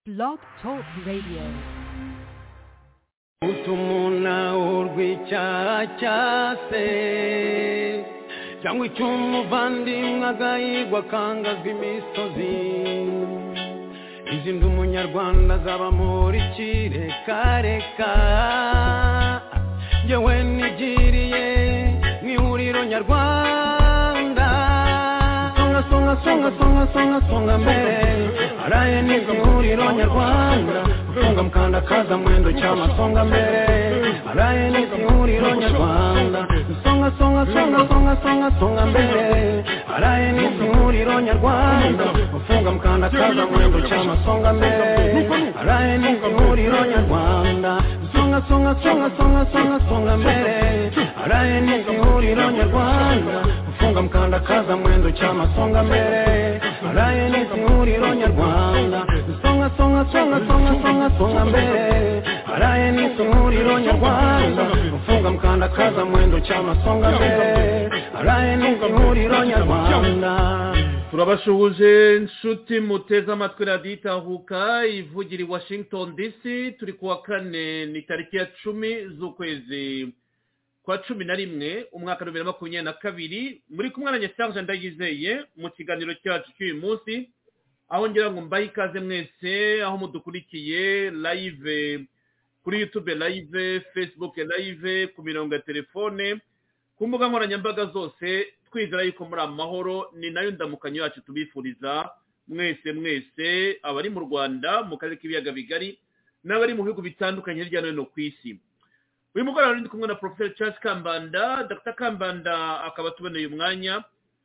Blog Talk Radio. utumuna urwicyacase cyangwa icyo umuvandimwe agahigwa akangazwa imisozi izi ndi umunyarwanda azaba muri kirekareka njyewe nigiriye mu ihuriro nyarwanda songa songa songa songa songa songa mbere araye n'izi ihuriro nyarwanda usonga mukanda kaza mwendo cyama songa mbere araye n'izi ihuriro nyarwanda songa songa songa songa songa songa mbere araye n'izi ihuriro nyarwanda ufunga mukanda kaza mwendo cyama songa mbere araye n'izi ihuriro nyarwanda songa songa songa songa songa songa mbere araye n'izi ihuriro nyarwanda ufunga mukanda kaza mwendo cyama songa mbere araye n'izi ihuriro nyarwanda songa songa songa songa songa songa mbere araye n'izi ihuriro nyarwanda ufunga mukanda kaza mwendo cyama songa mbere araye n'izi ihuriro nyarwanda turabasuhuje nshuti muteze amatwi radiyo itahuka ivugira i washington dc turi ku wa kane ni tariki ya cumi z'ukwezi kwa cumi na rimwe umwaka wa bibiri na makumyabiri na kabiri muri kumwe na nyasarje ndayizeye mu kiganiro cyacu cy'uyu munsi aho ngira ngo mbahe ikaze mwese aho mudukurikiye live kuri youtube live facebook live ku mirongo ya telefone ku mbuga nkoranyambaga zose twizera yuko muri amahoro ni nayo ndamukanyo yacu tubifuriza mwese mwese abari mu rwanda mu karere k'ibiyaga bigari n'abari mu bihugu bitandukanye hirya no hino ku isi uyu mugoroba rero ndi kumwe na poroferi Charles kambanda dr kambanda akaba atuboneye umwanya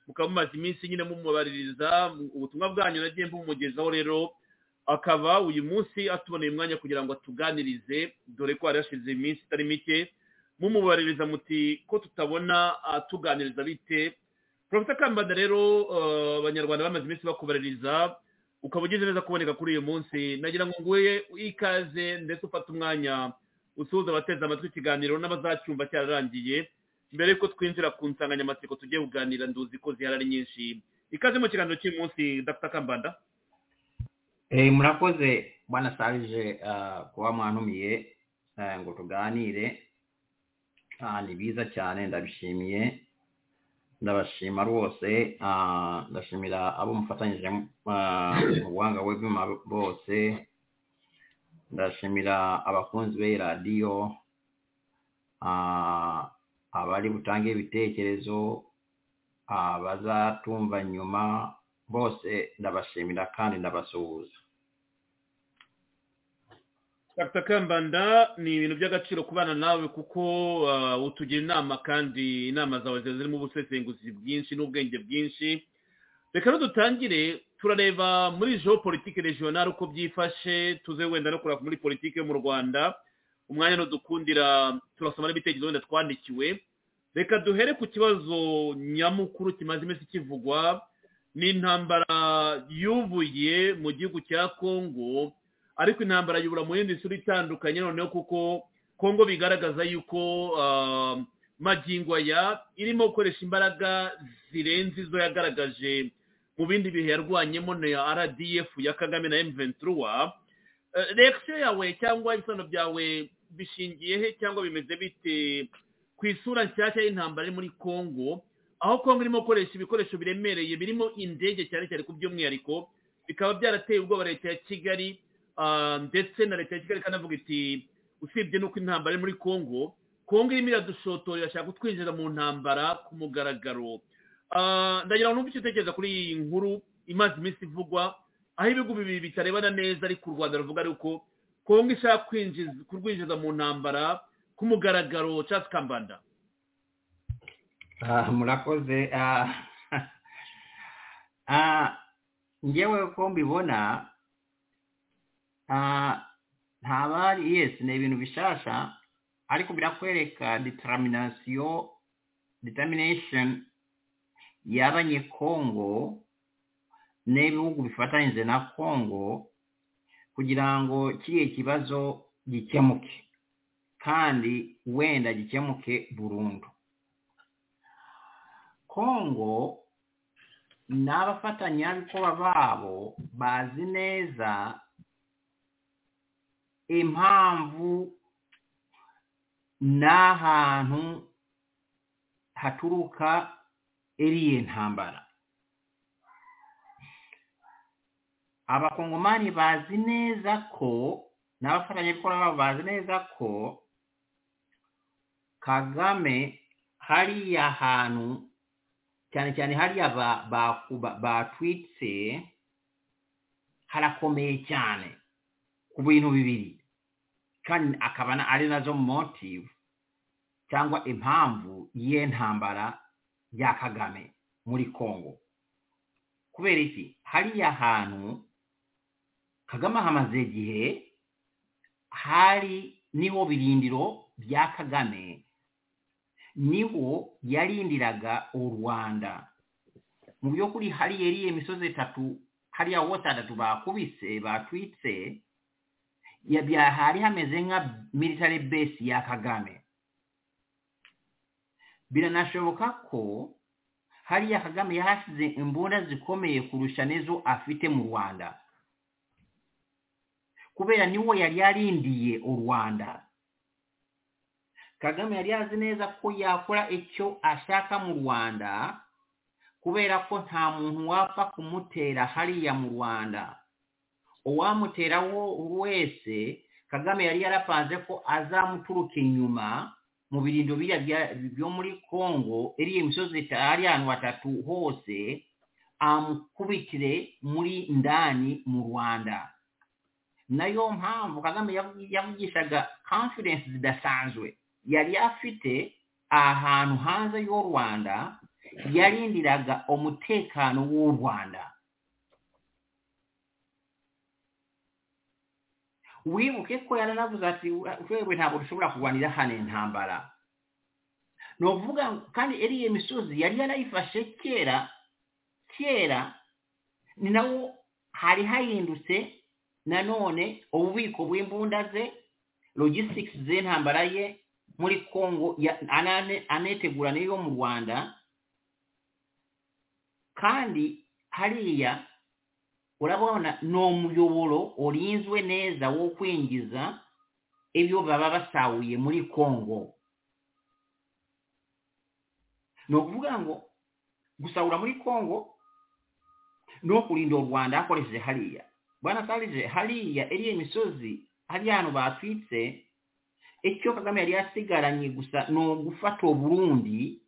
mukaba mumaze iminsi nyine mumubaririza ubutumwa bwanyu nagiye mbumugezaho rero akaba uyu munsi atuboneye umwanya kugira ngo atuganirize dore ko hari hashize iminsi itari mike mumubaririza muti ko tutabona tuganiriza bite porofita kambanda rero eh, abanyarwanda bamaze iminsi bakubaririza ukaba ugize neza kuboneka kuri uyu munsi nagira ngo nguhe ikaze ndetse ufate umwanya usuhuza abateze amatwi ikiganiro n'abazacyumva cyararangiye mbere y'uko twinjira ku nsanganyamatsiko tugiye kuganira nduzi ko zihari ari nyinshi ikaze mu kiganiro cy'uyu munsi dr kambanda Eh, murakoze bwana sarije uh, kuba mwanumiye uh, ngo tuganire Ah, ni biza cyane ndabishimiye ndabashima rwose Ah, ndashimira abo mufatanyije ah, mu buhanga webima bose ndashimira abakunzi be radiyo Ah, abari butange ibitekerezo ah, abazatumva nyuma bose ndabashimira kandi ndabasuhuza Dr Kambanda ni ibintu by'agaciro kubana nawe kuko ah, utugira inama kandi inama zawe ziba zirimo ubusesenguzi bwinshi n'ubwenge bwinshi reka rero dutangire turareba muri geopolitike regional uko byifashe tuze wenda no kureba muri politiki yo mu rwanda umwanya n'udukundira turasoma n'ibitekerezo wenda twandikiwe reka duhere ku kibazo nyamukuru kimaze iminsi kivugwa ni intambara yubuye mu gihugu cya kongo ariko intambara yubura mu yindi sura itandukanye noneho kuko kongo bigaragaza yuko ah, magingo aya irimo gukoresha imbaraga zirenze izo yagaragaje mu bindi bihe yarwanyemo na rdf ya kagame na m23 Eh, reaction yawe cyangwa ibisobanuro byawe bishingiye he cyangwa bimeze bite ku isura nshyashya y'intambara iri muri kongo aho kongo irimo gukoresha ibikoresho biremereye birimo indege cyane cyane ku by'umwihariko bikaba byarateye ubwoba leta ya kigali Ah, ndetse na leta ya kigali ikanavuga iti usibye n'uko intambara iri muri kongo kongo irimo iradushotora irashaka kutwinjiza mu ntambara ku mugaragaro Ah, ndagira ngo numve icyo utekereza kuri iyi nkuru imaze iminsi ivugwa aho ibihugu bibiri bitarebana neza ariko u rwanda ruvuga ariko kongo ishaka kwinjiza kurwinjiza mu ntambara ku mugaragaro Charles kambanda Ah, murakoze Ah, ah, njyewe uko mbibona ah, nta bari yes ni ibintu bishasha ariko birakwereka determination determination y'abanyekongo n'ibihugu bifatanyije na kongo kugira ngo kiriya kibazo gikemuke kandi wenda gikemuke burundu kongo n'abafatanyabikorwa babo bazi neza impamvu n'ahantu haturuka iriya ntambara abakongomani bazi neza ko n'abafatanyabikorwa babo bazi neza ko kagame hariya hantu cyane cyane hariya ba- ba- ba- batwitse harakomeye cyane ku bintu bibiri kandi akaba na- ari nazo motive cyangwa impamvu y'intambara ya kagame muri congo kubera iki hariya hantu kagame hamaze igihe hari niho birindiro bya kagame niho yarindiraga u rwanda mu by'ukuri hariya iriya imisozi itatu hariya wose atatu bakubise batwitse ya- bya- hari hameze nka military base ya kagame biranashoboka ko hariya kagame yahasize imbunda zikomeye kurusha n'izo afite mu rwanda kubera niwo yari yarindiye u rwanda kagame yari yazi neza ko yakora icyo ashaka mu rwanda kubera ko nta muntu wapfa kumutera hariya mu rwanda uwamutera wo- wese kagame yari yarapanze ko azamuturuka inyuma mu birindo biriya bya- byo muri congo iriya misozi ita- hariya ahantu hatatu hose amukubitire muri ndani mu rwanda nayo mpamvu kagame yavu- yavugishaga confidence zidasanzwe yari afite ahantu hanze y'u rwanda yarindiraga umutekano w'u rwanda wibuke ko yaranavuze ati wewe ntabwo dushobora kurwanira hano intambara ni ukuvuga ngo kandi iriya misozi yari yarayifashe kera kera ni nawo hari hahindutse nanone ububiko bw'imbunda ze logistics z'intambara ye muri congo ya- anane- anetegura n'iyo mu rwanda kandi hariya urabona ni umuyoboro urinzwe neza wo kwinjiza ibyo baba basahuye muri congo ni ukuvuga ngo gusahura muri congo no kurinda u rwanda hakoresheje hariya bwana sarije hariya iriya imisozi hariya hantu batwitse icyo kagame yari yasigaranye gusa ni ugufata burundi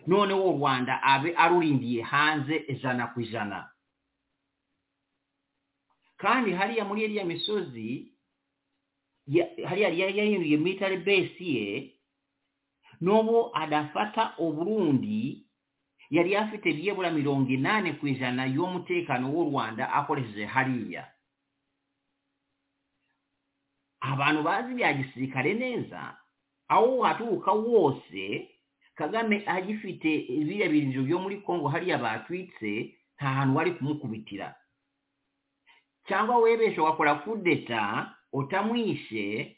noneho u rwanda abe arurindiye hanze ijana ku ijana kandi hariya muri iriya misozi ya- hariya yari yahinduye military base ye n'ubu adafata uburundi yari afite byibura mirongo inani ku ijana y'umutekano w'u rwanda akoresheje hariya abantu bazi ibya gisirikare neza aho haturuka wose kagame agifite biriya birindiro byo muri congo hariya batwitse nta hantu wari kumukubitira cyangwa webesha ugakora kudeta utamwishe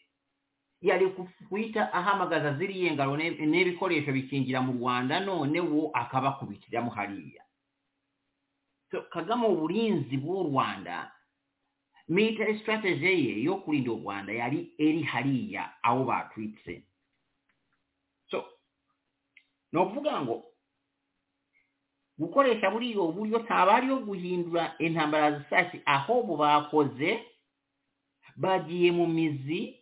yari ku- guhita ahamagaza ziriya ngaro n'ib- n'ibikoresho bikingira mu rwanda none wo akabakubitiramo hariya So, kagame uburinzi bw'u rwanda military strategy ye yo kurinda u rwanda yari eri hariya aho batwitse so ni ukuvuga ngo gukoresha buriya buryo ntaba ari yo guhindura intambara zisaki ahubwo bakoze bagiye mu mizi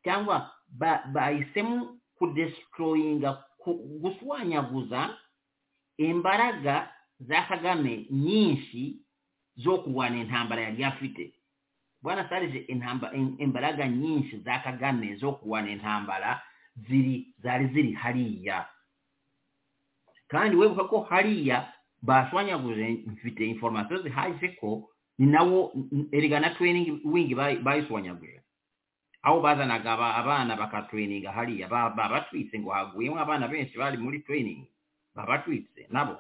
cyangwa ba- bahisemo kudestroyinga ku- gushwanyaguza imbaraga za kagame nyinshi zo kurwana intambara yari afite bwana sarije intamba- im- imbaraga nyinshi za kagame zo kurwana intambara ziri zari ziri hariya kandi webuka ko hariya bashwanyaguje mfite inforomasiyo zihagije ko ni nawo n- erega na training wing bayi- bayishwanyaguje aho bazanaga aba- abana bakatraininga hariya ba- babatwitse ngo haguyemo abana benshi bari muri training babatwitse nabo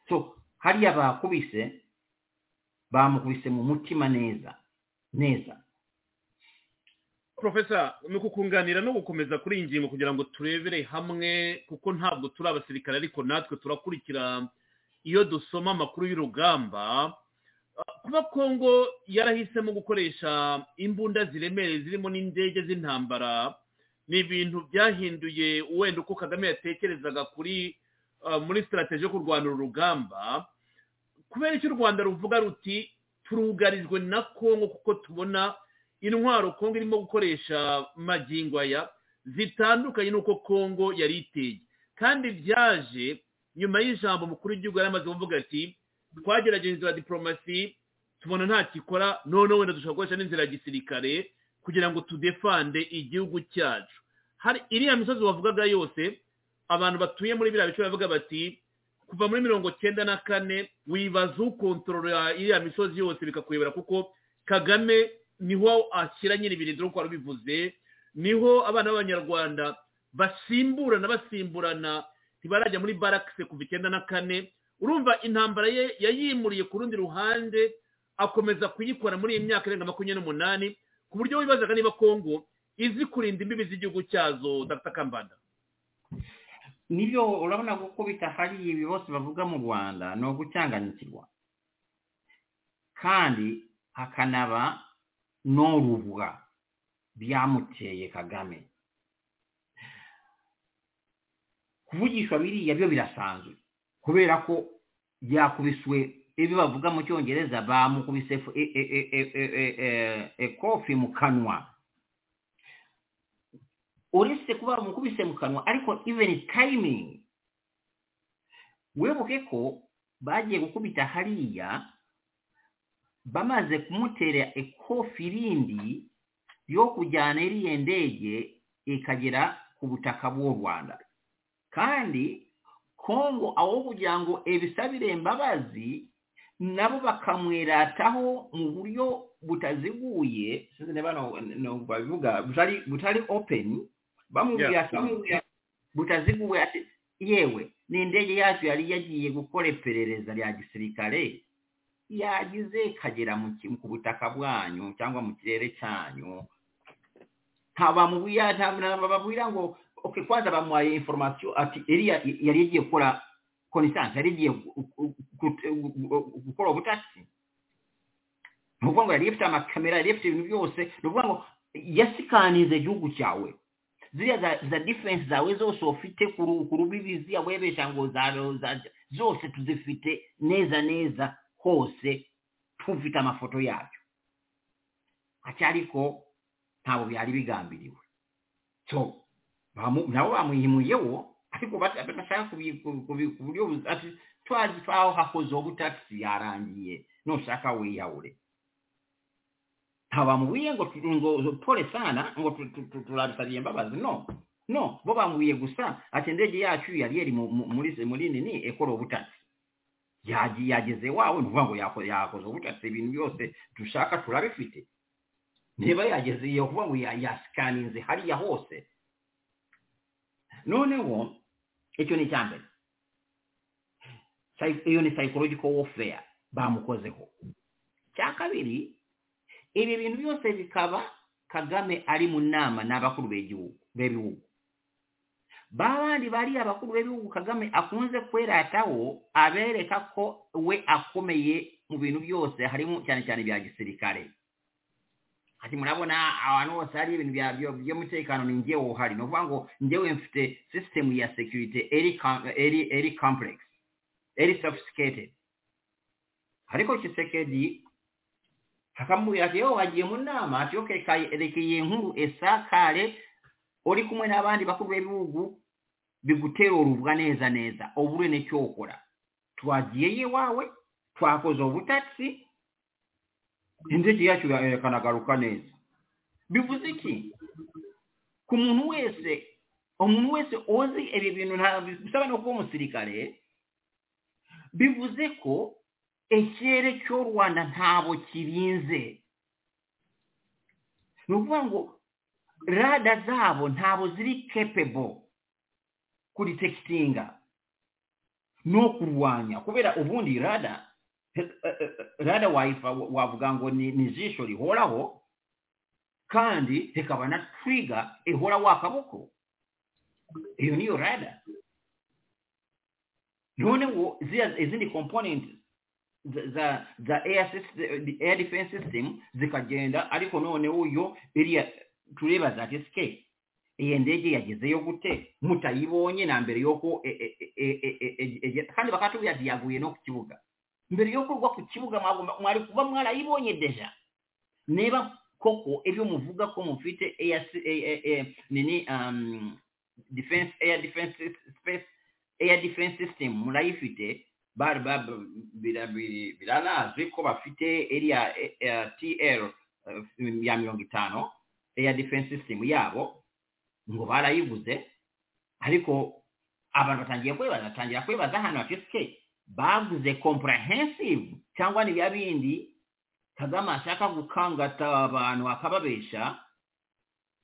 so hariya bakubise bamukubise mu mutima neza neza profesa ni ukukunganira no gukomeza kuri iyi ngingo kugira ngo turebere hamwe kuko ntabwo turi abasirikare ariko natwe turakurikira iyo dusoma amakuru y'urugamba kuba kongo yarahisemo gukoresha imbunda ziremereye zirimo n'indege z'intambara ni ibintu byahinduye wenda uko kagame yatekerezaga kuri ah, muri sitarategi yo kurwana uru rugamba kubera icyo u rwanda ruvuga ruti turugarijwe na kongo kuko tubona intwaro kongo irimo gukoresha magingo aya zitandukanye n'uko kongo yari iteye kandi byaje nyuma y'ijambo mukuru w'igihugu yari amaze kuvuga ati twagerageje inzira ya diporomasi tubona nta kikora noneho wenda dushobora gukoresha n'inzira ya gisirikare kugira ngo tudefande igihugu cyacu hari iriya misozi wavugaga yose abantu batuye muri biriya bice bavuga bati kuva muri mirongo cyenda na kane wibaza ukontorora iriya misozi yose bikakuyobera kuko kagame niho ashyira nyiri ibirindiro nk'uko wari ubivuze niho abana b'abanyarwanda basimburana basimburana ntibarajya muri barakise kuva icyenda na kane urumva intambara ye yayimuriye ku rundi ruhande akomeza kuyikora muri iyi myaka irenga makumyabiri n'umunani ku buryo wibazaga niba kongo izi kurinda imbibi z'igihugu cyazo dr kambanda nibyo urabona kuko bitahari ibi bose bavuga mu rwanda ni ugucanganyikirwa kandi hakanaba n'urubuga byamuteye kagame kuvugishwa biriya byo birasanzwe kubera ko yakubiswe ibi bavuga mu cyongereza bamukubise fu- e- e- e- e- e- e- e- ekofi mu kanwa uretse kuba bamukubise mu kanwa ariko even timing wibuke ko bagiye gukubita hariya bamaze kumutera ekofi rindi yo kujyana iriya ndege ikagera ku butaka bw'u rwanda kandi kongo aho kugira ngo ebisabire imbabazi nabo bakamwirataho mu buryo butaziguye sinzi niba no- no- babivuga butari butari open bamubwira Yeah. bamubwira butaziguye ati yewe ni indege yacu yari yagiye gukora iperereza rya gisirikare yagize ikagera mu ki- ku butaka bwanyu cyangwa mu kirere cyanyu ntabamubwira ntababwira ngo okay kwanza bamuhaye information ati iriya yari igiye gukora connaissance yari igiye gu- gu- gu- gu- gukora ubutasi ni ukuvuga ngo yari ifite amakamera yari ifite ibintu byose ni ukuvuga ngo yasikanize igihugu cyawe ziriya za, za defense zawe zose ufite ku ru- ku rubibi ziriya webesha ngo za- za- zose tuzifite neza neza hose tufite amafoto yabyo ati ariko ntabwo byari bigambiriwe so bamu- nabo bamuhimuyeho ariko bat- bashaka kubi- kubi- kubi- ku buryo buzi- ati twazi aho hakoze ubutasi yarangiye nushaka wiyahure ntabamubwiye ngo tu- ngo pole sana ngo tu- tu- tu- turabisabiye imbabazi no no bo bamubwiye gusa ati indege yacu yari yari mu- mu- muri muri nini ekora ubutasi Yagiye- yageze wawe ni ukuvuga ngo yako- yakoze ubutasi ibintu byose dushaka turabifite niba yageze iyo kuvuga ngo ya- yasikaninze hariya hose noneho icyo ni icya mbere Psy- iyo ni psychological warfare bamukozeho icya kabiri ibi bintu byose bikaba kagame ari mu nama n'abakuru b'igihugu b'ibihugu ba bandi bari abakuru b'ibihugu kagame akunze kwerataho abereka ko we akomeye mu bintu byose harimo cyane cyane ibya gisirikare ati murabona abantu bose hari ibintu bya- byo- by'umutekano ni njyewe uhari ni ukuvuga ngo njyewe mfite sisitemu ya sekirite eri com- eri- eri kompuregisi eri sofisiketedi ariko kisekedi akamubwira ati yewe wagiye mu nama ati okay karekeye nkuru esakare uri kumwe n'abandi bakuru b'ibihugu biguterurubwa neza neza ubure n'icyo ukora twagiye iwawe twakoze ubutasi indege yacu ikanagaruka neza bivuze iki ku muntu wese umuntu wese uzi ibi bintu nta bisaba no kuba umusirikare bivuze ko ikirere cy'u rwanda ntabwo kirinze ni ukuvuga ngo rada zabo ntabwo ziri capable kuridekitinga no kurwanya kubera ubundi rada eh, eh, eh, rada wayifa wavuga ngo ni ni ijisho rihoraho kandi rikaba na twiga ihora wa kaboko iyo niyo rada noneho ziriya- izindi component the- the the air system, the air defense system zikagenda ariko noneho uyo iriya turebaza ati sike iyo ndege yagezeyo gute mutayibonye na mbere y'uko e- e- e- e- e- e- e- e- kandi bakatubwira ati yaguye no ku kibuga mbere y'uko ugwa ku kibuga mwagomba- mwari kuba mwarayibonye deja niba koko ibyo muvuga ko mufite air si- eh, eh, eh, nini um, defense air defense space air defense system murayifite bari ba- bira- biri- biranazwi ko bafite iriya eh, eh, tl eh, ya mirongo itanu air defense system yabo ngo barayivuze ariko abantu batangiye kwibaza batangira kwibaza ahantu hacitse baguze comprehensive cyangwa ni bya bindi kagame ashaka gukangata abantu akababesha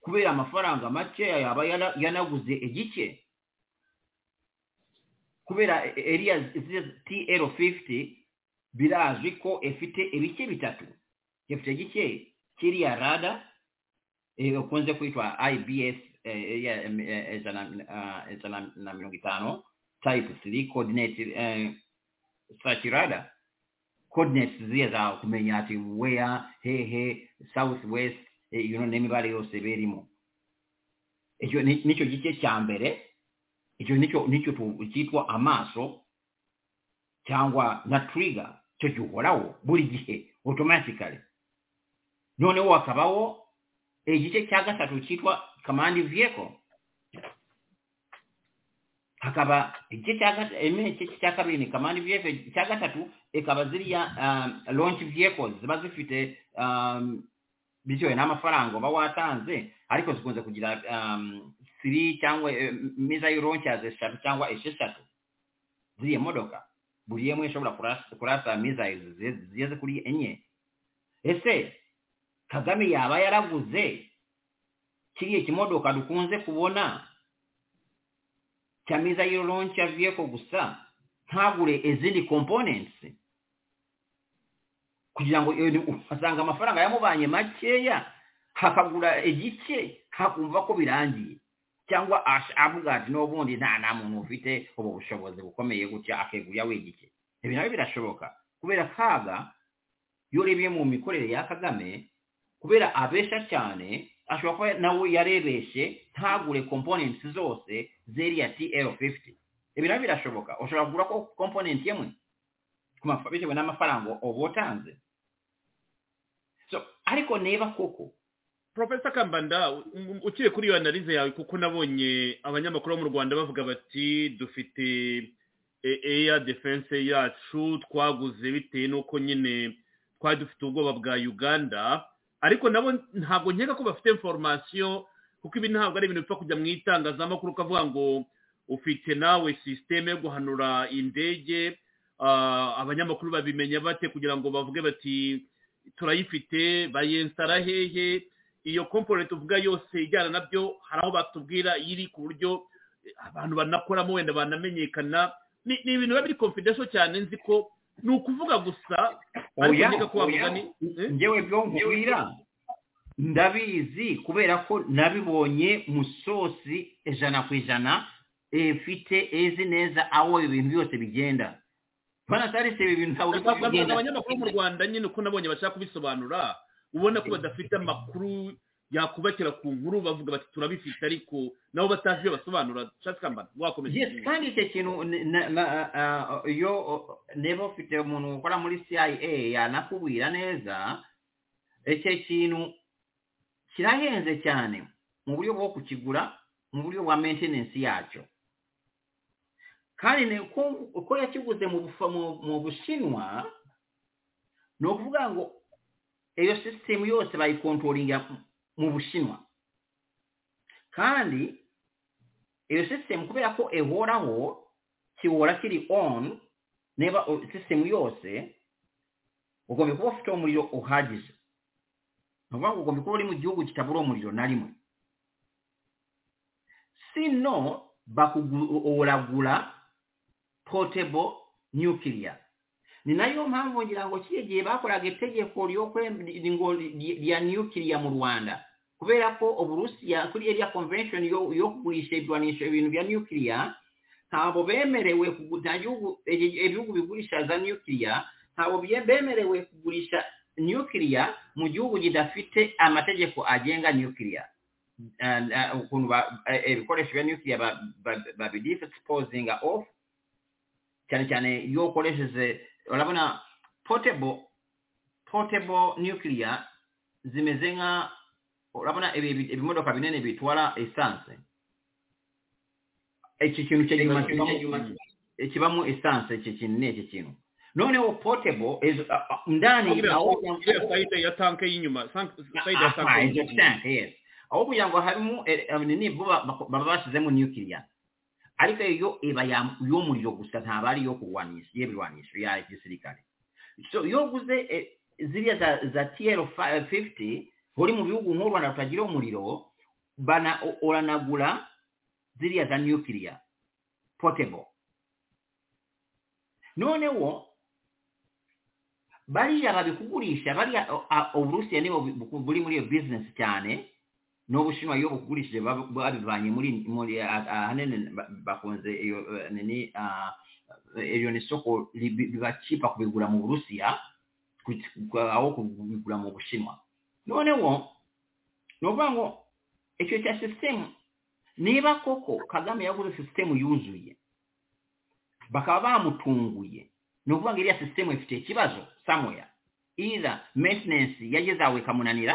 kubera amafaranga make yaba yara- yanaguze igice kubera e- e- iriya tl fifty birazwi ko ifite ibice bitatu ifite igice kiriya rada eh, ukunze kwitwa ibs eh, iriya, em, eh, ijana ah, ijana na mirongo itanu type three coordinate eh, search radar coordinates ziriya za kumenya ati where hehe south west eh, you know n'imibare yose berimo icyo ni- nicyo gice cya mbere icyo nicyo nicyo tu- cyitwa amaso cyangwa na trigger cyo gihoraho buri gihe automatically noneho hakabaho igice cya gatatu cyitwa command vehicle hakaba igice cya gat- eme- igice cya kabiri ni command vehicle icya gatatu ikaba ziriya um, launch vehicles ziba zifite um, bitewe n'amafaranga uba watanze ariko zikunze kugira um, three cyangwa eh, missile launchers eshatu cyangwa esheshatu ziriya modoka buri imwe ishobora kurasa- kurasa missiles zize- zigeze kuri enye ese kagame yaba yaraguze kiriya kimodoka dukunze kubona cya missile launcher vehicle gusa ntagure izindi components kugira ngo iyo- asanga amafaranga yamubanye makeya hakagura igice hakumva ko birangiye cyangwa ash- avuga ati n'ubundi nta nta muntu ufite ubu bushobozi bukomeye gutya akegurira we igice ibi nabyo birashoboka kubera kaga iyo urebye mu mikorere ya kagame kubera abesha cyane ashobora kuba nawe yarebeshe ntagure components zose z'iriya tl fifty ibi nabyo birashoboka ushobora kugura ko component imwe ku mafa- bitewe n'amafaranga uba watanze so ariko niba koko profesa kambanda u- u- ukiri kuri iyo analize yawe kuko nabonye abanyamakuru bo mu rwanda bavuga bati dufite e- air defense yacu twaguze bitewe n'uko nyine twari dufite ubwoba bwa uganda ariko nabo ntabwo nkeka ko bafite informasiyo kuko ibi ntabwo ari ibintu bipfa kujya mu itangazamakuru ukavuga ngo ufite nawe sisiteme yo guhanura indege ah, abanyamakuru babimenya bate kugira ngo bavuge bati turayifite bayinsitara hehe iyo komponenti tuvuga yose ijyana nabyo hari aho batubwira iri ku buryo eh, abantu banakoramo wenda banamenyekana ni ni ibintu biba biri confidential cyane nzi ko ni ukuvuga gusa ariko oya nkeka ko oya, wamugani njyewe byo nkubwira ndabizi kubera ko nabibonye mu sosi ijana ku ijana ifite izi neza aho ibi bintu byose bigenda bana tarise ibi bintu ntabwo bisa abazana kugenda abanyamakuru bo mu rwanda nyine uko nabonye bashaka kubisobanura ubona ko badafite amakuru yakubakira ku nkuru bavuga bati turabifite ariko nabo batazi ibyo basobanura shati kambana wakomeje Yes, kandi icyo kintu ni- na- na- ah, iyo oh, niba ufite umuntu ukora muri CIA yanakubwira neza icyo kintu kirahenze cyane mu buryo bwo kukigura mu buryo bwa maintenance yacyo kandi ni uko uko yakiguze mu bufa- mu- mu bushinwa ni ukuvuga ngo iyo sisitemu yose bayikontoringa mu bushinwa kandi iyo sisitemu kubera ko ihoraho kihora kiri on niba sisitemu yose ugomba kuba ufite umuriro uhagije ni ukuvuga ngo ugomba kuba uri mu gihugu kitabura umuriro na rimwe sino bakuragura potable nuclear ni nayo mpamvu ngira ngo kiriya gihe bakoraga itegeko ryo kwe- ngo ry- rya nuclear mu rwanda kubera ko uburusiya kuri area convention yo yo kugurisha ibirwanisha ibintu bya nuclear ntabwo bemerewe kugu- nta gihugu ibihugu bigurisha za nuclear ntabwo bye- bemerewe kugurisha nukiliya mu gihugu kidafite amategeko agenga nukiliya Eh, eh, ukuntu ba- eh, ibikoresho bya nukiliya babidisipozinga ofu cyane cyane iyo ukoresheje urabona potebo potebo nukiliya zimeze nka urabona ibi- ibi- ibimodoka binini bitwara esanse iki kintu cy'inyuma kibamo- kibamo esanse iki kintu ni iki kintu noneho potebo izo- a- a- ndani iriya aho iriya sayide ya tanke y'inyuma sank- sayide ya aha tanke izo tank yes aho kugira ngo harimo eh, eh, ni vuba bako- baba bashyizemo nukiliya ariko iyo iba ya- y'umuriro gusa ntabwo ari iyo kurwanisha y'ibirwanisho ya gisirikare so iyo uguze eh, ziriya za za tiyero fifiti uri mu bihugu nk'u rwanda rutagira umuriro bana u- uranagura ziriya za nukiliya potebo noneho bariya babikugurisha bariya o- a- uburusiya nibo bu- buri muri iyo bizinesi cyane n'ubushinwa iyo bukugurishije bab- babivanye muri muri a- ahanini ba- bakunze iyo eh, nini ah, iyo ni isoko ribi- biba cipa kubigura mu burusiya ku- ku- aho kubigura mu bushinwa noneho ni ukuvuga ngo icyo cya sisitemu niba koko kagame yaguze sisitemu yuzuye bakaba bamutunguye ni ukuvuga ngo iriya sisitemu ifite ikibazo samoya iriya metenensi yageze aho ikamunanira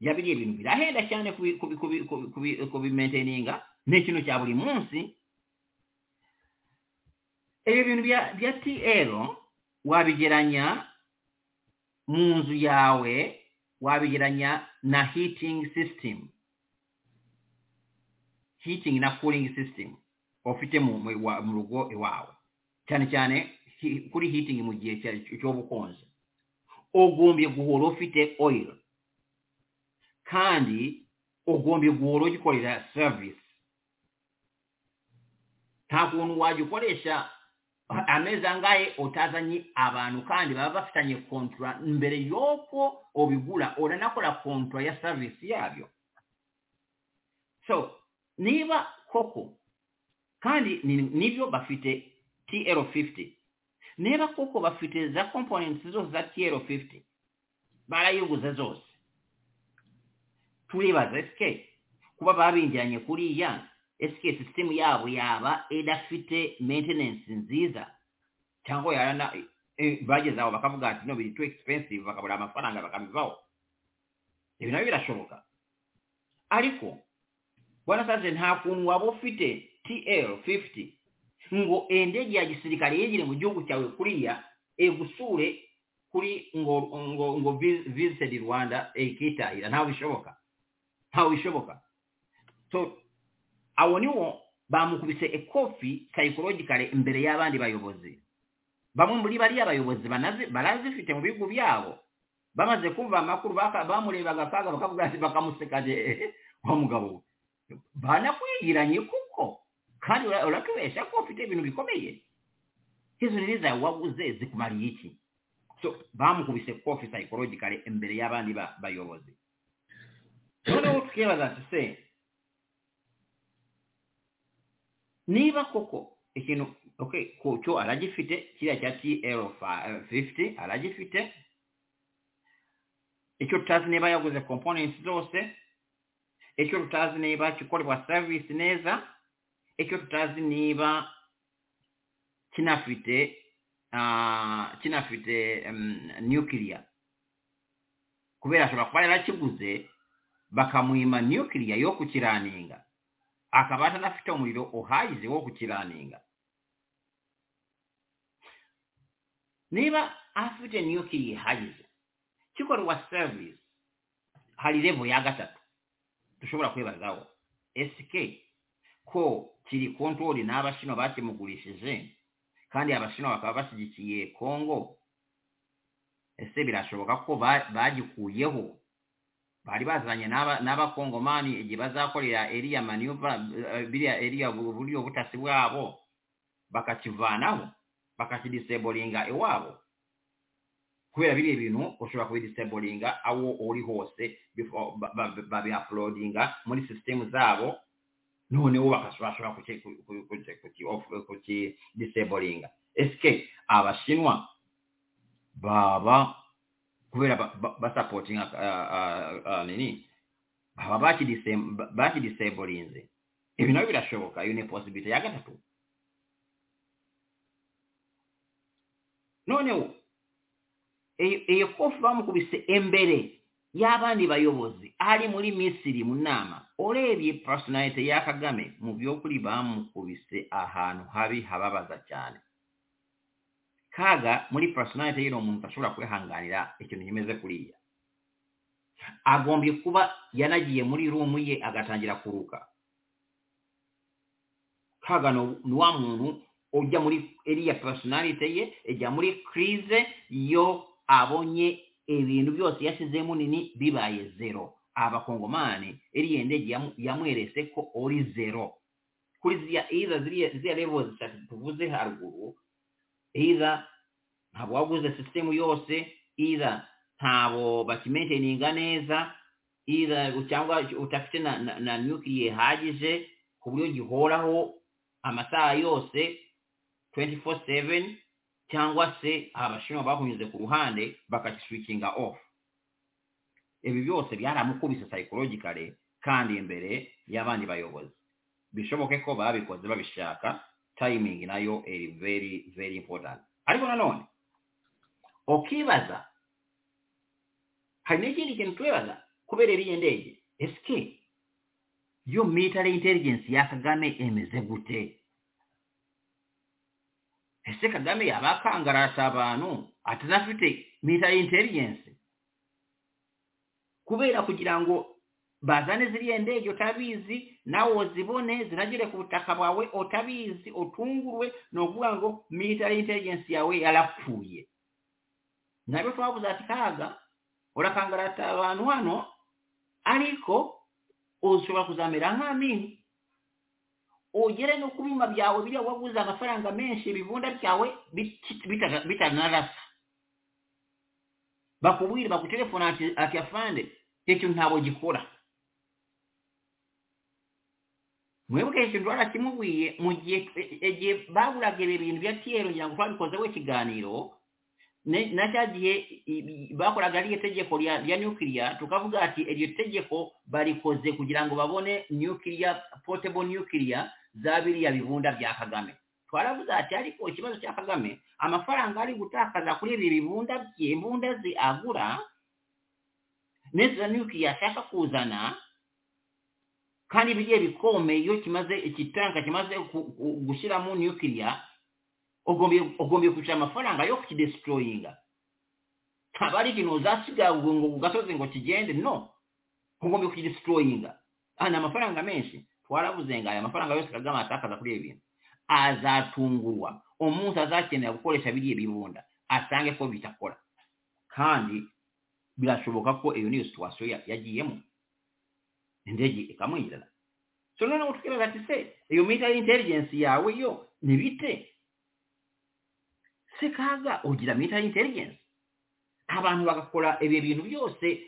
ya biriya bintu birahenda cyane kubi- kubi- kubi- kubi- kubi- kubimainteninga ni ikintu cya buri munsi ibyo bintu bya bya tl wabigeranya mu nzu yawe wabigeranya na heating system heating na cooling system ufite mu mu iwa- mu rugo iwawe cyane cyane hi- kuri heating mu gihe cya- cy'ubukonje ugombye guhora ufite oil kandi ugombye guhora ugikorera service nta kuntu wagikoresha amezi angahe utazanye abantu kandi baba bafitanye kontra mbere y'uko ubigura uranakora kontra ya service yabyo so niba koko kandi ni- nibyo bafite tl50 niba koko bafite za components zose za tl50 barayiguze zose turibaza sk kuba babinjiranye kuriya sk system yabo yaba idafite maintenance nziza cyangwa yarana eh, bageze aho bakavuga ati no biri too expensive bakabura amafaranga bakabivaho ibi nabyo birashoboka ariko bwana saje nta kuntu waba ufite tl 50 ngo indege ya gisirikare yegere mu gihugu cyawe kuriya egusure kuri ngo ngo ngo vi- visited rwanda ikitahira ntawe bishoboka ntawe bishoboka so abo niwo bamukubise ekofi psychologically imbere y'abandi bayobozi bamwe muri bariya bayobozi banazi- barazifite mu bihugu byabo bamaze kumva amakuru baka- bamurebaga kaga bakavuga ati bakamuseka de wa mugabo we banakwigiranye kuko kandi ura- uratubesha ko ufite ibintu bikomeye izo nini zawe waguze zikumariye iki so bamukubise kofi psychologically imbere y'abandi ba- bayobozi noneho tukibaza ati se niba koko ikintu okay kucyo aragifite kiriya cya tl 50 aragifite icyo tutazi niba yaguze components zose icyo tutazi niba kikorerwa service neza icyo tutazi niba kinafite ah, kinafite um, nuclear kubera ashobora kuba yarakiguze bakamuhima nuclear yo kukiraninga akaba atanafite umuriro uhagije wo kukiraninga niba afite nuclear ihagije kikorerwa service hari level ya gatatu dushobora kwibazaho SK ko kiri kontori n'abashino bakimugurishije kandi abashino bakaba bashyigikiye Kongo ese birashoboka ko ba- bagikuyeho bari bazanye n'aba- n'abakongomani igihe bazakorera eriya manuva eh, biriya eriya bu- buryo butasi bwabo bakakivanaho bakakidiseboringa iwabo kubera biriya bintu ushobora kubidiseboringa aho uri hose before- ba- ba- babiuploadinga muri sisitemu zabo noneho bakashobora kuki- ku- ku- ku- kuki- off- kukidiseboringa ese abashinwa baba kubera ba- ba- basapotinga ah, ah, ah, nini baba bakidisem- ba- bakidisembulinze ibyo nabyo birashoboka iyo ni posibilite ya gatatu noneho iyo iyo kofu bamukubise embere y'abandi bayobozi ari muri misiri mu nama urebye personalite ya kagame mu by'ukuri bamukubise ahantu habi hababaza cyane kaga muri personalite y'uno muntu ashobora kwihanganira ikintu kimeze kuriya agombye kuba yanagiye muri rumu ye agatangira kuruka kaga ni- ni wa muntu ujya muri iriya personalite ye ijya muri crise yo abonye ibintu byose yashyizemo nini bibaye zero abakongomani iriya ndege yamu- yamweretse ko uri zero kuri ziriya iza ziriya ziriya level zitatu tuvuze haruguru iza ntabwo waguze sisitemu yose iza ntabwo bakimenteninga neza iza cyangwa utafite na, na, na nukiliye ihagije ku buryo gihoraho amasaha yose 24/7 cyangwa se abashinwa bakunyuze ku ruhande bakakiswikinga off ibi byose byaramukubise psychologically kandi imbere y'abandi bayobozi bishoboke ko babikoze babishaka timing nayo iri very very important ariko nanone ukibaza hari n'ikindi kintu twibaza kubera iriya ndege esike yo military intelligence ya kagame imeze gute ese kagame yaba akangarata abantu atanafite military intelligence kubera kugira ngo bazane ziriya ndege utabizi nawe uzibone zinagere ku butaka bwawe utabizi utungurwe ni ukuvuga ngo military intelligence yawe yarapfuye nabyo twabuze ati kaga urakangarata abantu hano ariko ushobora kuzamera nk'amini ugere no ku bima byawe biriya waguze amafaranga menshi ibivunda byawe biti- bitaga- bitanarasa bakubwire bagutelefona ati ati afande icyo ntabwo gikora mwebwe ikintu twarakimubwiye mu gihe igihe baburaga ibi bintu bya tiyeri kugira ngo twabikozeho ikiganiro ne- na cya gihe i- i- bakoraga ririya tegeko rya rya nukiliya tukavuga ati iryo tegeko barikoze kugira ngo babone nukiliya potable nukiliya za biriya bibunda bya kagame twaravuze ati ariko ikibazo cya kagame amafaranga ari gutakaza kuri ibi bibunda bye imbunda ze agura n'izo nukiliya ashaka kuzana kandi biriya bikomeye iyo kimaze ikitanka kimaze ku- ku- gushyiramo nukiliya ugombye ugombye kwishyura amafaranga yo kukidesitoroyinga ntabwo ari ikintu uzasiga ngo ngo ku gasozi ngo kigende no ugombye kukidesitoroyinga aha ni amafaranga menshi twarabuze ngo aya mafaranga yose kagame atakaza kuri ibi bintu azatungurwa umuntu azakenera gukoresha biriya bibunda asange ko bitakora kandi birashoboka ko iyo niyo situwasiyo ya- yagiyemo indege ikamwinjirana so noneho tukibaza ati se iyo military intelligence yawe yo ni bite se kaga ugira military intelligence abantu bagakora ibyo bintu byose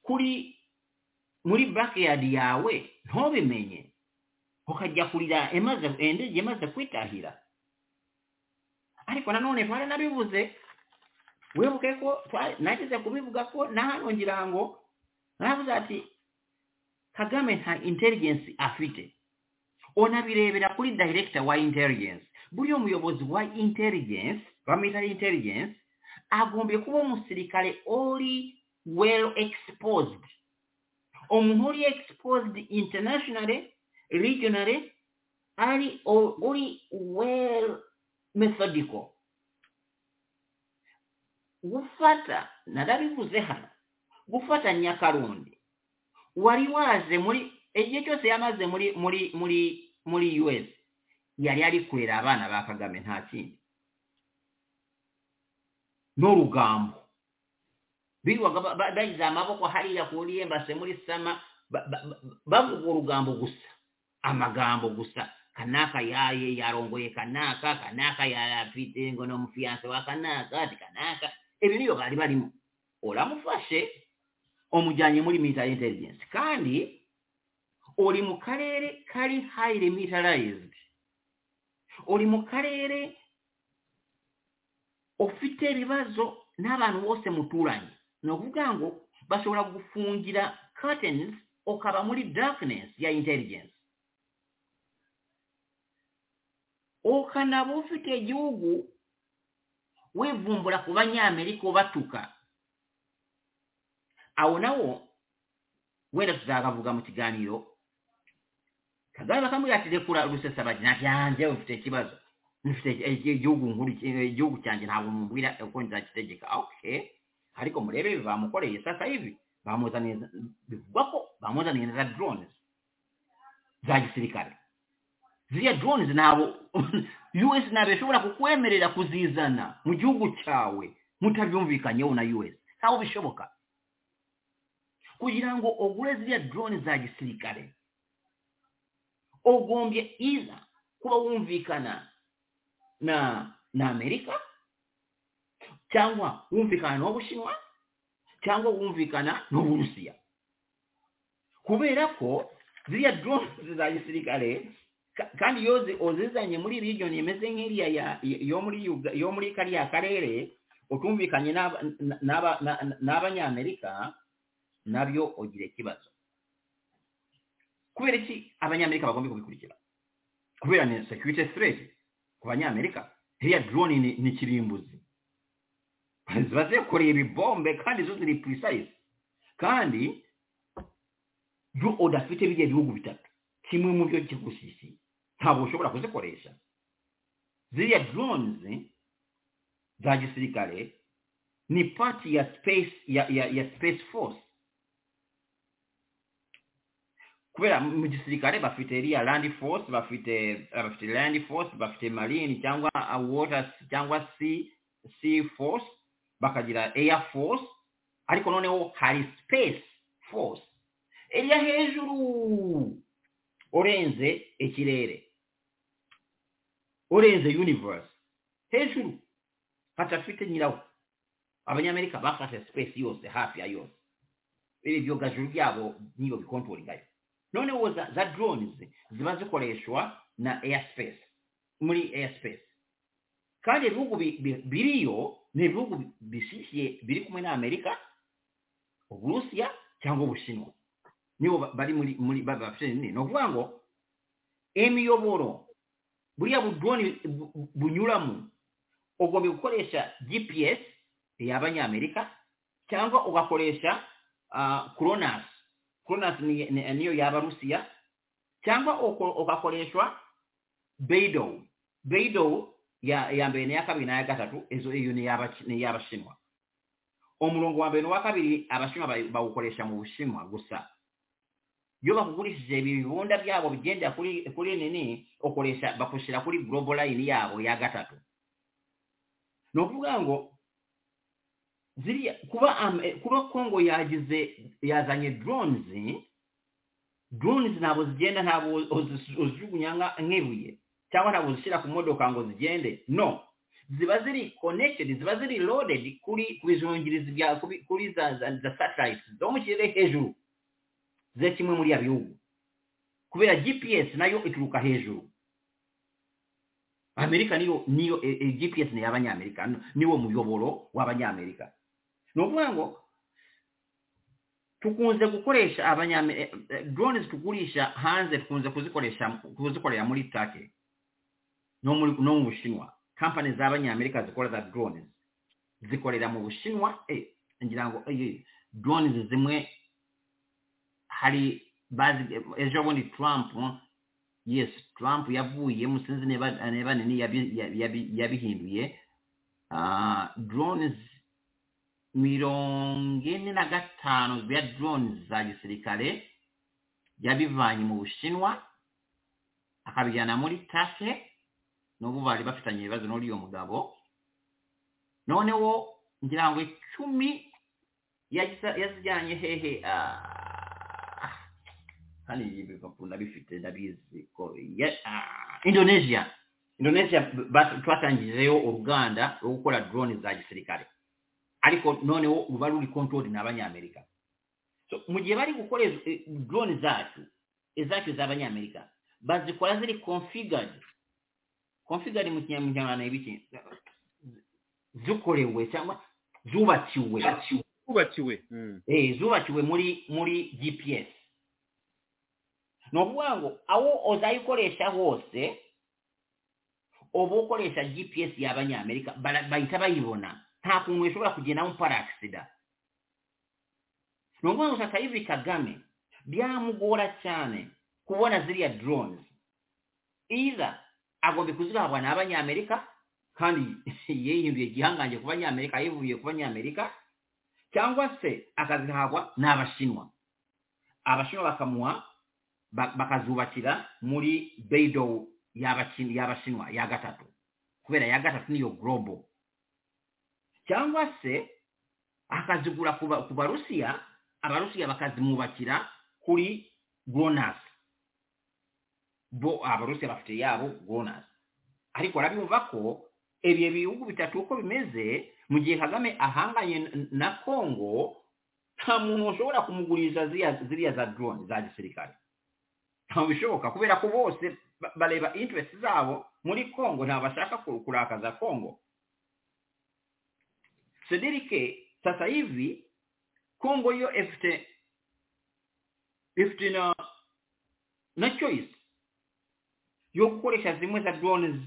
kuri muri backyard yawe ntubimenye ukajya kurira imaze indege imaze kwitahira ariko nanone twari nabivuze wibuke ko twa- nageze kubivuga ko na hano ngira ngo naravuze ati kagame nta intelligence afite unabirebera kuri director wa intelligence buriya umuyobozi wa intelligence wa military intelligence agombye kuba umusirikare uri well exposed umuntu uri exposed internationally regionally ari o- uri well methodical gufata narabivuze hano gufata nyakarundi wari waje muri igihe cyose yamaze muri muri muri muri us yari ari kurera abana ba kagame nta kindi n'urugambo birirwaga ba- ba- bagize amaboko hariya kuri embase muri sama ba- ba- ba- bavuga urugambo gusa amagambo gusa kanaka yaye yarongoye kanaka kanaka yarafite ngo ni umufiyanse wa kanaka ati kanaka ibi niyo bari barimo uramufashe umujyanye muri military intelligence kandi uri mu karere kari highly militarized uri mu karere ufite ibibazo n'abantu bose muturanye ni ukuvuga ngo bashobora gufungira curtains ukaba muri darkness ya intelligence ukanaba ufite igihugu wivumbura ku banyamerika ubatuka aho nawo wenda tuzagavuga mu kiganiro kagame bakamubwira ati rekura rusesabagi nta byanjye ufite ikibazo ufite igihugu nkuru igihugu cyanjye ntabwo mubwira uko nzakitegeka oke ariko murebe bamukoreye sasa ibi bamuzaniye bivugwa ko bamuzaniye na drones za gisirikare ziriya drones ntabwo us ntabwo ishobora kukwemerera kuzizana mu gihugu cyawe mutabyumvikanyeho na us ntabwo bishoboka kugira ngo ogure ziriya drone za gisirikare ugombye iza kuba wumvikana na na amerika cyangwa wumvikana n'ubushinwa cyangwa wumvikana n'uburusiya kubera ko ziriya drones za gisirikare kandi iyo uzizanye muri region imeze nk'iriya yo muri yo muri kariya karere utumvikanye n'abanyamerika nabyo ugira ikibazo kubera iki abanyamerika bagomba kubikurikira kubera ni security threat ku banyamerika hiriya drone ni kirimbuzi ziba zikoreye ibibombe kandi zo ziri precise kandi yo udafite biriya bihugu bitatu kimwe mu byo kigusisiye ntabwo ushobora kuzikoresha ziriya drones za gisirikare ni pati ya space ya ya ya space force kubera mu gisirikare bafite iriya landi force bafite bafite landi force bafite marine cyangwa water cyangwa sea sea force bakagira air force ariko noneho hari space force iriya hejuru urenze ikirere urenze universe hejuru hatafite nyirawo abanyamerika bafashe space yose hafi ya yose ibi byogajuru byabo niyo bikontoringayo noneho za, za drones ziba zikoreshwa na airspace muri airspace kandi ibihugu biriyo ni ibihugu bishishiye biri kumwe na amerika uburusiya cyangwa ubushinwa nibo bari muri muri bafite ni ukuvuga ngo imiyoboro buriya budrone bunyuramo ugomba gukoresha gps y'abanyamerika cyangwa ugakoresha uh, cronus Kronos niyo yaba Rusiya cyangwa ugakoreshwa Beidou Beidou ya ya mbere n'iya kabiri n'aya gatatu izo iyo ni iy'abashinwa umurongo wa mbere n'uwa kabiri abashinwa bawukoresha mu bushinwa gusa iyo bakugurishije ibibunda byabo bigenda kuri kuri nini ukoresha bakushyira kuri global line yabo ya gatatu ni ukuvuga ngo ziriya kuba kuba kongo yagize yazanye drones drones ntabwo zigenda ntabwo uzijugunya nk'ibuye cyangwa ntabwo uzishyira ku modoka ngo zigende no ziba ziri connected ziba ziri loaded kuri bijungirizi bya kuri za za satellite zo mu kirere hejuru ze kimwe muri ya bihugu kubera gps nayo ituruka hejuru amerika niyo niyo e, gps ni y'abanyamerika niwo muyoboro w'abanyamerika ni ukuvuga ngo tukunze gukoresha abanyamerika drones tugurisha hanze tukunze kuzikoresha kuzikorera muri take no muri no mu bushinwa kampani z'abanyamerika zikora za drones zikorera mu bushinwa eh ngira ngo eh, drones zimwe hari bazi ejo bundi Trump yes Trump yavuye musinzi neba neba nini yabihinduye ah drones mirongo ine na gatanu bya drones za gisirikare yabivanye mu bushinwa akabijyana muri tase n'ubu bari bafitanye ibibazo n'uriyo mugabo noneho ngira ngo icumi yazijyanye hehe kandi ibi bipapuro nabifite ndabizi ko indonesia indonesia twatangijeyo uruganda rwo gukora drone za gisirikare ariko noneho ruba ruri control n'abanyamerika so mu gihe bari gukoresha drone zacu izacu z'abanyamerika bazikora ziri configured configured mu kinyarwanda ibiki zikorewe cyangwa zubakiwe twubakiwe eh zubakiwe muri muri gps ni ukuvuga ngo aho uzayikoresha hose uba ukoresha gps y'abanyamerika bara- bahita bayibona nta kuntu ishobora kugendamo parasida ni ukuvuga ngo Sakayiri kagame byamugora cyane kubona ziriya drones either agomba kuzihabwa n'abanyamerika kandi yihinduye igihangange ku banyamerika yivuye ku banyamerika cyangwa se akazihabwa n'abashinwa abashinwa bakamuha ba- bakazubakira muri beidou y'abaki- y'abashinwa ya gatatu kubera ya gatatu niyo global cyangwa se akazigura ku ba- ku barusiya abarusiya bakazimwubakira kuri gronas bo abarusiya bafite yabo gronas ariko urabimva ko ibyo bihugu bitatu uko bimeze mu gihe kagame ahanganye n- na kongo nta muntu ushobora kumuguririza ziriya ziriya za drone za gisirikare ntabwo bishoboka kubera ko bose ba- bareba interest zabo muri kongo ntabwo bashaka ku- kurakaza kongo sedirike sasa hivi kongo yo ifite ifite na na choice yo gukoresha zimwe za drones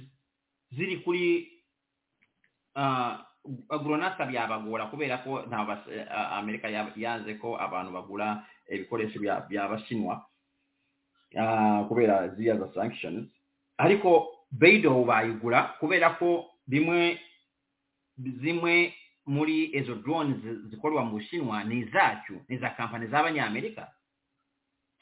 ziri kuri Ah, agronasa byabagora kubera ko nta bas- eh, ah, amerika ya- yanze ko abantu bagura ibikoresho bya- by'abashinwa Ah, kubera ziriya za sanctions ariko beido bayigura kubera ko bimwe zimwe muri izo drone zi- zikorwa mu bushinwa ni izacu ni iza kampani z'abanyamerika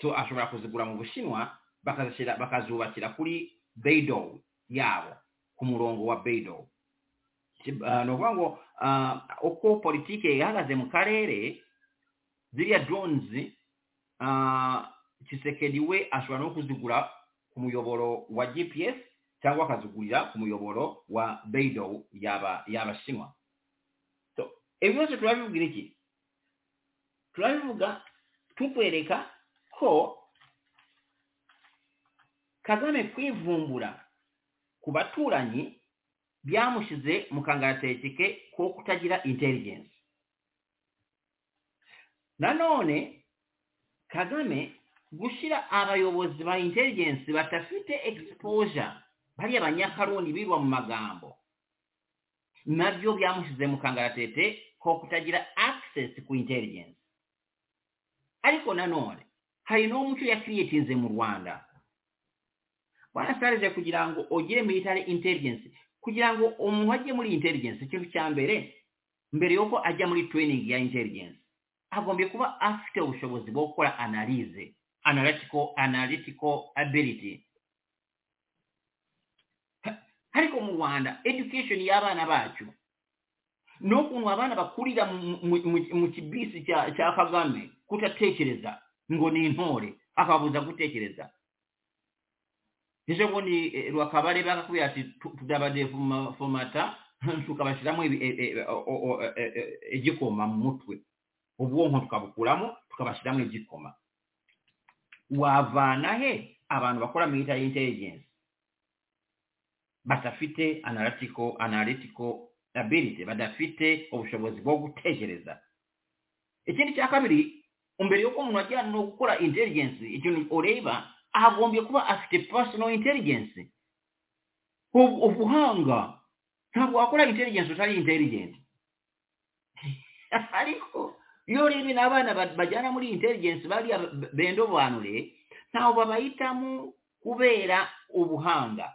so ashobora kuzigura mu bushinwa bakazishyira- bakazubakira kuri beido yabo ku murongo wa beido Ki- ah, ni ukuvuga ngo ah, uko politiki ihagaze mu karere ziriya drones ah, kisekedi we ashobora no kuzigura ku muyoboro wa gps cyangwa akazigurira ku muyoboro wa beido y'aba- y'abashinwa So, ibi byose turabibwira iki turabivuga tukwereka ko kagame kwivumbura ku baturanyi byamushyize mu kangarateke ko kutagira intelligence nanone kagame gushyira abayobozi ba intelligence badafite exposure bariya banyakaroni birwa mu magambo nabyo byamushyize mu kangaratete ko kutagira access ku intelligence ariko nanone hari n'umuco yakiriyetinze mu rwanda wanasarije kugira ngo ugere military intelligence kugira ngo umuntu ajye muri intelligence ikintu cya mbere mbere yuko ajya muri training ya intelligence agombye kuba afite ubushobozi bwo gukora analyse analytical analytical ability Ha- ariko mu rwanda education y'abana bacu ni ukuntu abana bakurira mu- mu- mu- mu kibisi cya cya kagame kutatekereza ngo ni intore akababuza gutekereza ejo bundi eh, rwakabare bakakubwira ati tu- tudabadeforomata tukabashyiramo ibi- e- e- o- o- e- e- e- igikoma mu mutwe ubwonko tukabukuramo tukabashyiramo igikoma wavana he abantu bakora military intelligence badafite analytical analytical ability badafite ubushobozi bwo gutekereza ikindi cya kabiri mbere y'uko umuntu ajyana no gukora intelligence ikintu ureba agombye kuba afite personal intelligence Ubu- ubuhanga ntabwo wakora intelligence utari intelligent ariko iyo urebye n'abana ba- bajyana muri intelligence bariya b- bendobanure ntawe babahitamo kubera ubuhanga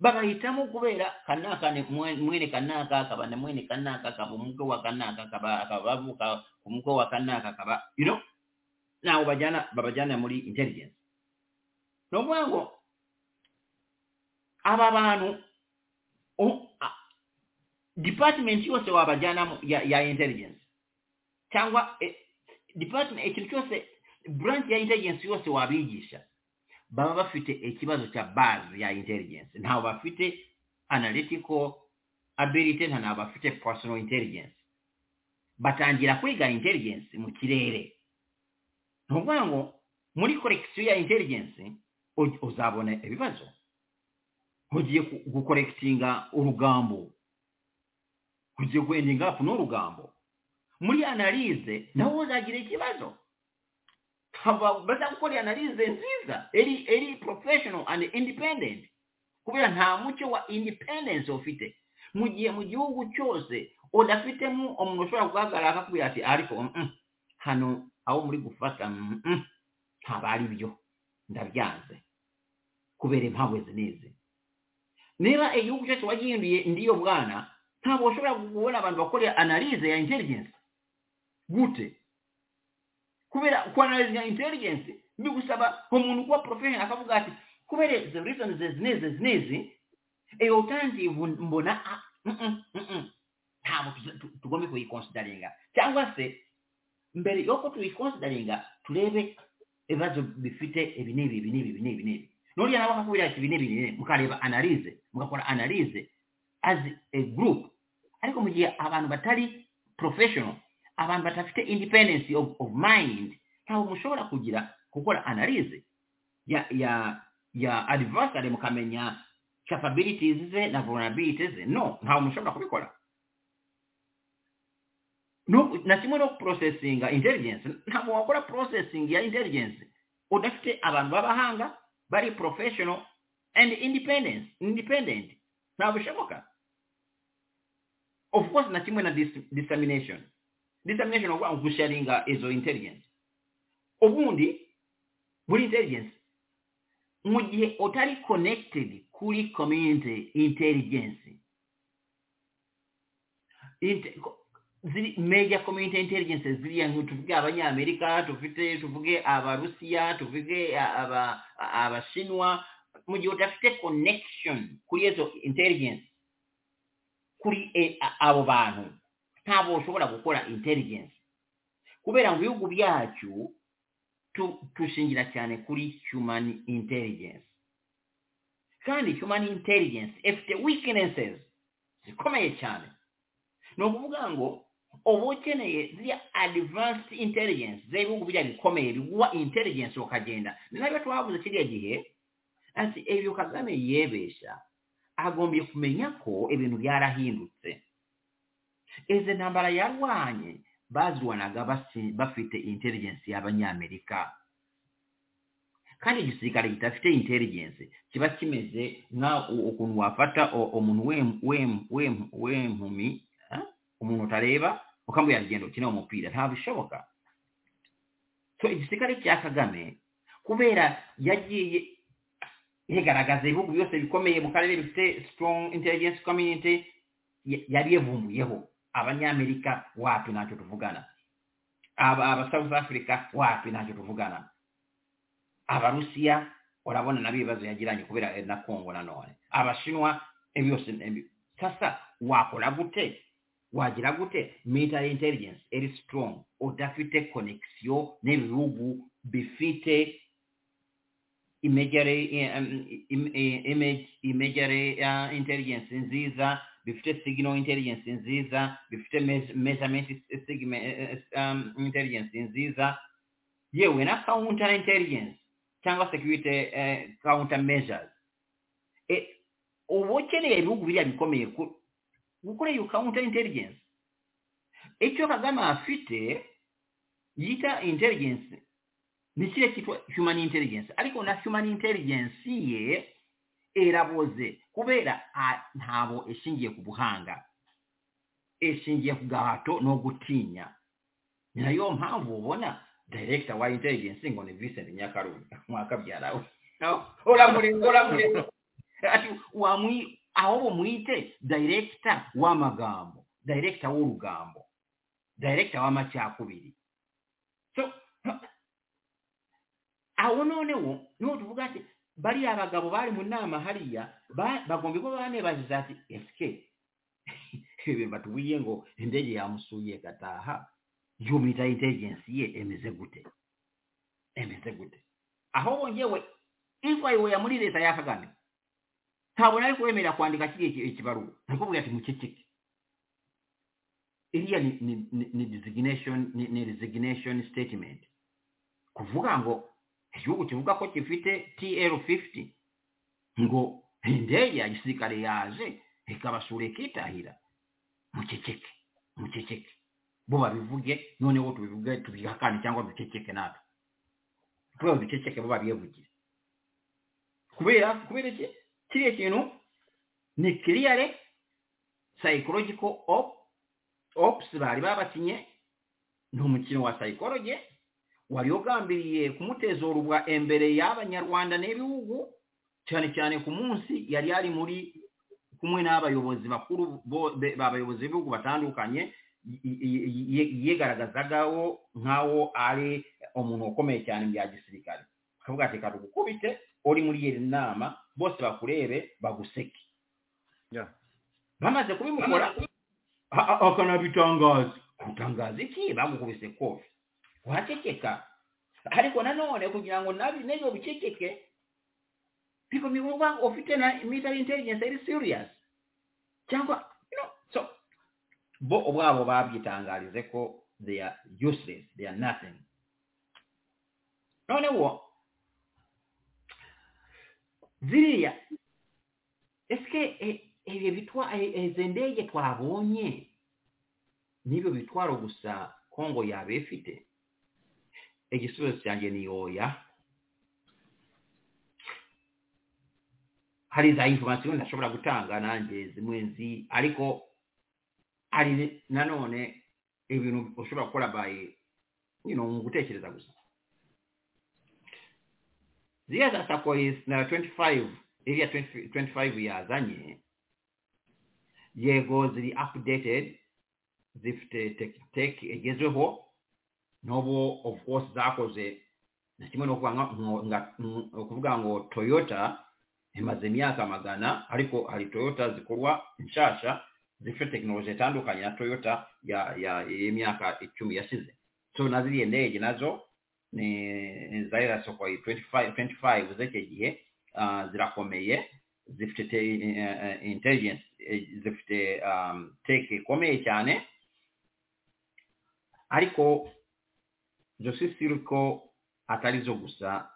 babahitamo kubera kanaka ni mwe- mwene kanaka akaba na mwene kanaka akaba umukwe wa kanaka akaba akaba bavuka ku mukwe wa kanaka akaba you know ntawe bajyana babajyana muri intelligence ni ukuvuga ngo aba bantu u- a- department yose wabajyanamo ya, ya intelligence cyangwa eh, department ikintu cyose branch ya intelligence yose wabigisha baba bafite ikibazo cya base ya intelligence ntawe bafite analytical ability nta ntawe bafite personal intelligence batangira kwiga intelligence mu kirere ni ukuvuga ngo muri korekisiyo ya intelligence u- uzabona ibibazo ugiye gu- gukorekitinga urugambo kugira wenda ingapu n'urugambo muri analize nawe uzagira ikibazo bazagukora analize nziza eri eri professional and independent kubera nta mucyo wa independence ufite mu gihe mu gihugu cyose udafitemo umuntu ushobora guhagarara akakubwira ati ariko mm, hano aho muri gufata mm, ntabwo ari byo ndabyanze kubera impamvu izi n'izi niba igihugu cyose wagihinduye ndiyo mwana ntabwo ushobora kubona abantu bakorera analize ya intelligence gute kubera kuanalizinga intelligence bigusaba umuntu kuba professional akavuga ati kubera izo reason izi n'izi izi n'izi iyo kandi mbona ntabwo tugombe kuyikonsidaringa cyangwa se mbere yuko tuyikonsidaringa turebe ibibazo bifite ibi n'ibi ibi n'ibi ibi n'ibi n'ibi nuriya nawe akakubwira ati ibi n'ibi ibi n'ibi mukareba analize mugakora analize as a group ariko mu gihe abantu batari professional abantu badafite independence of, of mind ntabwo mushobora kugira gukora analize ya ya ya adversary mukamenya capabilities ze na vulnerabilities ze no ntawe mushobora kubikora no na kimwe no processinga intelligence ntabwo wakora processing ya intelligence udafite abantu b'abahanga bari professional and independence independent ntabwo bishoboka of course na kimwe na dis dissemination dissemination uba gusharinga izo intelligence ubundi muri intelligence mu gihe utari connected kuri community intelligence Inte, ziri major community intelligence ziriya nku tuvuge abanyamerika tufite tuvuge abarusiya tuvuge abashinwa mu gihe udafite connection kuri izo intelligence kuri abo bantu ntabwo ushobora gukora intelligence kubera mu bihugu byacu tushingira cyane kuri human intelligence kandi human intelligence ifite weaknesses zikomeye cyane ni ukuvuga ngo uba ukeneye ziriya advanced intelligence z'ibihugu biriya bikomeye biguha intelligence ukagenda ni nabyo twavuze kiriya gihe ati ibyo kagame yebesha agombye kumenya ko ibintu byarahindutse izi ntambara yarwanye bazirwanaga bafite intelligence y'abanyamerika kandi igisirikare kidafite intelligence kiba kimeze nka ukuntu wafata umuntu w'impumi umuntu utareba ukamubwira rugendo ukina umupira ntabwo bishoboka so igisirikare cya kagame kubera yagiye igaragaza ibihugu byose bikomeye mu karere bifite strong intelligence community yari yavumbuyeho abanyamerika wapi ntacyo tuvugana aba south africa wapi ntacyo tuvugana abarusiya urabona nabo ibibazo yagiranye kubera na kongo nanone abashinwa byose sasa wakora gute wagira gute military intelligence eri strong udafite connexion n'ibihugu bifite imejere imejere intelligence nziza bifite signal intelligence nziza bifite measurement intelligence nziza yewe na counter intelligence cyangwa security eh, counter measures uba ukeneye ibihugu biriya bikomeye gukora iyo counter intelligence icyo kagame afite yita intelligence ni kiriya cyitwa human intelligence ariko na human intelligence ye eraboze kubera ntabo ishingiye ku buhanga ishingiye ku gahato no gutinya ni nayo mpamvu ubona director wa intelligence ngo ni Vincent Nyakarunga mwakabyara we uramuri uramuri ati wamwi aho bumwite director w'amagambo director w'urugambo director w'amacyakubiri so aho none wo niho tuvuga ati bariya abagabo bari mu nama hariya bagomba kuba banebaziza ati eske ibi batuwiye ngo indege yamusuye gataha yumita intelligence ye emeze gute emeze gute aho bongewe ifayiweya muri leta ya kagame ntabwo nari kubemerera kwandika kiriya ikibaruwa nakubwira ati muceceke iriya ni, ni, ni designation ni, ni resignation statement kuvuga ngo igihugu kivuga ko gifite tl 50 ngo indege ya gisirikare yaje ikabasura ikitahira muceceke muceceke bo babivuge noneho tubivuge tubihakane cyangwa duceceke natwe kubera duceceke bo babiyevugire kubera kubera iki kiriya kintu ni kiriyare sayikoroji ko opusi bari babakinye ni umukino wa sayikoroji wari ugambiriye kumutezorubwa imbere y'abanyarwanda n'ibihugu cyane cyane ku munsi yari yari muri kumwe n'abayobozi bakuru abayobozi b'ibihugu batandukanye yigaragazagaho nk'aho ari umuntu ukomeye cyane mu bya gisirikare akavuga ati reka tugukubite uri muri iyi nama bose bakurebe baguseke bamaze kubimukora akanabitangaza gutangaza iki bagukubise kofi waceceka ariko nanone kugira ngo nabi n'ibyo biceceke because ni woba ufite na military intelligence ari serious cyangwa you know so bo ubwabo babyitangarize ko they are useless they are nothing noneho ziriya eske ibyo bitwa izi ndege twabonye n'ibyo bitwaro gusa kongo yaba ifite igisubizo cyanjye ni oya hari za informasiyo ntashobora gutanga nanjye zimwe nzi ariko hari nanone ibintu ushobora gukora bayi mu gutekereza gusa ziriya za sakoyisi na tuwenti fayive iriya tuwenti fayive yazanye yego ziri apudetedi zifite teki igezweho n'ubu ofu kose zakoze na kimwe no kuvuga ngo toyota imaze imyaka magana ariko hari toyota zikorwa nshasha zifite tekinoloji itandukanye na toyota y'imyaka icumi yashize so na ziriya ndege nazo ni zariya soko tuwenti fayive z'icyo gihe zirakomeye zifite intelligence zifite teke ikomeye cyane ariko josisiri ko atari zo gusa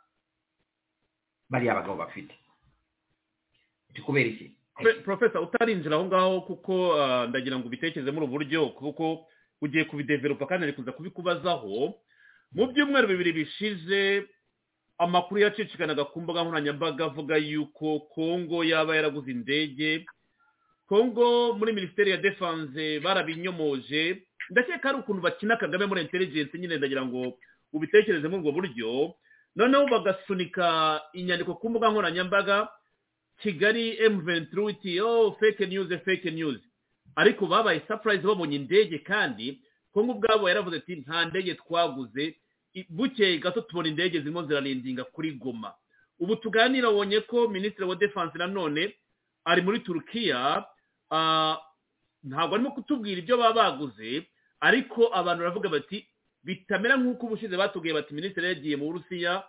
bariya bagabo bafite kubera iki profesa utarinjira aho ngaho kuko ndagira ngo ubitekereze muri ubu buryo kuko ugiye kubideveropa kandi ari kuza kubikubazaho mu byumweru bibiri bishize amakuru yacicikanaga ku mbuga nkoranyambaga avuga yuko kongo yaba yaraguze indege kongo muri minisiteri ya defanse barabinyomoje ndakeka ari ukuntu bakina kagame muri intelligence nyine ndagira ngo ubitekereze muri ubwo buryo noneho bagasunika inyandiko ku mbuga nkoranyambaga kigali emuventiri uti yo feke niyuzi feke niyuzi ariko babaye sapurayizi babonye indege kandi kongo ubwabo yaravuze ati nta ndege twaguze bukeye gato tubona indege zirimo zirarindinga kuri goma ubu tuganira abonye ko minisitiri wa defanse nanone ari muri turukiya ntabwo arimo kutubwira ibyo baba baguze ariko abantu baravuga bati bitamera nk'uko ubushize batubwiye bati minisitiri yagiye mu burusiya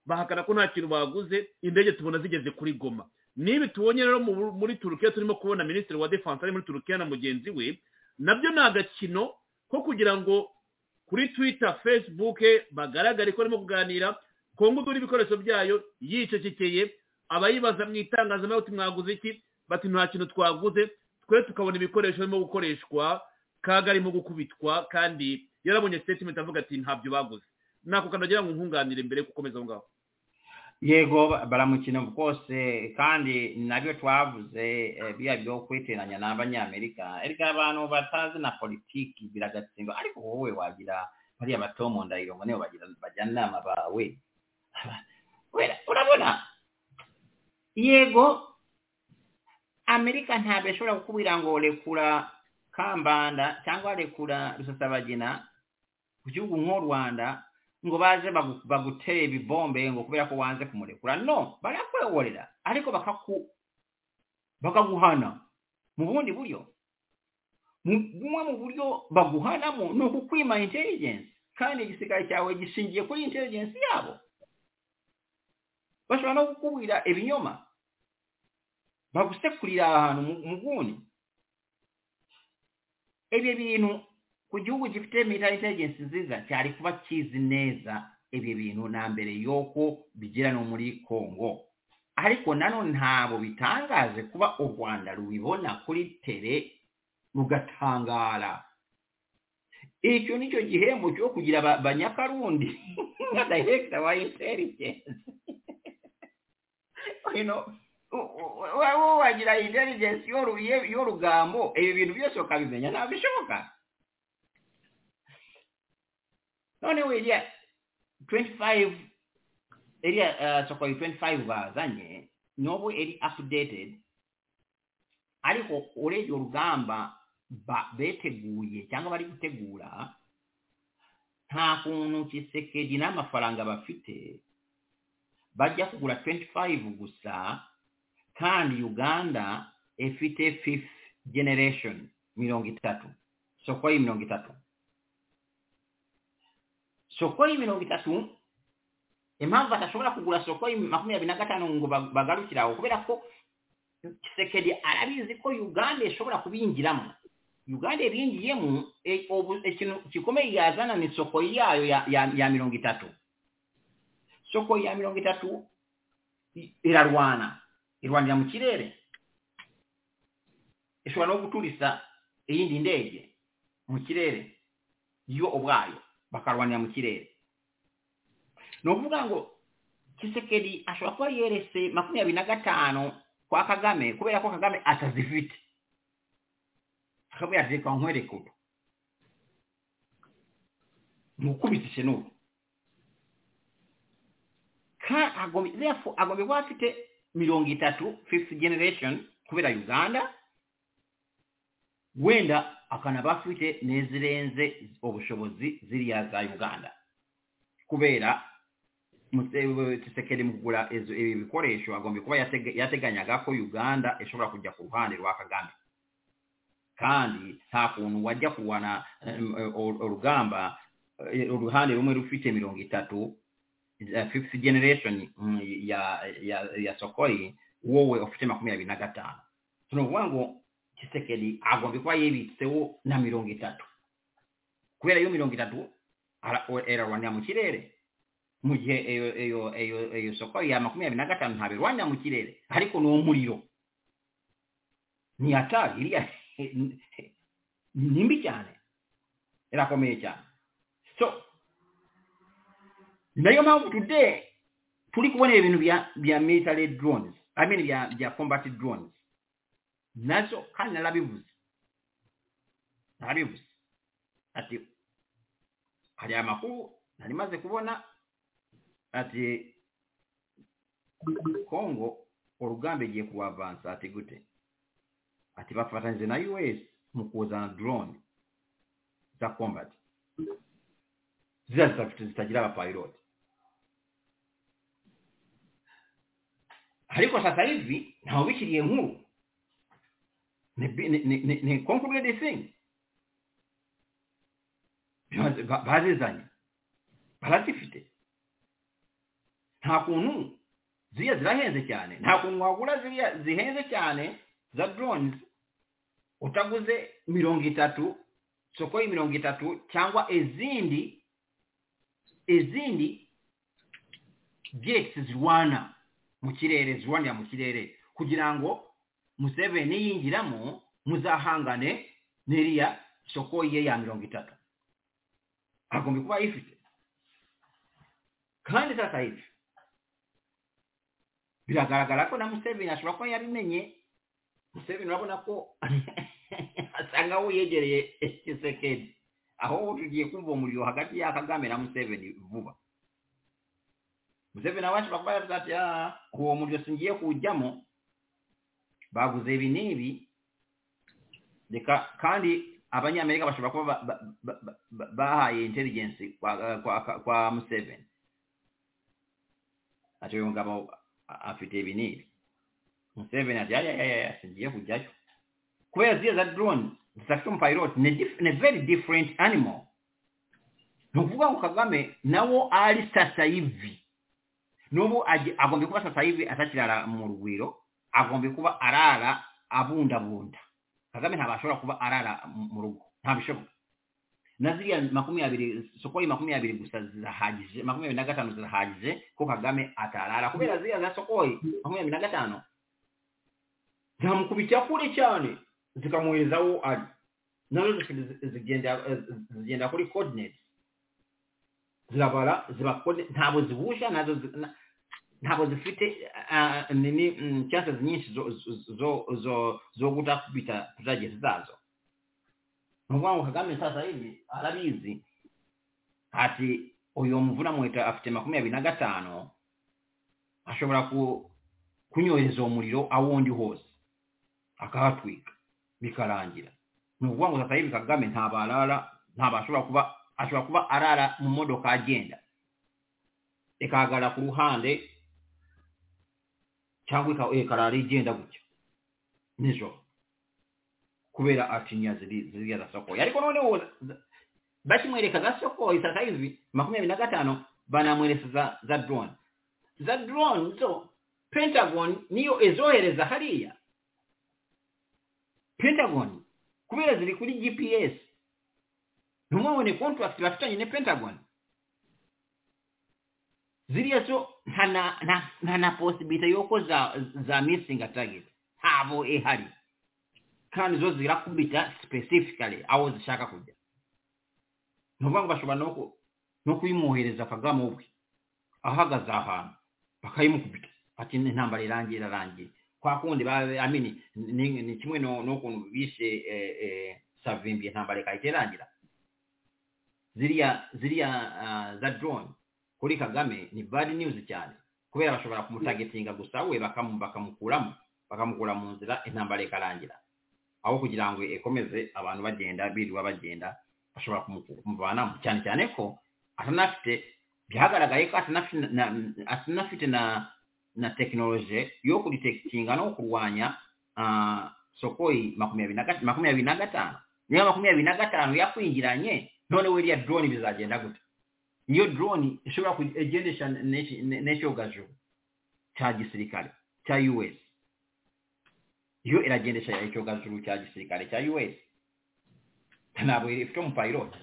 bahakana ko nta kintu baguze indege tubona zigeze kuri goma nibi tubonye rero muri turukiya turimo kubona minisitiri wa defanse ari muri turukiya na mugenzi we nabyo ni agakino ko kugira ngo kuri twita fesibuke bagaragare ko barimo kuganira kongo igura ibikoresho byayo yicecekeye abayibaza mu itangazamakuru mwaguze iki bati nta kintu twaguze twe tukabona ibikoresho birimo gukoreshwa kaga arimo gukubitwa kandi yarabonye sitetimenti avuga ati ntabyo baguze nako kanagira ngo nkunganire mbere yo gukomeza aho ngaho yego baramukina rwose kandi nabyo twavuze biriya byo kwiteranya n'abanyamerika erega abantu batazi na politiki biragatsindwa ariko wowe wagira bariya bato mu ndahiro ngo nibo bajyana inama bawe urabona yego amerika ntabwo ishobora kukubwira ngo rekura kambanda cyangwa rekura rusasabagina ku gihugu nk'u rwanda ngo baze bagutere ibibombe ngo kubera ko wanze kumurekura no barakwegorera ariko bakaguhana mu bundi buryo bumwe mu buryo baguhanamo ni ukukwima intelligence kandi igisirikare cyawe gishingiye kuri intelligence yabo bashobora no kukubwira ibinyoma bagusekurira ahantu mu gundi ibyo bintu ku gihugu gifite military intelligence nziza cyari kuba kizi neza ibi bintu na mbere y'uko bigira no muri congo ariko nanone ntabwo bitangaje kuba u rwanda rubibona kuri tere mugatangara icyo ni cyo gihembo cyo kugira aba- abanyakarundi nka dayegita wa inteligensi ino wowe wagira inteligensi y'oru- y'e- y'urugambo ibi bintu byose ukabimenya ntabwo bishoboka noneho iriya tuwenti fayive iriya sokoyi tuwenti fayive bazanye n'ubu iri apudetedi ariko urebye urugamba ba- beteguye cyangwa bari gutegura nta kuntu kisekedi n'amafaranga bafite bajya kugura 25 gusa kandi uganda ifite fifth generation mirongo itatu soko yi mirongo itatu soko yi mirongo itatu impamvu badashobora kugura soko yi makumyabiri na gatanu ngo ba- bagarukire aho kubera ko kisekedi arabizi ko uganda ishobora kubinjiramo uganda ibingiyemo e- ubu- ikintu gikomeye yazana ni soko yayo ya, ya, ya mirongo itatu soko ya mirongo itatu i- irarwana irwanira mu kirere ishobora no guturisa iyindi ndege mu kirere yo ubwayo bakarwanira mu kirere ni ukuvuga ngo kisekedi ashobora kuba yerese makumyabiri na gatanu kwa kagame kubera ko kagame atazifite akaba yazirika nkwereka ubu mukubitse n'ubu Ka- agomba- therefore agomba kuba afite mirongo itatu fifth generation kubera uganda wenda akanaba afite n'izirenze ubushobozi ziriya za uganda kubera kisekeri mu kugura izo- ibi bikoresho agomba kuba yatega- yateganyaga ko uganda ishobora kujya ku ruhande rwa kagame kandi nta kuntu wajya kurwana um, ur- urugamba eh, uruhande rumwe rufite mirongo itatu eh, fifth generation mm, ya ya, ya sokoi wowe ufite makumyabiri na gatanu ni ukuvuga ngo kisekedi agomba kuba yibitseho na mirongo itatu kubera iyo mirongo itatu ara- o- irarwanira mu kirere mu gihe iyo- iyo- iyo iyo sokoi ya makumyabiri na gatanu ntabirwanira mu kirere ariko ni umuriro ni hatari iriya ni mbi cyane irakomeye cyane so nayo mpamvu today turi kubona ibintu bya bya military drones i mean bya bya combat drones nazo kandi narabivuze narabivuze ati hari amakuru nari maze kubona ati kongo urugamba igiye kubavansa ati gute ati bafatanyije na us mu kuzana drone za combat ziriya zitafite zitagira abapiloti ariko sasa hivi ntawubishyiriye nkuru ni bi- ni- ni- ni- ni concluded thing Ba- ba- bazizanye barazifite nta kuntu ziriya zirahenze cyane nta kuntu wagura ziriya zihenze cyane za drones utaguze mirongo itatu soko y' mirongo itatu cyangwa izindi izindi jets zirwana mu kirere zirwanira mu kirere kugira ngo museveni yinjiramo muzahangane n'iriya soko ye ya mirongo itatu agomba kuba ayifite kandi sasa hivi biragaragara ko na museveni ashobora kuba yabimenye museveni urabona ko asanga aho yegereye kisekedi aho tugiye kumva umuriro hagati ya kagame na museveni vuba museveni nawe ashobora kuba yavuze ati "Ah, uwo muriro singiye kuwujyamo baguze ibi n'ibi reka kandi abanyamerika bashobora kuba ba- ba- ba- ba- ba- bahaye inteligensi kwa, kwa, kwa, kwa museveni ati uyu mugabo a- afite ibi n'ibi museveni ati ayayaya singiye kujyayo kubera ziriya za drone zidafite umupiloti ni dif- ni very different animal ni ukuvuga ngo kagame nawo ari sasa hivi n'ubu agi- agomba kuba sasa hivi atakirara mu rugwiro agomba kuba arara abundabunda kagame ntabwo ashobora kuba arara mu- mu rugo ntabishoboka na ziriya makumyabiri sokoi makumyabiri gusa zirahagije makumyabiri na gatanu zirahagije ko kagame atarara kubera ziriya za sokoi makumyabiri na gatanu zamukubitira kure cyane zikamuhereza aho ari nanone zigenda zigenda kuri coordinates zirabara ziba coordinates ntabwo zibusha nazo zi- na- ntabwo zifite ah, nini mm, chances nyinshi zo zo zo zo kutakubita tuzagezi zazo ni ukuvuga ngo kagame sasa hivi arabizi ati uyu mvura mwita afite makumyabiri na gatanu ashobora ku kunyohereza uwo muriro awundi hose akahatwika bikarangira ni ukuvuga ngo sasa hivi kagame ntabwo arara ntabwo ashobora kuba ashobora kuba arara mu modoka agenda ikahagarara ku ruhande cyangwa ika- ikarara igenda gutya nijoro kubera atinya ziri- ziriya zasokoye ariko noneho za- bakimwereka gasokoye sasa hivi makumyabiri na gatano banamweresa za, za drone za drone zo pentagon niyo ezohereza hariya pentagon kubera ziri kuri gps ntumwabone contract bafitanye ne pentagon ziriya zo nta na- nta- nta na possibility yuko za za missing a target ntabo ihari kandi zo zirakubita specifically aho zishaka kujya ni ukuvuga ngo bashobora no ku- no kuyimwohereza kagame ubwe ahagaze ahantu bakayimukubita ati "Ni- intambara irangiye irarangiye kwa kundi ba- amini ni ni kimwe no- n'ukuntu bishe eh, eh, savimbi intambara ikahita irangira ziriya ziriya ah, za drone kuri kagame ni bad news cyane kubera bashobora kumutagetinga gusa we bakamu- bakamukuramo bakamukura mu nzira intambara ikarangira aho kugira ngo ikomeze abantu bagenda birirwa bagenda bashobora kumu- kumuvanamo cyane cyane ko atanafite byagaragaye ko atanafite na, na- atanafite na na tekinoloji yo kudetekitinga no kurwanya ah, sokoyi makumyabiri na gata- makumyabiri na gatanu niba makumyabiri na gatanu yakwingiranye noneho iriya drone bizagenda gute iyo drone ishobora kugendesha n'iki- n'icyogajo cya gisirikare cya us iyo iragendesha icyogajuru cya gisirikare cya us ntabwo ifite umupayiroti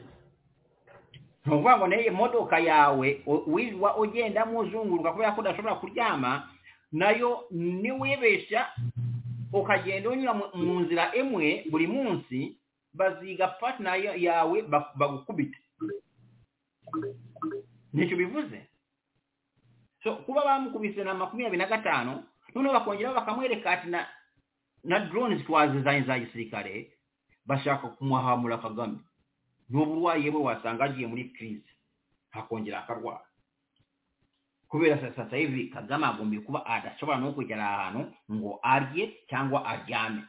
ni ukuvuga ngo nayo imodoka yawe u- wirirwa ugendamo uzunguruka kubera ko udashobora kuryama nayo niwibeshya ukagenda unyura mu- mu nzira imwe buri munsi baziga patina yawe bak- bagukubita nicyo bivuze so kuba bamukubise na makumyabiri na gatanu noneho bakongeraho bakamwereka ati na na drones twazizanye za gisirikare bashaka kumuhamura kagame n'uburwayi bwe wasanga agiye muri crise akongera akarwara kubera sa- sasa hivi kagame agombye kuba adashobora no kugera ahantu ngo arye cyangwa aryame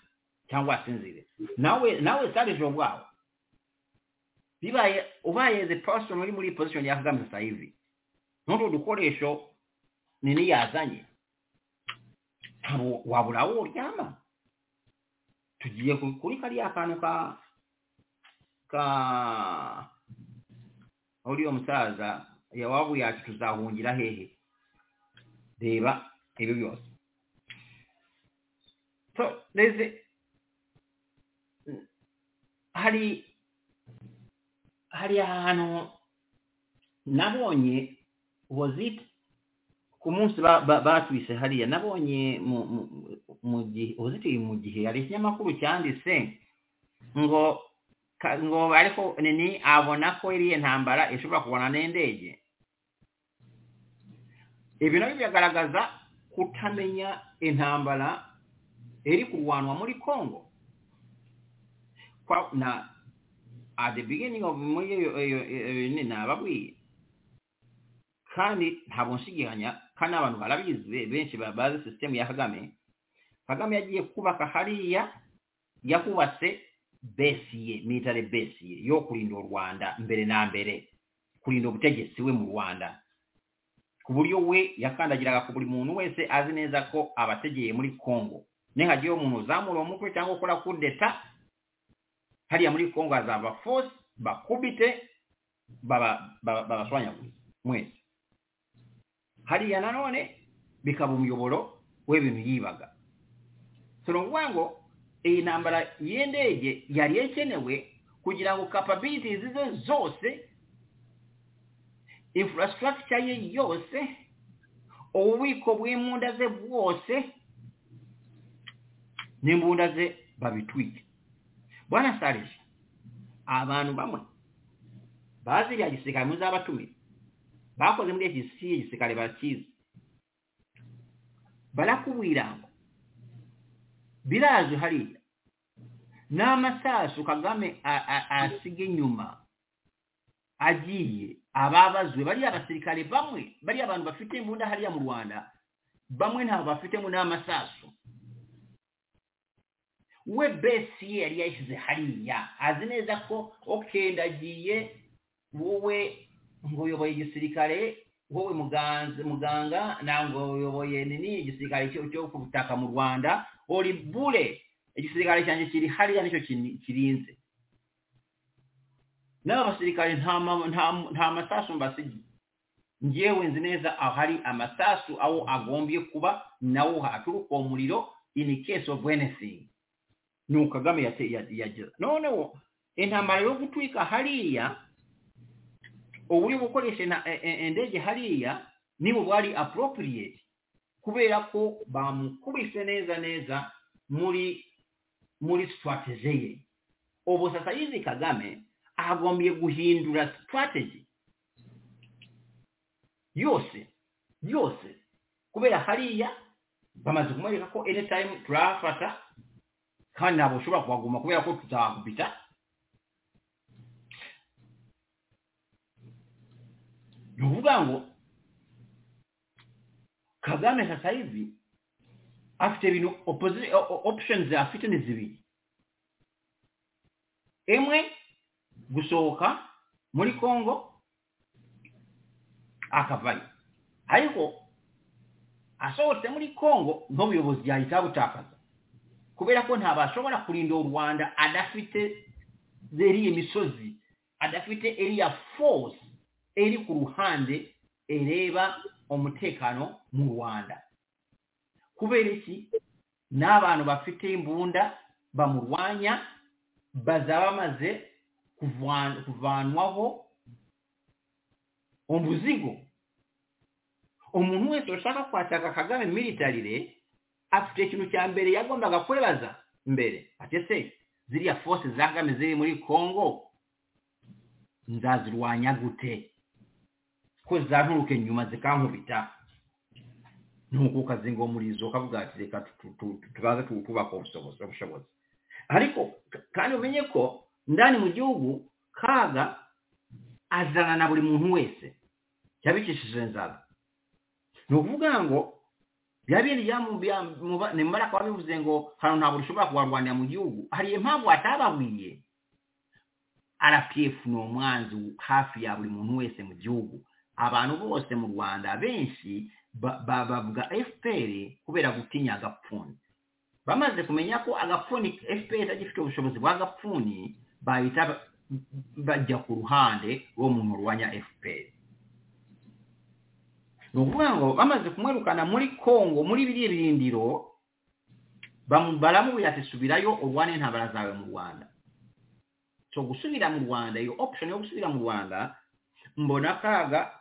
cyangwa asinzire nawe nawe sarije ubwawe bibaye ubaye the person uri muri position ya kagame sasa hivi n'utwo dukoresho nini yazanye ntabwo wabura aho uryama tugiye ku- kuri kariya kantu ka ka uriya musaza yawabu yacu tuzahungira hehe reba ibyo byose so there's a- hari hari ahantu nabonye was it ku munsi ba- ba- batwise hariya nabonye mu- mu- mu gihe was it mu gihe hari ikinyamakuru cyanditse ngo ka- ngo ariko nini abona ko iriya ntambara ishobora kubona n'indege ibi nabyo biragaragaza kutamenya intambara iri kurwanwa muri congo Kwa- na at the beginning of muri iyo iyo iyo nini nababwiye kandi ntabwo nshigikanya kandi n'abantu barabizi benshi ba- bazi sisitemu ya kagame kagame yagiye kubaka hariya yakubatse besi ye military besi ye yo kurinda u rwanda mbere na mbere kurinda ubutegetsi we mu rwanda ku buryo we yakandagiraga ku buri muntu wese azi neza ko abategeye muri congo nihagiyeho umuntu uzamura uwo mutwe cyangwa ukora kudeta hariya muri congo hazava force bakubite baba- baba- babashwanyaguze mwese hariya nanone bikaba umuyoboro w'ibintu yibaga so ni ukuvuga ngo iyi ntambara y'indege yari ikenewe kugira ngo capabilities ze zose infrastructure ye yose ububiko bw'imbunda ze bwose n'imbunda ze babitwike bwana sarije abantu bamwe bazi bya gisirikare muzabatumire bakoze muri agensi y'igisirikare bakizi barakubwira ngo biraje hariya n'amasasu kagame asiga inyuma agiye ababazwe bariya abasirikare bamwe bariya abantu bafite imbunda hariya mu rwanda bamwe ntabwo bafitemo n'amasasu we besi ye yari yayishyize hariya azi neza ko oke ndagiye wowe ngo uyoboye igisirikare wowe muganga ntabwo uyoboye nini igisirikare cyo ku butaka mu rwanda uri bure igisirikare cyanjye kiri hariya nicyo kirinze n'aba basirikare nta masasu mbasigiye ngewe nzi neza ahari amasasu aho agombye kuba nawo haturuka uwo muriro ini case of anything ni uko kagame yagira noneho intambara yo gutwika hariya ubu uri gukoresha indege hariya niba bwari appropriate kubera ko bamukubise neza neza muri muri strategy ye ubu sasa yizi kagame agombiye guhindura strategy yose yose kubera hariya bamaze kumwereka ko anytime turafata kandi ntabwo ushobora kuhaguma kubera ko tuzahakubita ni ukuvuga ngo kagame sasa hivi afite ibintu options afite ni zibiri imwe gusohoka muri congo akavayo ariko asohotse muri congo n'ubuyobozi yahita butakaza kubera ko ntabashobora kurinda u rwanda adafite zeriya misozi adafite eriya force eri ku ruhande ereba umutekano mu rwanda kubera iki n'abantu bafite imbunda bamurwanya bazaba bamaze kuvanwaho umuzigo umuntu wese ushaka kwataka kagame militarire afite ikintu cya mbere yagombaga kwebaza mbere atese ziriya force za kagame ziri muri congo nzazirwanya gute ko zanturuke nyuma zikankubita nuko ukazinga umurizo ukavuga ati reka tubaze twubaka ubushobozi ariko kandi umenye ko ndani mu gihugu kaga azana na buri muntu wese yabikishije inzara ni ukuvuga ngo yabiriya ni mbara kuba bivuze ngo hano ntabwo ushobora kubarwanira mu gihugu hari impamvu atababwiye rpf ni umwanzi hafi ya buri muntu wese mu gihugu abantu bose mu rwanda benshi bavuga fpr kubera gutinya agapfuni bamaze kumenya ko agapfuni fpr itagifite ubushobozi bw'agapfuni bahita bajya ku ruhande rwo muntu urwanya fpr ni ukuvuga ngo bamaze kumwirukana muri congo muri biriya birindiro baramubwira ati subirayo urwane intambara zawe mu rwanda so gusubira mu rwanda iyo option yo gusubira mu rwanda mbona kaga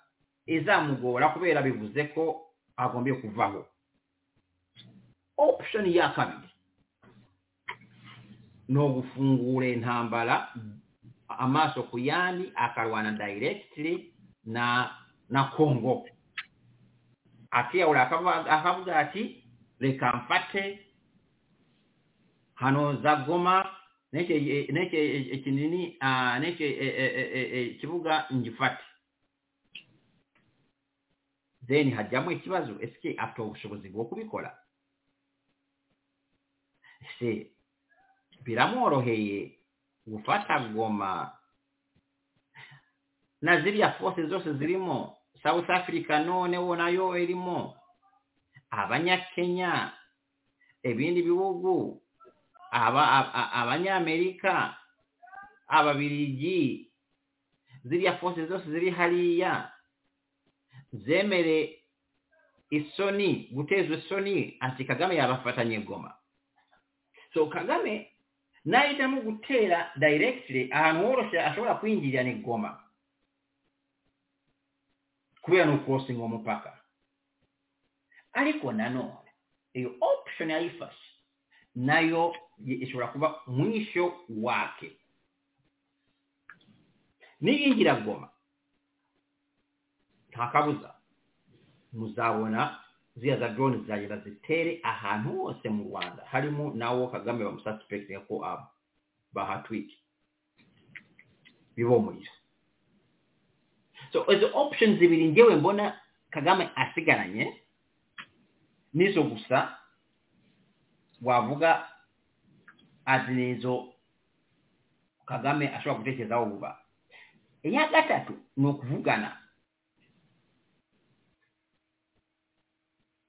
izamugora kubera bivuze ko agombye kuvaho option ya kabiri ni ugufungura intambara amaso ku yandi akarwana directly na na congo akiyahura akavuga ati reka mfate hano za goma neke kinini neke kibuga ngifate then hajyamo ikibazo ese afite ubushobozi bwo kubikora se biramworoheye gufata goma na ziriya force zose zirimo south africa noneho nayo irimo abanyakenya ibindi bihugu abanyamerika ababirigi ziriya force zose ziri hariya zemere isoni gutezwa isoni ati kagame yabafatanye goma so kagame nahitamo gutera directly ahantu woroshye ashobora kwinjirira ni goma kubera ni ukurosinga umupaka ariko nanone iyo option yayifashe nayo ishobora kuba mwisho wake n'iyingiragoma nta kabuza muzabona ziriya za drone zizagenda zitere ahantu hose mu rwanda harimo nawo kagame bamususpectinga ko aba bahatwike bibomurira so izo options zibiri ngewe mbona kagame asigaranye nizo gusa wavuga ati nizo kagame ashobora gutekerezaho vuba iya gatatu ni ukuvugana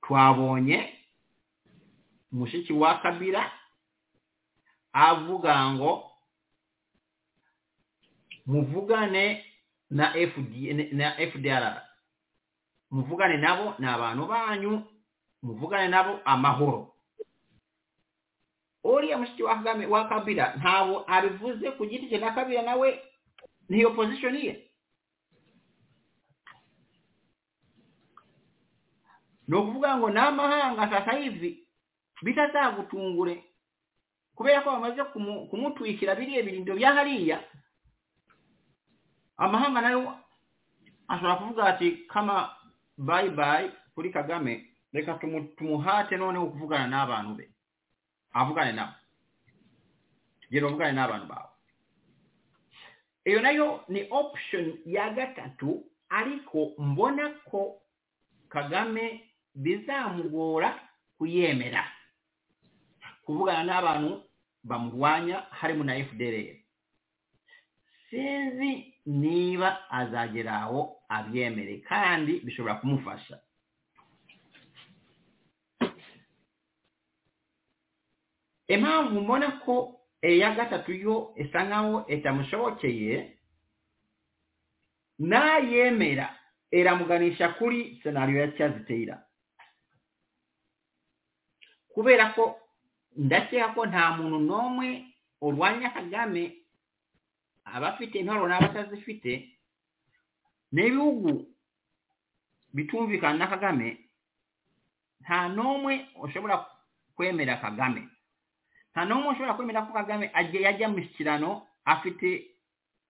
twabonye mushiki wa kabira avuga ngo muvugane na FD na fdr muvugane nabo ni abantu banyu muvugane nabo amahoro uriya mushiki wa kagame wa kabira ntabwo abivuze ku giti cye na kabira nawe niyo position ye ni ukuvuga ngo n'amahanga sasa hivi bitazagutungure kubera ko bamaze kumutwikira biriya birindo bya hariya amahanga nayo ashobora kuvuga ati kama bayi bayi kuri kagame reka tumuhate noneho kuvugana n'abantu be avugane nabo gera uvugane n'abantu bawe iyo nayo ni option ya gatatu ariko mbona ko kagame bizamugora kuyemera kuvugana n'abantu bamurwanya harimo na fdr sinzi niba azagera aho abyemere kandi bishobora kumufasha impamvu mbona ko iya gatatu yo isa nkaho itamushobokeye nayemera iramuganisha kuri senariyo ya cyazitera kubera ko ndakeka ko nta muntu n'umwe urwanya kagame abafite intwaro n'abatazifite n'ibihugu bitumvikana na kagame nta n'umwe ushobora kwemera kagame nta n'umwe ushobora kwemera ko kagame yajya mu mishyikirano afite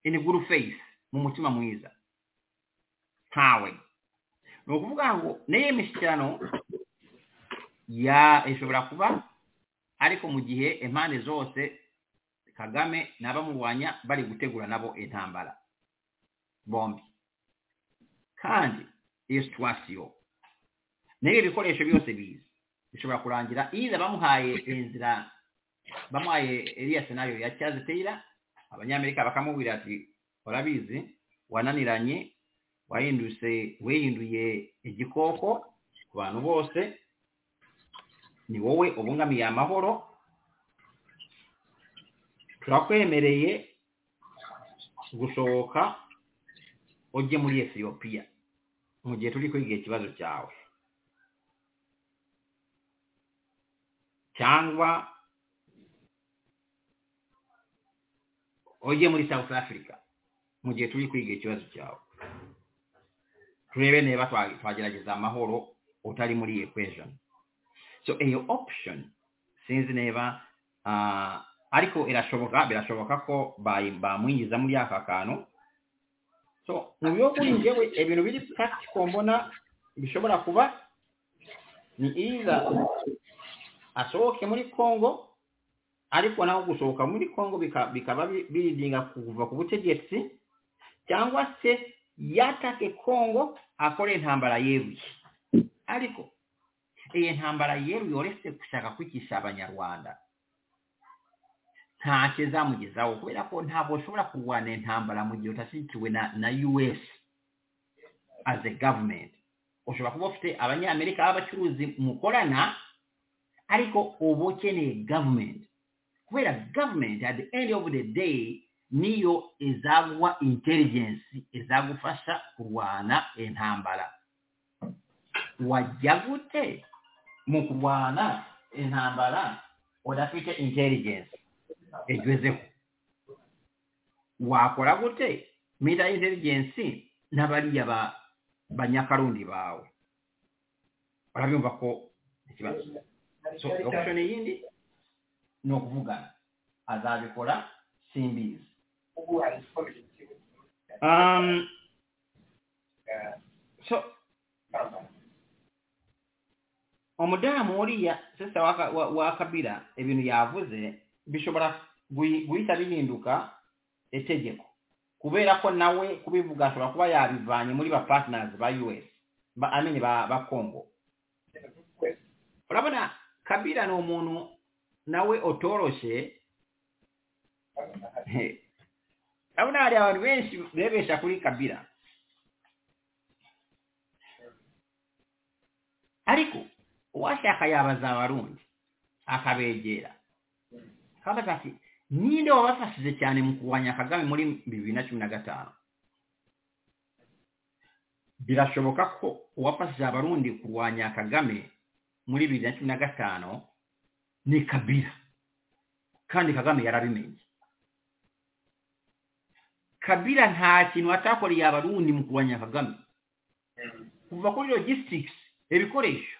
iniguru feyisi mu mutima mwiza ntawe ni ukuvuga ngo n'iyo mishyikirano ishobora kuba ariko mu gihe impande zose kagame n'abamurwanya bari gutegura nabo intambara bombi kandi iyo situwasiyo n'ibi bikoresho byose biza bishobora kurangira iza bamuhaye inzira bamuhaye iriya senayo ya cyaziteyira abanyamerika bakamubwira ati urabizi wananiranye wahindutse wihinduye igikoko ku bantu bose ni wowe ubungamiye amahoro turakwemereye gusohoka ujye muri Ethiopia mu gihe turi kwiga ikibazo cyawe cyangwa ujye muri South Africa mu gihe turi kwiga ikibazo cyawe turebe niba twagerageza amahoro utari muri iyi equation so iyo option sinzi niba ariko irashoboka birashoboka ko bamwinjiza muri aka kantu so mu bihugu ngewe ibintu biri practical mbona bishobora kuba ni iza asohoke muri congo ariko naho gusohoka muri congo bikaba biridinga kuva ku butegetsi cyangwa se yatake kongo akore intambara yeruye ariko iyi ntambara yeruye uretse gushaka kwicisha abanyarwanda ntacyo zamugezaho kubera ko ntabwo ushobora kurwana intambara mu gihe udashyigikiwe na us as a government ushobora kuba ufite abanyamerika b'abacuruzi mukorana ariko uba ukeneye government kubera government at the end of the day niyo izagwa intelligence izagufasha kurwana intambara wajya gute mu kurwana intambara udafite intelligence igwezeho wakora gute mita intelligence n'abariya banyakarundi bawe urabyumva ko ikibazo so option yindi ni ukuvugana azabikora simbizi Um, so omudamu oriya sasa waka- wa- wa kabira ebintu yavuze bishobora gui- guhita bihinduka etegeko kubera ko nawe kubivuga ashobora kuba yabivanye muri ba partners ba us ba amini ba, ba congo urabona kabira ni umuntu nawe utoroshe urabona hari abantu benshi bebesha kuri kabira ariko uwashaka yabaza abarundi akabegera kandi ati ninde wabafashije cyane mu kurwanya kagame muri bibiri na cumi na gatanu birashoboka ko uwafashije abarundi kurwanya kagame muri bibiri na cumi na gatanu ni kabira kandi kagame yarabimenye kabira nta kintu atakoreye abarundi mu kurwanya kagame kuva kuri logistics ibikoresho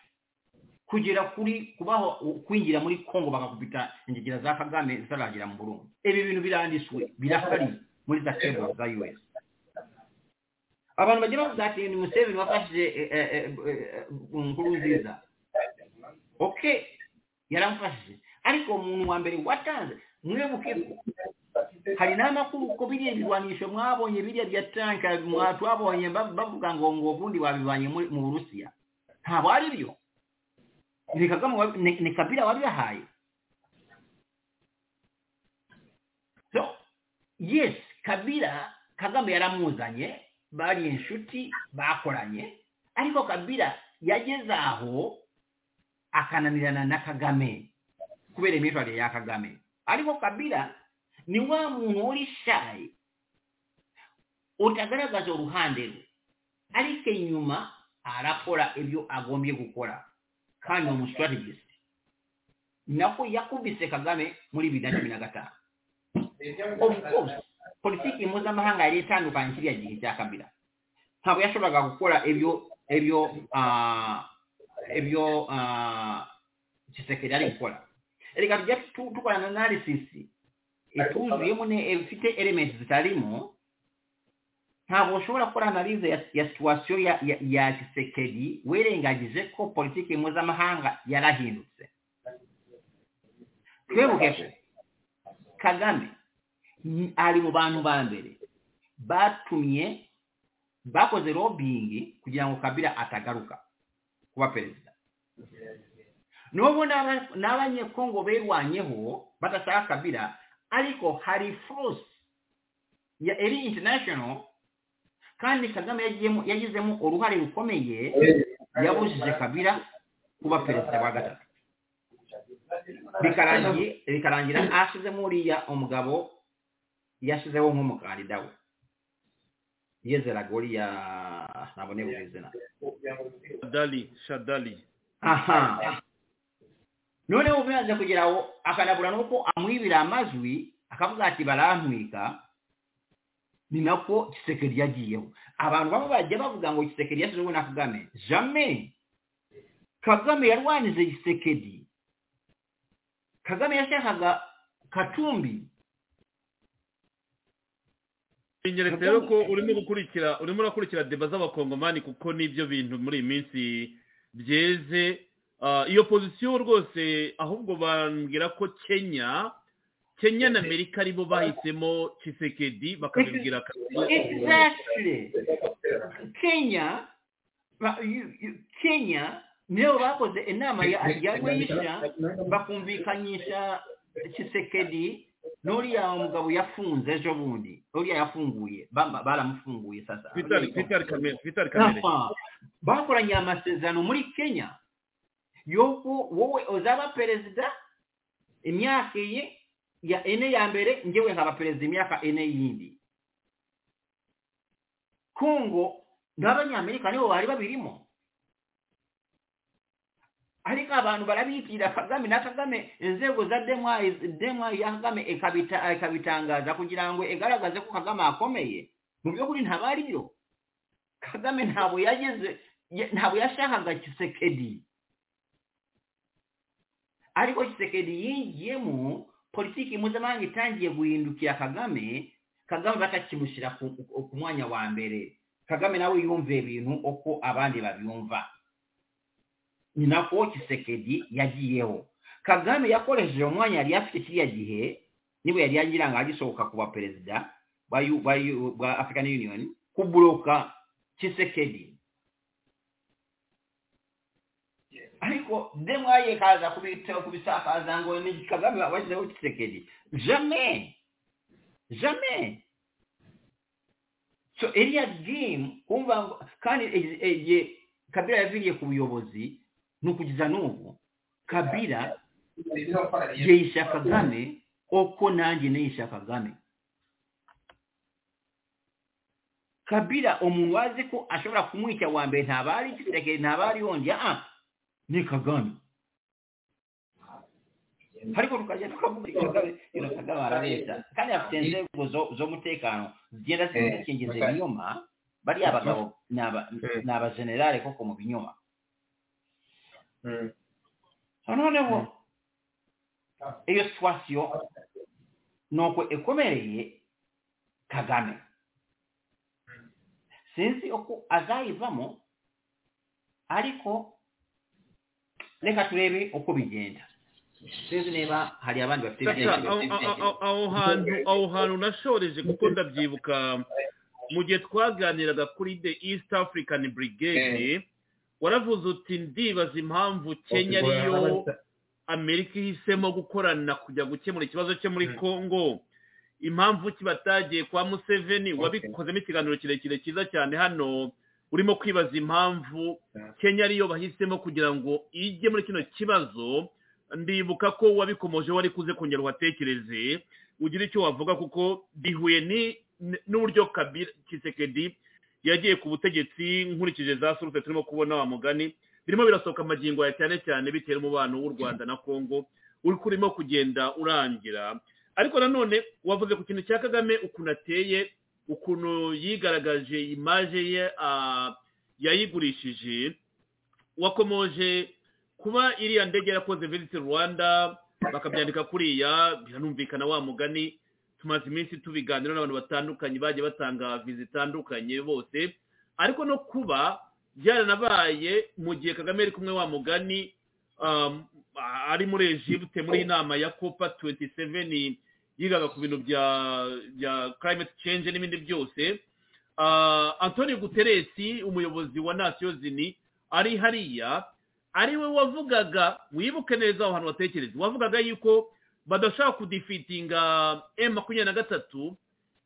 kugera kuri kubaho kwinjira muri kongo bagakubita ingegera za kagame zitaragera mu burundi ibi bintu biranditswe birahari muri za table za us abantu bagira bavuga ati ni museveni wafashije eh, eh, eh, eh, nkuru nziza ok yaramufashije ariko umuntu wa mbere watanze mwibuke ko hari n'amakuru ko biriya birwanisho mwabonye biriya bya tanka mwa- twabonye ba- bavuga ngo ngo ubundi babivanye muri- mu burusiya ntabwo ari byo ni kagame wabi- ni ni kabila wabibahaye so yes kabila kagame yaramuzanye bari inshuti bakoranye ariko kabila yageze aho akananirana na kagame kubera imyitwarire ya kagame ariko kabila ni wa muntu uri shayi utagaragaza uruhande rwe ariko inyuma arakora ibyo agombye gukora kandi ni umustrategist nako yakubise kagame muri bibiri na cumi na gatanu of course politiki mpuzamahanga yari itandukanye kiriya gihe cya kabila ntabwo yashoboraga gukora ibyo ibyo ah, ibyo ah, kisekedi ari gukora reka tujya tu- tukora na analysis ituzuyemo ne ifite elements zitarimo ntabwo ushobora gukora analize ya, ya situwasiyo ya, ya, ya kisekedi wirengagije ko politiki mpuzamahanga yarahindutse twibuke ko kagame ni- ari mu bantu ba mbere batumye bakoze lobbying kugira ngo kabila atagaruka kuba perezida nubwo n'aba- n'abanyekongo berwanyeho badashaka kabila ariko hari force ya eri international kandi kagame yagiyemo- yagizemo uruhare rukomeye yabujije kabila kuba perezida wa gatatu bikarangiye bikarangira ashizemo uriya umugabo yashizeho nk'umukandida we yezeraga uriya ntabwo nibuka izina shadali shadali aha noneho ubimaze kugira aho akanabura nuko amwibira amajwi akavuga ati barampwika ni nako kisekeri yagiyeho abantu bamwe bajya bavuga ngo kisekeri yashizeho na kagame jame kagame yarwanize gisekedi kagame yashakaga katumbi binyeretse rero ko urimo gukurikira urimo urakurikira deba z'abakongomani kuko n'ibyo bintu muri iyi minsi byeze Ah, iyo pozisiyo rwose ahubwo bambwira ko kenya kenya na amerika aribo bahisemo kisekedi bakabibwira kabiri exactly kenya ba- you- you- kenya niyo bakoze inama ya ya rwisha bakumvikanisha kisekedi n'uriya mugabo yafunze ejo bundi n'uriya yafunguye bamba- baramufunguye sasa Vitali Vitali kamere Vitali kamere Aha. bakoranye amasezerano muri kenya yuko wowe uzaba perezida imyaka iyi ya ene ya mbere njyewe nkaba perezida imyaka ene yindi kongo n'abanyamerika nibo bari babirimo ariko abantu barabitira kagame na kagame inzego za demwayi demwayi ya kagame ikabita- ikabitangaza kugira ngo igaragaze ko kagame akomeye mu by'ukuri ntabwo ari byo kagame ntabwo yageze ya- ntabwo yashakaga kisekedi ariko kisekedi yingiyemo politiki mpuzamahanga itangiye guhindukira kagame kagame batakimushyira ku ku mwanya wa mbere kagame nawe yumviye ibintu uko abandi babyumva ni nako kisekedi yagiyeho kagame yakoresheje umwanya yari afite kiriya gihe niba yari yagira ngo agisohoka kuba perezida wa african union kuburoka kisekedi ariko demwaye kaza kubitaho kubisakaza ngo ni kagame bashyizeho kisekedi jamais jamais so iriya game kumva kandi igihe kabira yaviriye ku buyobozi ni ukugeza n'ubu kabira yeyisha kagame uko nanjye neyisha kagame kabira umuntu wazi ko ashobora kumwica wa mbere ntabari kisekedi ntabari yongera aha ni kagame ariko tukajya tukavugana leta kandi afite inzego z'umutekano zigenda zikingiza ibinyoma bariya bagabo ni abajenerale koko mu binyoma noneho iyo situwasiyo nuko ikomereye kagame sinzi uko azayivamo ariko reka turebe uko bigenda sinzi niba hari abandi bafite aho hantu nashoreje kuko ndabyibuka mu gihe twaganiraga kuri the east african brigade waravuze uti ndibaza impamvu kenya ariyo amerika ihisemo gukorana kujya gukemura ikibazo cyo muri congo impamvu kibatagiye kwa museveni wabikozemo ikiganiro kirekire cyiza cyane hano urimo kwibaza impamvu kenya ariyo bahisemo kugira ngo ijye muri kino kibazo ndibuka ko wabikomoje wari kuze kongera uhatekereze ugira icyo wavuga kuko bihuye n'uburyo kisekedi yagiye ku butegetsi nkurikije za surute turimo kubona wa mugani birimo birasohoka amagingo ya cyane cyane bitewe n'umubano w'u rwanda na congo urimo kugenda urangira ariko nanone wavuze ku kintu cya kagame ukuntu ateye ukuntu yigaragaje imaje ye yayigurishije wakomoje kuba iriya ndege yarakoze visiti rwanda bakabyandika kuriya biranumvikana wa mugani tumaze iminsi tubiganira n'abantu batandukanye bagiye batanga viza zitandukanye bose ariko no kuba byaranabaye mu gihe kagame ari kumwe wa mugani ari muri ejibute muri inama ya kopa tuwenti seveni yigaga ku bintu bya bya climate change n'ibindi byose antoni guteresi umuyobozi wa nasiyo zini ari hariya ari we wavugaga wibuke neza aho hantu watekereza wavugaga yuko badashaka kudifitinga m makumyabiri na gatatu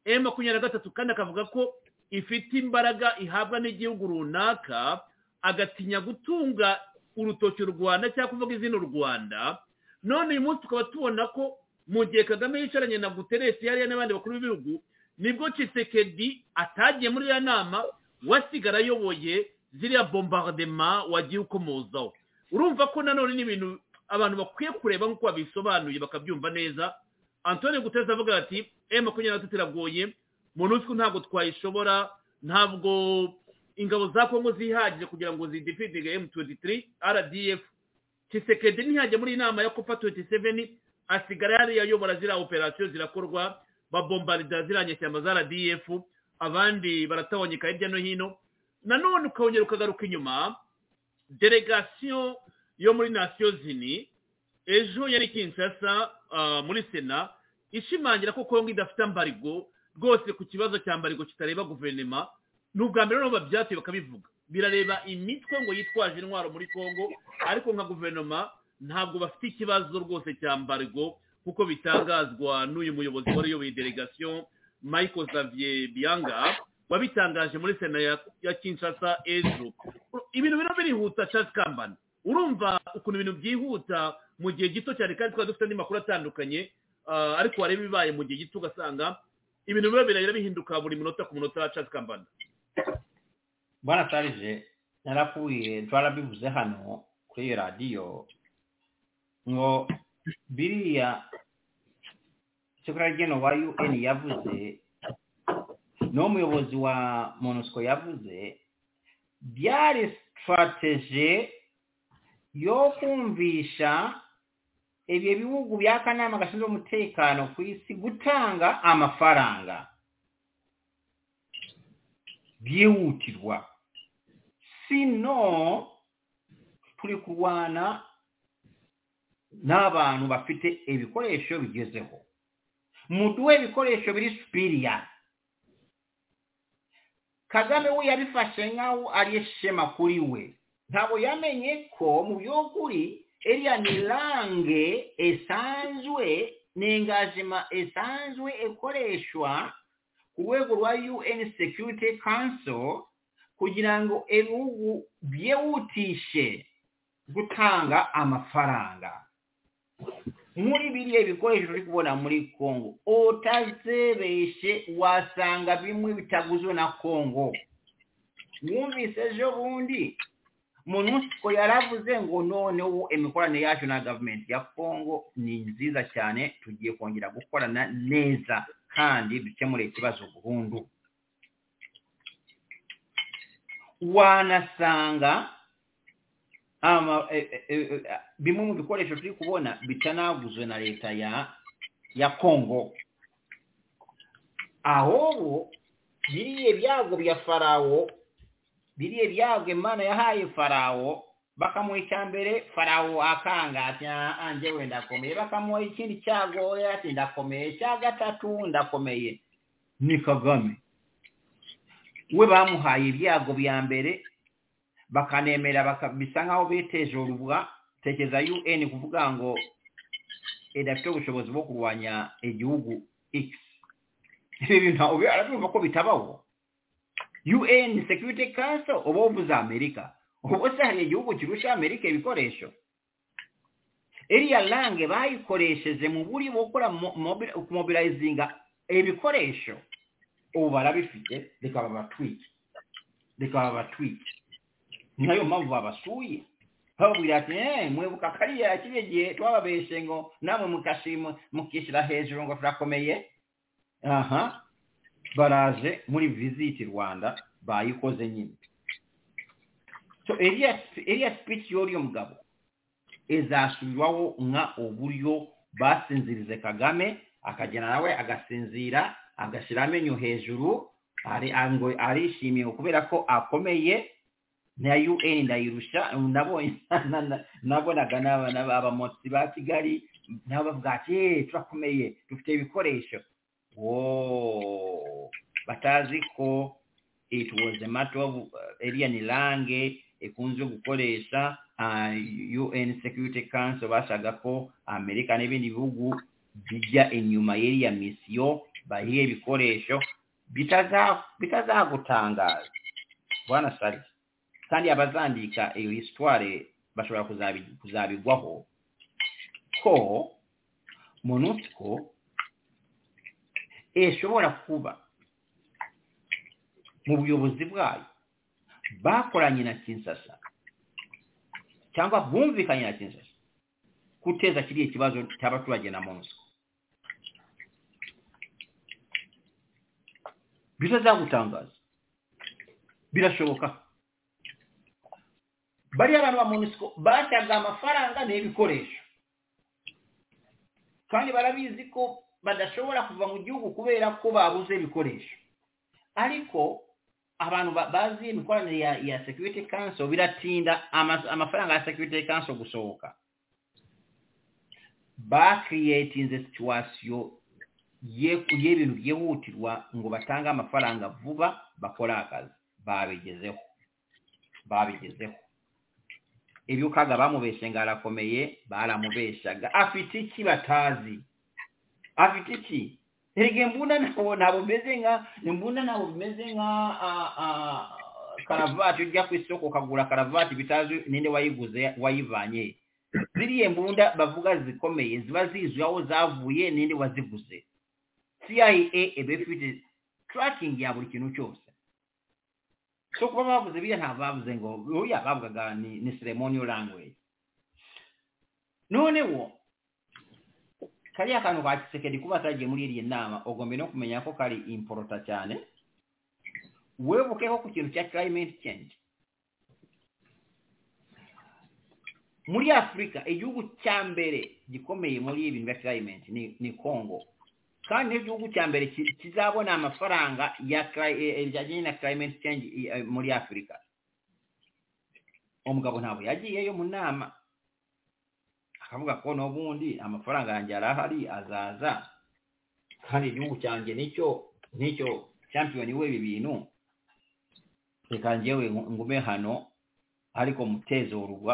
m makumyabiri na gatatu kandi akavuga ko ifite imbaraga ihabwa n'igihugu runaka agatinya gutunga urutoki u rwanda cyangwa kuvuga izina u rwanda none uyu munsi tukaba tubona ko mu gihe kagame yicaranye na guteresi yariya n'abandi bakuru b'ibihugu nibwo kisekedi atagiye muri iriya nama wasigara ayoboye ziriya bombardema wagiye ukomozaho urumva ko nanone ni ibintu abantu bakwiye kureba nk'uko babisobanuye bakabyumva neza antoni guteresi avuga ati emu makumyabiri na gatatu iragoye monusco ntabwo twayishobora ntabwo ingabo za kongo zihagije kugira ngo zidifitinge emu tuwenti tiri rdf kisekedi ntihajya muri inama ya kopa tuwenti seveni asigara yari yayobora ziriya operasiyo zirakorwa babombarida ziriya nyashyamba za rdf abandi baratabonyeka hirya no hino nanone ukongera ukagaruka inyuma delegasiyo yo muri nasiyo zini ejo yari kinshasa muri sena ishimangira ko kongo idafite ambarigo rwose ku kibazo cya mbarigo kitareba guverinoma ni ubwa mbere noneho babyatuye bakabivuga birareba imitwe ngo yitwaje intwaro muri kongo ariko nka guverinoma ntabwo bafite ikibazo rwose cya mbargo kuko bitangazwa n'uyu muyobozi wari uyoboye delegasiyo michael xavier biyanga wabitangaje muri sena ya kinshasa ejo ibintu birimo birihuta charles kambana urumva ukuntu ibintu byihuta mu gihe gito cyane kandi twari dufite andi makuru atandukanye ariko wareba ibibaye mu gihe gito ugasanga ibintu biba birahira bihinduka buri munota ku munota charles kambana bwana charles narapfuye twarabivuze hano kuri iyo radiyo ngo biriya sekuriya rigena wa un yavuze n'umuyobozi wa monusco yavuze byari sitarateje yo kumvisha ibyo bihugu bya kanama gashinzwe umutekano ku isi gutanga amafaranga byihutirwa sino turi kurwana n'abantu bafite ibikoresho bigezeho muduhe ibikoresho biri supiriya kagame we yabifashe nkaho ari ishema kuri we ntabwo yamenye ko mu by'ukuri iriya ni range esanzwe ni engagement esanzwe ikoreshwa ku rwego rwa un security council kugira ngo ibihugu byihutishe gutanga amafaranga muri biriya bikoresho turi kubona muri kongo utazebeshe wasanga bimwe bitaguzwe na kongo wumvise ejo bundi monusco yaravuze ngo noneho imikoranire yacu na gavumenti ya kongo ni nziza cyane tugiye kongera gukorana neza kandi dukemure ikibazo burundu wanasanga bimwe mu bikoresho turi kubona bitanaguzwe na leta ya ya kongo ahubwo biriya byago bya farawo biriya byago imana yahaye farawo bakamuha icyambere farawo akanga ati anjye we ndakomeye bakamuha ikindi cyago ati ndakomeye cya gatatu ndakomeye ni kagame we bamuhaye ibyago bya mbere bakanemera bisa nk'aho biteje urubwa tekereza un kuvuga ngo idafite ubushobozi bwo kurwanya igihugu x ibi bintu arabyumva ko bitabaho un security council uba uvuze amerika ubu se hari igihugu kirusha amerika ibikoresho iriya lange bayikoresheje mu buri gukora mobilizinga ibikoresho ubu barabifite reka babatwike reka babatwike ni nayo mpamvu babasuye bababwira ati mwibuka kariya kiriya gihe twababeshe ngo namwe mukashima mukishyira hejuru ngo turakomeye aha baraje muri visiti rwanda bayikoze nyine so iriya speech y'uriyo mugabo izasubirwaho nka uburyo basinzirize kagame akagenda nawe agasinzira agashyira amenyo hejuru arishimiye kubera ko akomeye na un ndayirusha nabonaga abamotsi ba kigali nabo bavuga ati turakomeye dufite ibikoresho batazi ko it was a matter of iriya ni lange ikunze gukoresha un security council bashaka ko amerika n'ibindi bihugu bijya inyuma y'iriya misiyo bahiye ibikoresho bitazagutangaza bwana sarisa kandi abazandika iyo histoire bashobora kuzabigwaho ko monusco ishobora kuba mu buyobozi bwayo bakoranye na kinsasa cyangwa bumvikanye na kinsasa guteza kiriya kibazo cy'abaturage na monusco bitazagutangaza birashoboka bariya abantu ba munisiko bashyaga amafaranga n'ibikoresho kandi barabizi ko badashobora kuva mu gihugu kubera ko babuze ibikoresho ariko abantu bazi imikoranire ya ya security council biratinda amafaranga ya security council gusohoka bakiriyetinze situwasiyo y'ibintu byihutirwa ngo batange amafaranga vuba bakore akazi babigezeho babigezeho ibyo kaga bamubeshe ngo arakomeye baramubeshaga afite iki batazi afite iki rege mbunda ntabwo bimeze nka mbunda ntabwo bimeze nka karavati ujya ku isoko ukagura karavati bitazi ninde wayiguze wayivanye ziriya mbunda bavuga zikomeye ziba zizwi aho zavuye ninde waziguze cia iba ifite turakingi ya buri kintu cyose so kuba bavuze biriya ntabwo bavuze ngo buriya bavugaga ni ni ceremonial language noneho kariya kantu ka kisekedi kuba atagiye muri iriya nama ugomba no kumenya ko kari imporota cyane webukeho ku kintu cya climate change muri afurika igihugu cya mbere gikomeye muri ibi bintu bya climate ni ni congo kandi n'igihugu cya mbere ki- kizabona amafaranga ya cli- eh, eh, bijyanye na climate change i- eh, muri afurika umugabo ntabwo yagiyeyo mu nama akavuga ko n'ubundi amafaranga yanjye yari ahari azaza kandi igihugu cyanjye nicyo nicyo champiyoni w'ibi bintu reka njyewe ngu- ngume hano ariko mutezorwa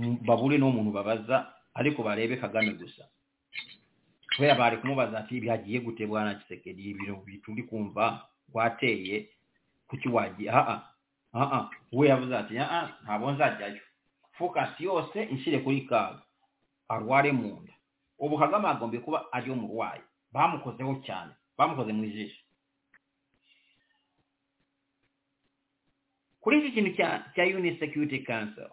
m- babure n'umuntu babaza ariko barebe kagame gusa kubera bari kumubaza ati bihagiye gute bwana kisekedi ibintu bituri kumva wateye kuki wagiye aha aha we yavuze ati aha ntabwo nzajyayo focus yose inshyire kuri kaga arware mu nda ubu kagame yagombye kuba ari yo murwayi bamukozeho cyane bamukoze mu ijisho kuri iki kintu cya cya Union Security Council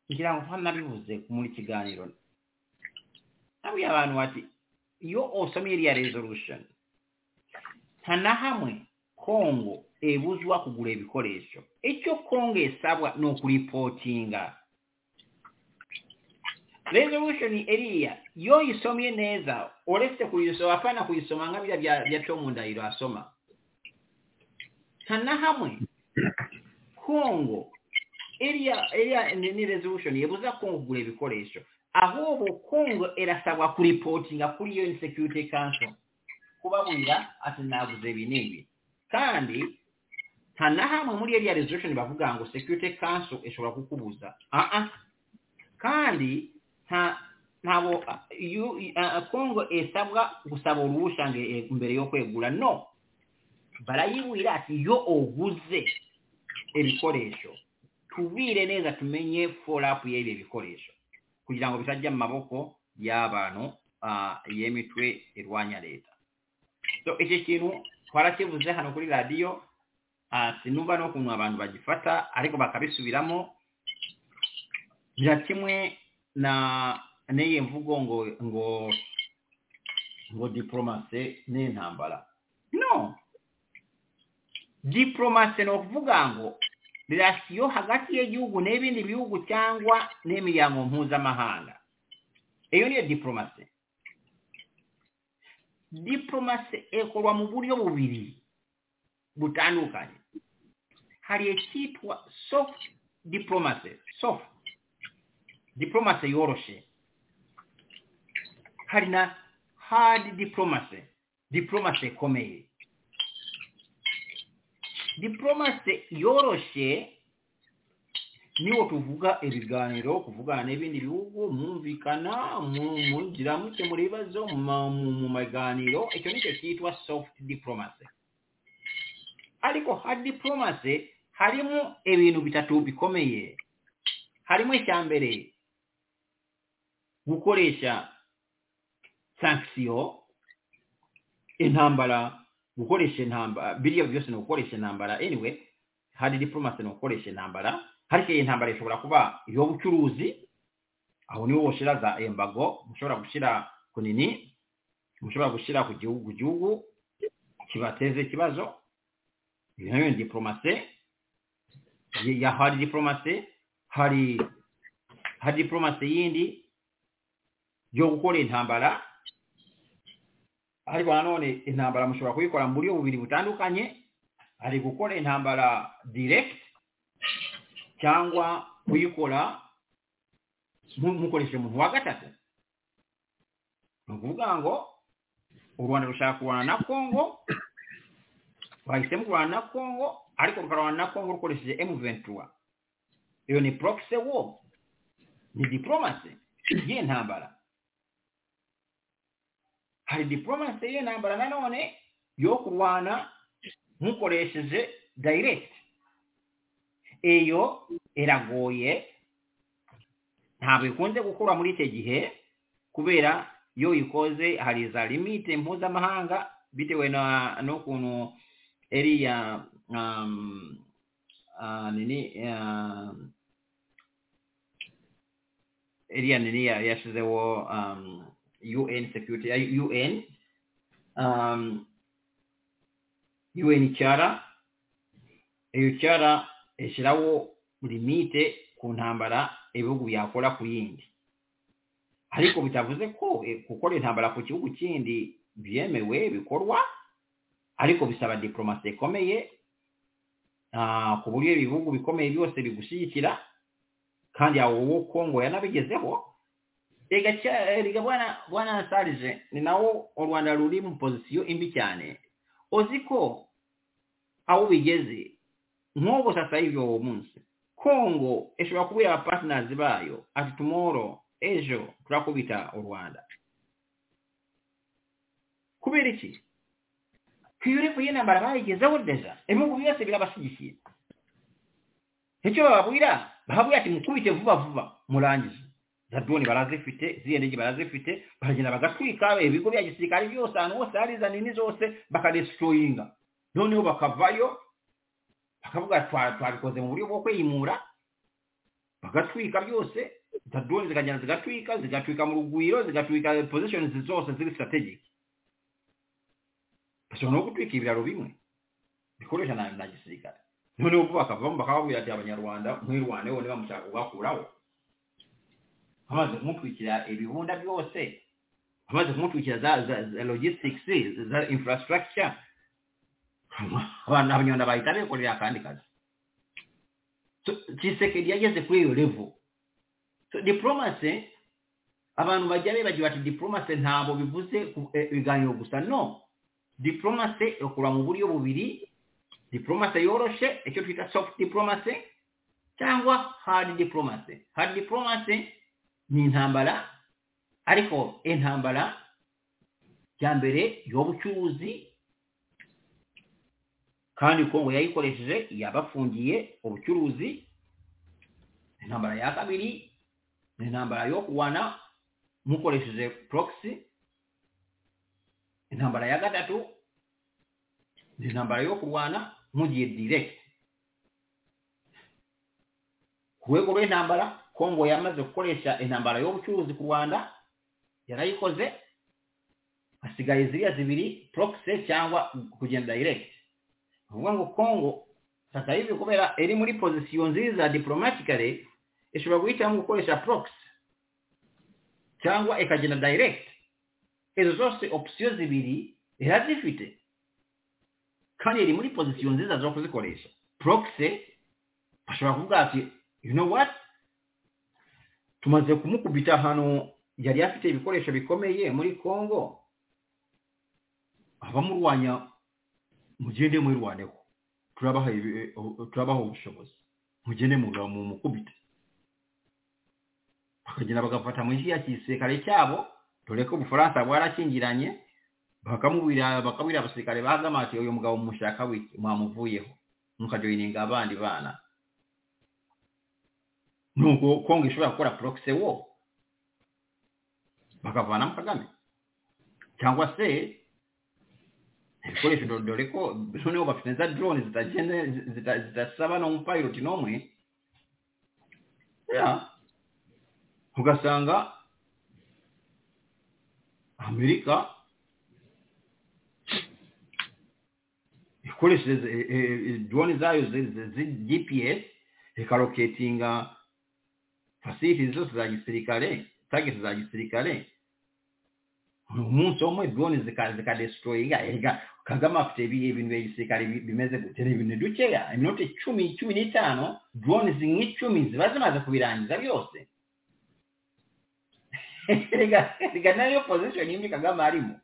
ngira ngo ntanabivuze muri kiganiro nabwiye abantu bati iyo usomye iriya resolution nta na hamwe kongo ebuzwa kugura ibikoresho icyo kongo esabwa ni ukuripotinga resolution eriya iyo uyisomye neza uretse kuyisoma apana kuyisoma nka bya bya- bya cyo mu ndahiro asoma nta na hamwe kongo iriya iriya ni ni resolution yebuza kongo kugura ibikoresho ahubwo kongo irasabwa kuripotinga kuri iyo security council kubabwira ati naguze ibi n'ibi kandi nta na hamwe muri iriya resolution bavuga ngo security council ishobora kukubuza aha kandi nta ntabwo iyo kongo isabwa gusaba uruhushya ngo, eh, mbere yo kwegura no barayibwira ati iyo uguze ibikoresho tubire neza tumenye forapu y'ibyo bikoresho kugira ngo bitajya mu maboko y'abantu ah, y'imitwe irwanya leta so iki kintu twarakivuze hano kuri radiyo ah, sinumva n'ukuntu abantu bagifata ariko bakabisubiramo bya kimwe na n'iyi mvugo ngo ngo ngo diporomase n'intambara no diporomase ni ukuvuga ngo rirasiyo hagati y'igihugu n'ibindi bihugu cyangwa n'imiryango mpuzamahanga iyo niyo diporomasi diporomasi ikorwa mu buryo bubiri butandukanye hari icyitwa soft diporomasi soft diporomasi yoroshe hari na hard diporomasi diporomasi ikomeye diporomasi yoroshye niwo tuvuga ibiganiro kuvugana n'ibindi bihugu mwumvikana mu- mungira mukemura ibibazo ma- mu- mu maganiro icyo nicyo cyitwa soft diporomasi ariko hard diporomasi harimo ibintu bitatu bikomeye harimo icya mbere gukoresha sankisiyo intambara gukoresha intambara biriya byose ni ugukoresha intambara anyway hari diplomasi ni ugukoresha intambara ariko iyi ntambara ishobora kuba iy'ubucuruzi aho niho washyira za embago mushobora gushyira ku nini mushobora gushyira ku gihugu gihugu kibateze ikibazo iyo nayo ni diplomasi ya- ya hari diplomasi hari hari diplomasi yindi yo gukora intambara ariko nanone intambara mushobora kuyikora mu buryo bubiri butandukanye hari gukora intambara direct cyangwa kuyikora mu- mukoresheje umuntu wa gatatu ni ukuvuga ngo u rwanda rushaka kurwana na kongo bahisemo kurwana na kongo ariko rukarwana na kongo rukoresheje m23 iyo ni proxy war ni diplomasi y'intambara hari diplomasi y'intambara nanone yo kurwana mukoresheje direct iyo iragoye ntabwo ikunze gukora muri icyo gihe kubera iyo uyikoze hari za limite mpuzamahanga bitewe na n'ukuntu eriya um, uh, nini um, eriya nini ya- yashyizeho um, UN security ya UN um, UN cyara iyo cyara ishyiraho limite ku ntambara ibihugu byakora ku yindi ariko bitavuze ko eh, gukora intambara ku gihugu kindi byemewe bikorwa ariko bisaba diporomasi ikomeye ku buryo ibihugu bikomeye byose bigushyigikira kandi yawe wowe kongo yanabigezeho rega bwana nasarije ni nawo u rwanda ruri mu pozisiyo imbi cyane uzi ko aho bigeze nk'ubu sasa y'ibyo uwo munsi kongo ishobora kubera abapatinarizi bayo ati tumoro ejo turakubita u rwanda kubera iki kwiyure kuye nambara bayigezeho deja ibihugu byose birabashyigikiye icyo bababwira bahabwira ati mukubite vuba vuba murangije za drone barazifite ziriya ndege barazifite baragenda bagatwika ibigo bya gisirikare byose ahantu hose hari za nini zose bakadestroyinga noneho bakavayo bakavuga twabikoze mu buryo bwo kwimura bagatwika byose za drone zikagenda zigatwika zigatwika mu rugwiro zigatwika positions zose ziri strategic bashobora no gutwika ibiraro bimwe bikoresha na gisirikare noneho ubwo bakavamo bakababwira ati abanyarwanda mwirwane wowe bamushaka kugakuraho bamaze kumutwikira ibibunda byose bamaze kumutwikira za logistics za infrastructure abanyarwanda bahita bikorera akandi kazi kisekedi yageze kuri iyo level diplomasi abantu bajya bibagiwe ati diplomasi ntabwo bivuze ibiganiro gusa no diplomasi ikora mu buryo bubiri diplomasi yoroshe icyo twita soft diplomasi cyangwa hard diplomasi hard diplomasi ni intambara ariko intambara bya mbere y'ubucuruzi kandi kongo yayikoresheje yabafungiye ubucuruzi intambara ya kabiri ni intambara yo kuwana mukoresheje proxy intambara ya gatatu ni intambara yo kurwana mugiye direct ku rwego rw'intambara kongo yamaze gukoresha intambara y'ubucuruzi ku rwanda yarayikoze hasigaye ziriya zibiri proxy cyangwa kugenda direct uvuga ngo kongo sasa hivi kubera iri muri pozisiyo nziza diplomatically ishobora guhitamo gukoresha proxy cyangwa ikagenda direct izo zose opsiyo zibiri irazifite kandi iri muri pozisiyo nziza zo kuzikoresha proxy bashobora kuvuga ati you know what tumaze kumukubita ahantu yari afite ibikoresho bikomeye muri congo abamurwanya mugende mwirwaneho turabaha turabaha ubushobozi mugende mu mukubita bakagenda bagafata mu ya gisirikare cyabo dore ko ubufaransa bwarakingiranye bakamubwira bakabwira abasirikare bagamatiye uyu mugabo mushaka wiki mwamuvuyeho mukajoyininga abandi bana nuko kongo ishobora gukora proxy wo bakavanamo kagame cyangwa se ibikoresho dore ko noneho bafite za drone zidasaba n'umupiloti n'umwe ugasanga amerika ikoresheje drone zayo gps ikaroketinga fasilities zose za gisirikare tageti za gisirikare umunsi umwe drone zikadestroyinga erega kagame afite ibintu bya gisirikare bimeze gute ni ibintu dukeya iminota icumi cumi n'itanu drone nk'icumi ziba zimaze kubirangiza byose reka nayo position imwe kagame arimo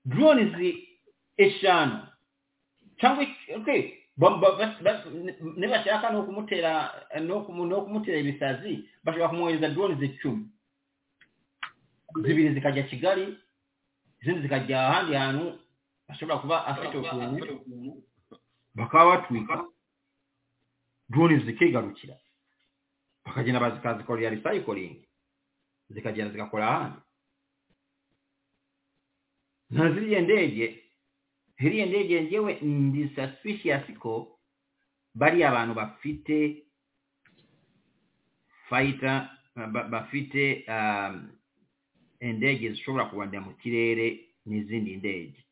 drone zi eshanu cyangwa nibashaka no kumutera no kumutera ibisazi bashobora kumwohereza drone zicumi zibiri zikajya kigali izindi zikajya ahandi hantu ashobora kuba afite ukuntu bakaba batwika drone zikigarukira bakagenda bazikazikorera recycling zikagenda zigakora ahandi na ziriya ndege ziriya ndege ngewe ndi suspicious ko bariya abantu bafite fighter bafite indege zishobora kubanira mu kirere n'izindi ndege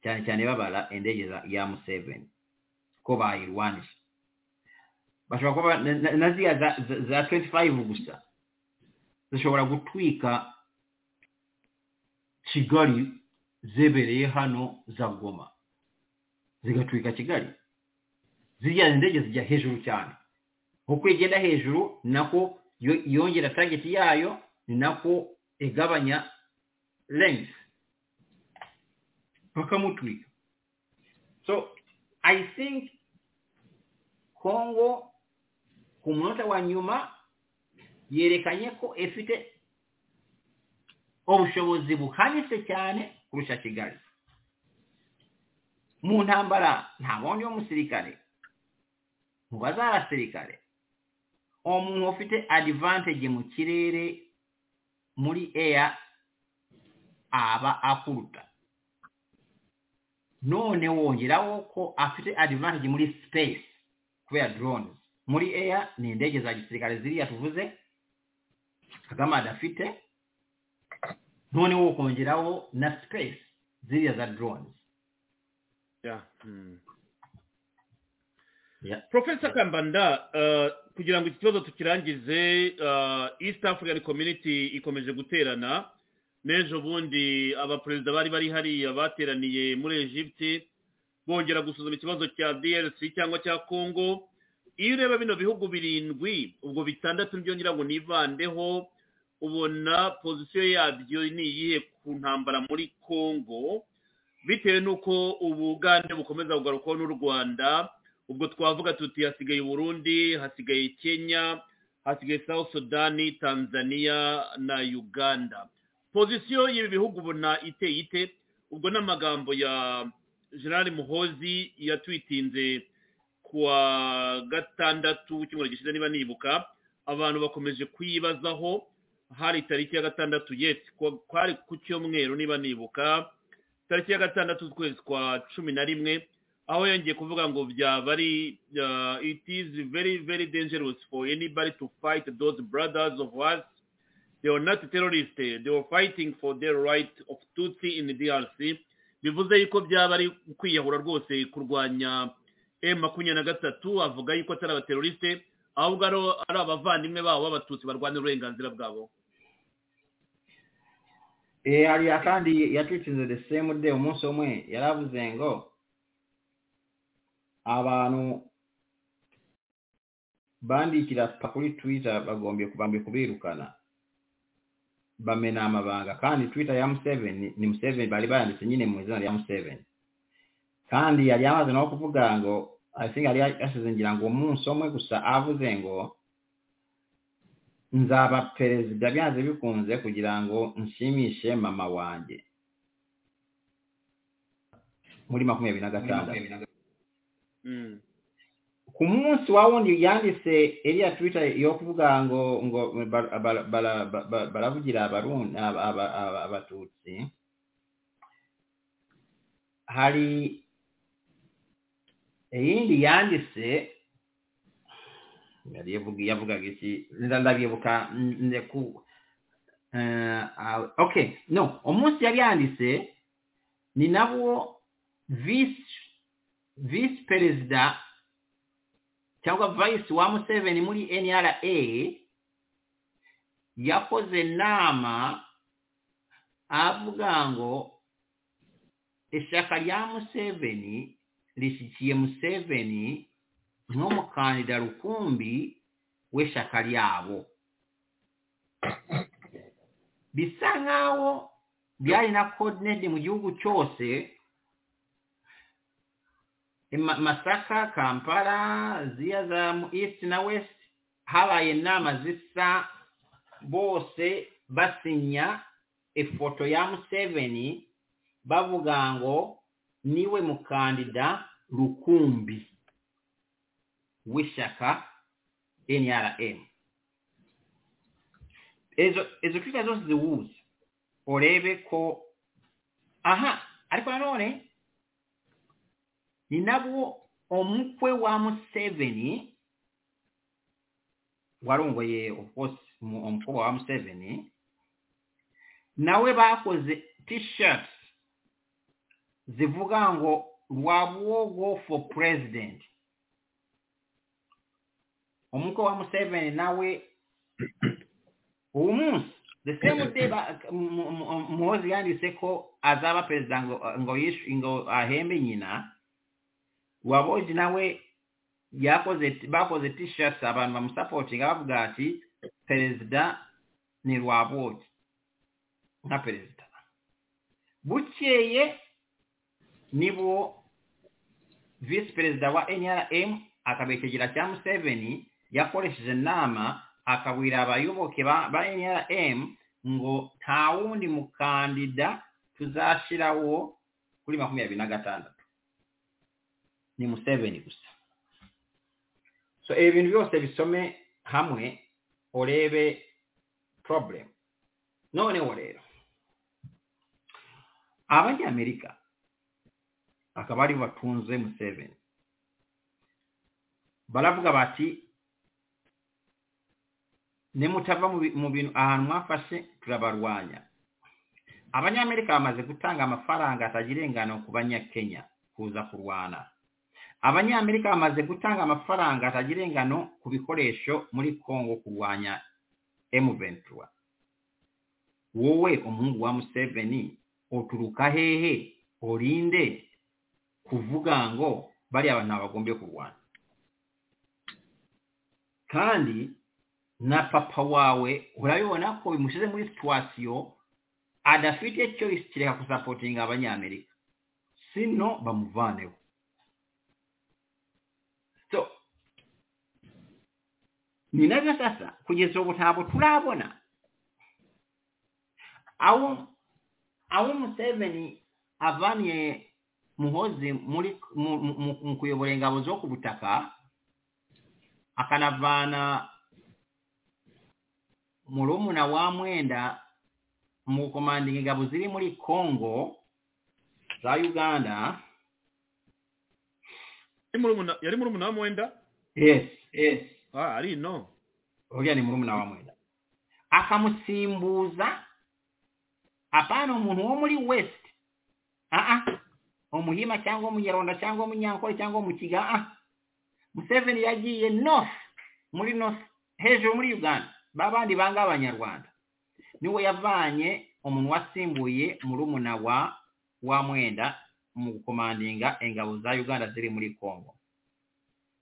cyane cyane babara indege ya museveni ko bayirwanije bashobora kuba na ziriya za 25 gusa zishobora gutwika kigali zebereye hano za goma zigatwika kigali ziriya ndege zijya hejuru cyane uko igenda hejuru nako yongera target yayo ni nako igabanya length bakamutwika so i think kongo ku munota wa nyuma yerekanye ko ifite ubushobozi buhanitse cyane kurusha kigali mu ntambara nta wundi w'umusirikare mu bazarasirikare umuntu ufite adivantage mu kirere muri eya aba akuruta none wongeraho ko afite adivantage muri space kubera drone muri eya ni indege za gisirikare ziriya tuvuze kagame adafite none wo kongeraho na space ziriya za drone profesa kambanda kugira ngo iki kibazo tukirangize east african community ikomeje guterana n'ejo bundi abaperezida bari bari hariya bateraniye muri egypte bongera gusuzuma ikibazo cya drc cyangwa cya congo iyo ureba bino bihugu birindwi ubwo bitandatu byongera ngo nivandeho ubona pozisiyo yabyo ni iyihe ku ntambara muri congo bitewe n'uko ubugande bukomeza kugarukwaho n'u rwanda ubwo twavuga tuti hasigaye burundi hasigaye kenya hasigaye south sudani tanzania na uganda pozisiyo y'ibi bihugu ubona iteye ite ubwo ni amagambo ya gerard muhozi yatwitinze kuwa gatandatu w'icyumweru gishize niba nibuka abantu bakomeje kuyibazaho hari tariki ya gatandatu yesi kwari ku cyumweru niba nibuka tariki ya gatandatu z'ukwezi kwa cumi na rimwe aho yongeye kuvuga ngo byaba ari it is very very dangerous for anybody to fight those brothers of us they were not terrorists they were fighting for their right of tutsi in drc bivuze yuko byaba ari kwiyahura rwose kurwanya m makumyabiri na gatatu avuga yuko atari abateroriste ahubwo ari abavandimwe babo b'abatutsi barwanya uburenganzira bwabo hariya kandi yatwitsinze the same day umunsi umwe yaravuze ngo abantu bandikira kuri twitter bagombye bambaye kubirukana bamena amabanga kandi twitter ya museveni ni museveni bari baranditse nyine mu izina rya museveni kandi yari yamaze no kuvuga ngo i think yari yashize ngira ngo umunsi umwe gusa avuze ngo nzaba perezida byanze bikunze kugira ngo nshimishe mama wanjye muri makumyabiri na gatandatu ku munsi wa wundi yanditse iriya twitter yo kuvuga ngo ngo baravugira abatutsi hari iyindi yanditse yavugaga iki ndabyibuka ndeku ok no umunsi yari yanditse ni nabwo visi visi perezida cyangwa vayisi wa museveni muri nra yakoze inama avuga ngo ishyaka rya museveni rishyikiye museveni nk'umukandida rukumbi w'ishyaka ryabo bisa nkaho byari na kodinete mu gihugu cyose masaka kampala ziya za east na west habaye inama zisa bose basinya ifoto ya museveni bavuga ngo niwe mukandida rukumbi w'ishyaka nrm izo twita zose ziwuze urebe ko aha ariko nanone ni nabwo umukwe wa museveni warongoye rwose umukobwa wa museveni nawe bakoze tishati zivuga ngo rwabuwogo for president umukwe wa museveni nawe uwo munsi the same day ba- mu- mu- muhozi yanditse ko azaba perezida ngo ngo yishu- ngo ahembe nyina waboji nawe yakoze bakoze t-shirts abantu bamusapotinga bavuga ati perezida ni rwaboji nka perezida bukeye nibo visi perezida wa nrm akaba ikigira cya museveni yakoresheje inama akabwira abayoboke ba ba nrm ngo nta wundi mukandida tuzashyiraho kuri makumyabiri na gatandatu ni museveni gusa so ibi bintu byose bisome hamwe urebe problem noneho rero abanyamerika akaba aribo batunze museveni baravuga bati nimutava mu bi- mu bintu ahantu mwafashe turabarwanya abanyamerika bamaze gutanga amafaranga atagira ingano ku banyakenya kuza kurwana abanyamerika bamaze gutanga amafaranga atagira ingano ku bikoresho muri kongo kurwanya emuventura wowe umuhungu wa museveni uturuka hehe urinde kuvuga ngo bariya bantu bagombye kurwana kandi na papa wawe urabibona ko bimushyize muri situwasiyo adafite icyo kireka gusapotinga abanyamerika sino bamuvaneho so ni nabyo sasa kugeza ubu ntabwo turabona aho aho museveni avaniye muhozi muri mu- mu- mu- mu kuyobora ingabo zo ku butaka akanavana murumuna wa mwenda mu gukomandinga ingabo ziri muri congo za uganda Yari murumuna- yari murumuna wa mwenda yes yes Ah, ari ino uriya ni murumuna wa mwenda akamusimbuza apana umuntu wo muri west aa umuhima cyangwa umunyaronda cyangwa umunyankore cyangwa umukiga ah museveni yagiye north muri north hejuru muri uganda babandi banga abanyarwanda niwe yavanye umuntu wasimbuye murumuna wa wa mwenda mu gukomandinga ingabo za uganda ziri muri congo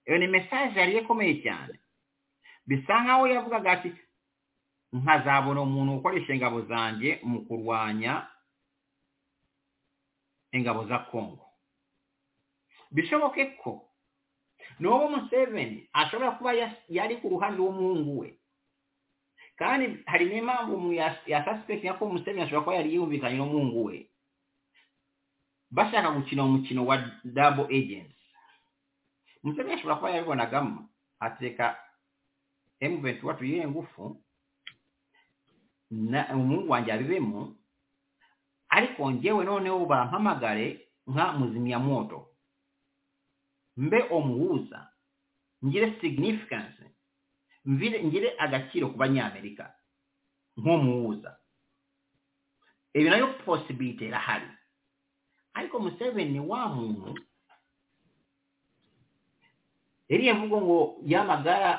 iyo ni mesaje yari ikomeye cyane bisa nkaho yavugaga ati nkazabona umuntu ukoresha ingabo zanjye mu kurwanya ingabo za kongo bishoboke ko n'uwo museveni ashobora kuba yas- yari ku ruhande rw'umuhungu we kandi hari n'impamvu mu ya- ya suspect ko museveni ashobora kuba yari yumvikanye n'umuhungu we bashaka gukina umukino wa double agency museveni ashobora kuba yabibonagamo ateka M23 tuyihe ngufu na umuhungu wanjye abibemo ariko njyewe noneho bampamagare nka muzimyamoto mbe omuhuza ngire significance mvire ngire agaciro ku banyamerika nk'omuhuza ebyo nayo possibility erahari ariko museveni ni wa muntu eriya mvugo ngo yamagara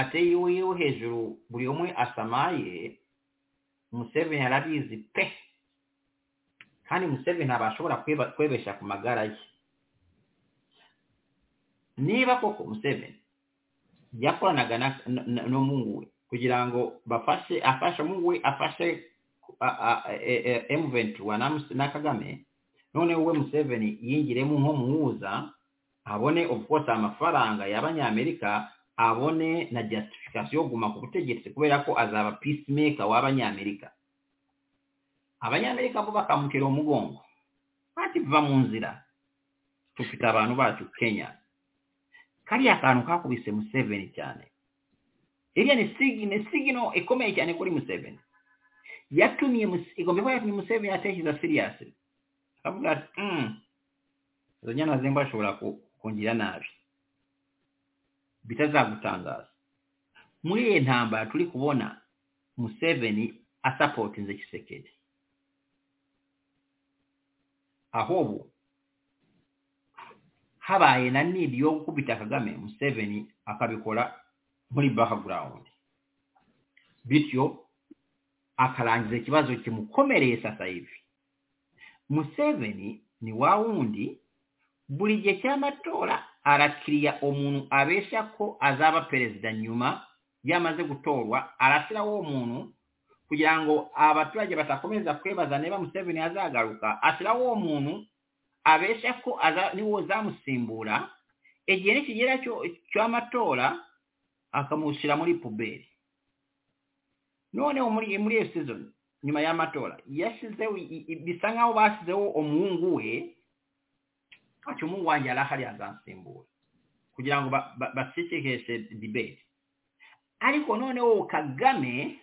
ateye iwiwe hejuru buri umwe asamaye museveni arabizi pe kandi museveni ntabwo ashobora kweba- kwebesha ku magara ye niba koko museveni yakoranaga na- na- na- n'umuhungu we kugira ngo bafashe afashe umuhungu we afashe emuventura na kagame noneho we museveni yingiremo nk'umuhuza abone of course amafaranga y'abanyamerika abone na justification yo kuguma ku butegetsi kubera ko azaba peacemaker w'abanyamerika abanyamerika bo bakamutera umugongo ati va mu nzira dufite abantu bacu kenya kariya kantu kakubise museveni cyane iriya ni sig- ni signal ikomeye cyane kuri museveni yatumye Muse- igomba kuba yatumye museveni atekereza serious akavuga ati "Mm, izo nyana zemba ashobora ku- kungira nabi bitazagutangaza muri iyi ntambara turi kubona museveni asapotinze kisekedi aho ubu habaye na nidi yo gukubita kagame museveni akabikora muri background bityo akarangiza ikibazo kimukomereye sasa hivi museveni ni wa wundi buri gihe cy'amatora arakiriya umuntu abeshya ko azaba perezida nyuma yamaze gutorwa arashyiraho uwo muntu kugira ngo abaturage batakomeza kwebaza niba museveni azagaruka ashyiraho uwo muntu abeshya ko niwo uzamusimbura igihe nikigera cy'amatora akamushyira muri puberi noneho muri iyo sizoni nyuma y'amatora yashyizeho bisa nk'aho bashyizeho umuhungu we ati umuhungu wanjye yari ahari azansimbura kugira ngo bacikeshe dibeti ariko noneho kagame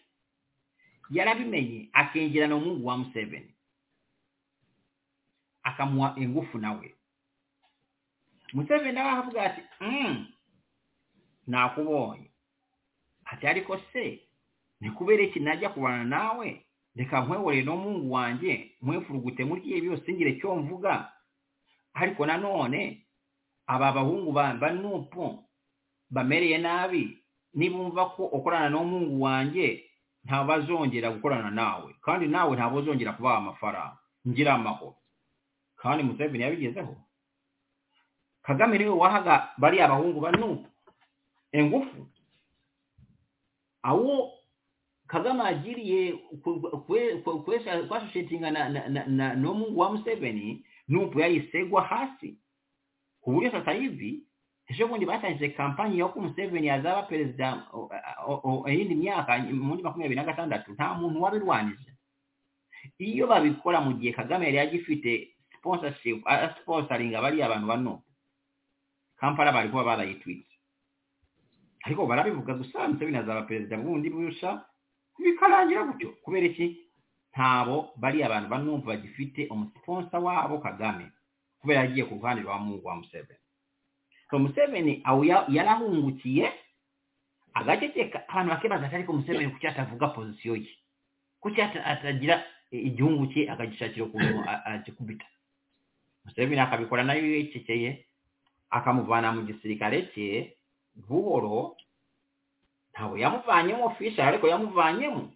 yarabimenye akinjirana umuhungu wa museveni akamuha ingufu nawe museveni nawe aravuga ati nakubonye ati ariko se ni kubera iki najya kubana nawe reka nkwehorere n'umuhungu wanjye mwefurugute muri ibi byose ngire cyo mvuga ariko nanone aba bahungu ba nupu bamereye nabi nibumva ko ukorana n'umuhungu wanjye ntabazongera gukorana nawe kandi nawe ntabuzongera kubaha amafaranga ngira amahoro kandi museveni yabigezeho kagame niwe wahaga bariya abahungu ba nupu ingufu awo kagame agiriye kwashoshetinga n'omungu wa museveni nupu yayisegwa hasi ku buryo sasa hivi ejo bundi batangije kampanyi y'uko museveni azaba perezida iyindi myaka muri makumyabiri na gatandatu nta muntu wabirwanije iyo babikora mu gihe kagame yari agifite sponsorship sponsoringa bariya abantu ba nupu kampala bari kuba barayitwitse ariko barabivuga gusa museveni azaba perezida bundi burusha bikarangira gutyo kubera iki ntabo bari abantu banumva bagifite umusiponsa wabo kagame kubera yagiye ku ruhande rwa mungu wa museveni so museveni aho yarahungukiye agaceceka abantu bakibaza ati ariko museveni kuki atavuga pozisiyo ye kuki atagira igihugu cye akagishakira ukuntu agikubita museveni akabikora nayo yecekeye akamuvana mu gisirikare cye buhoro ntabwo yamuvanyemo ofisha ariko yamuvanyemo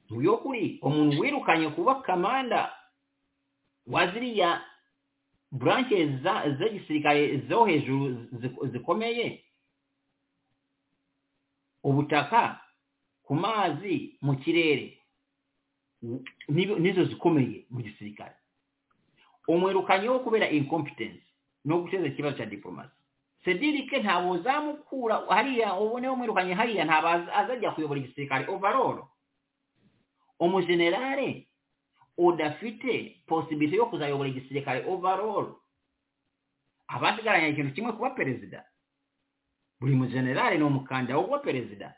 mu by'ukuri umuntu wirukanye kuba kamanda wa ziriya buranke z'igisirikare zo hejuru zikomeye ubutaka ku mazi mu kirere nizo zikomeye mu gisirikare umwirukanyeho kubera incompetence no guteza ikibazo cya diporomasi sedirike ntabwo uzamukura hariya uboneho mwirukanye hariya ntabwo azajya kuyobora igisirikare ovaroro umujenerale udafite posibiti yo kuzayobora igisirikare ovaroro abasigaranye ikintu kimwe kuba perezida buri mujenerale ni umukandida wo kuba perezida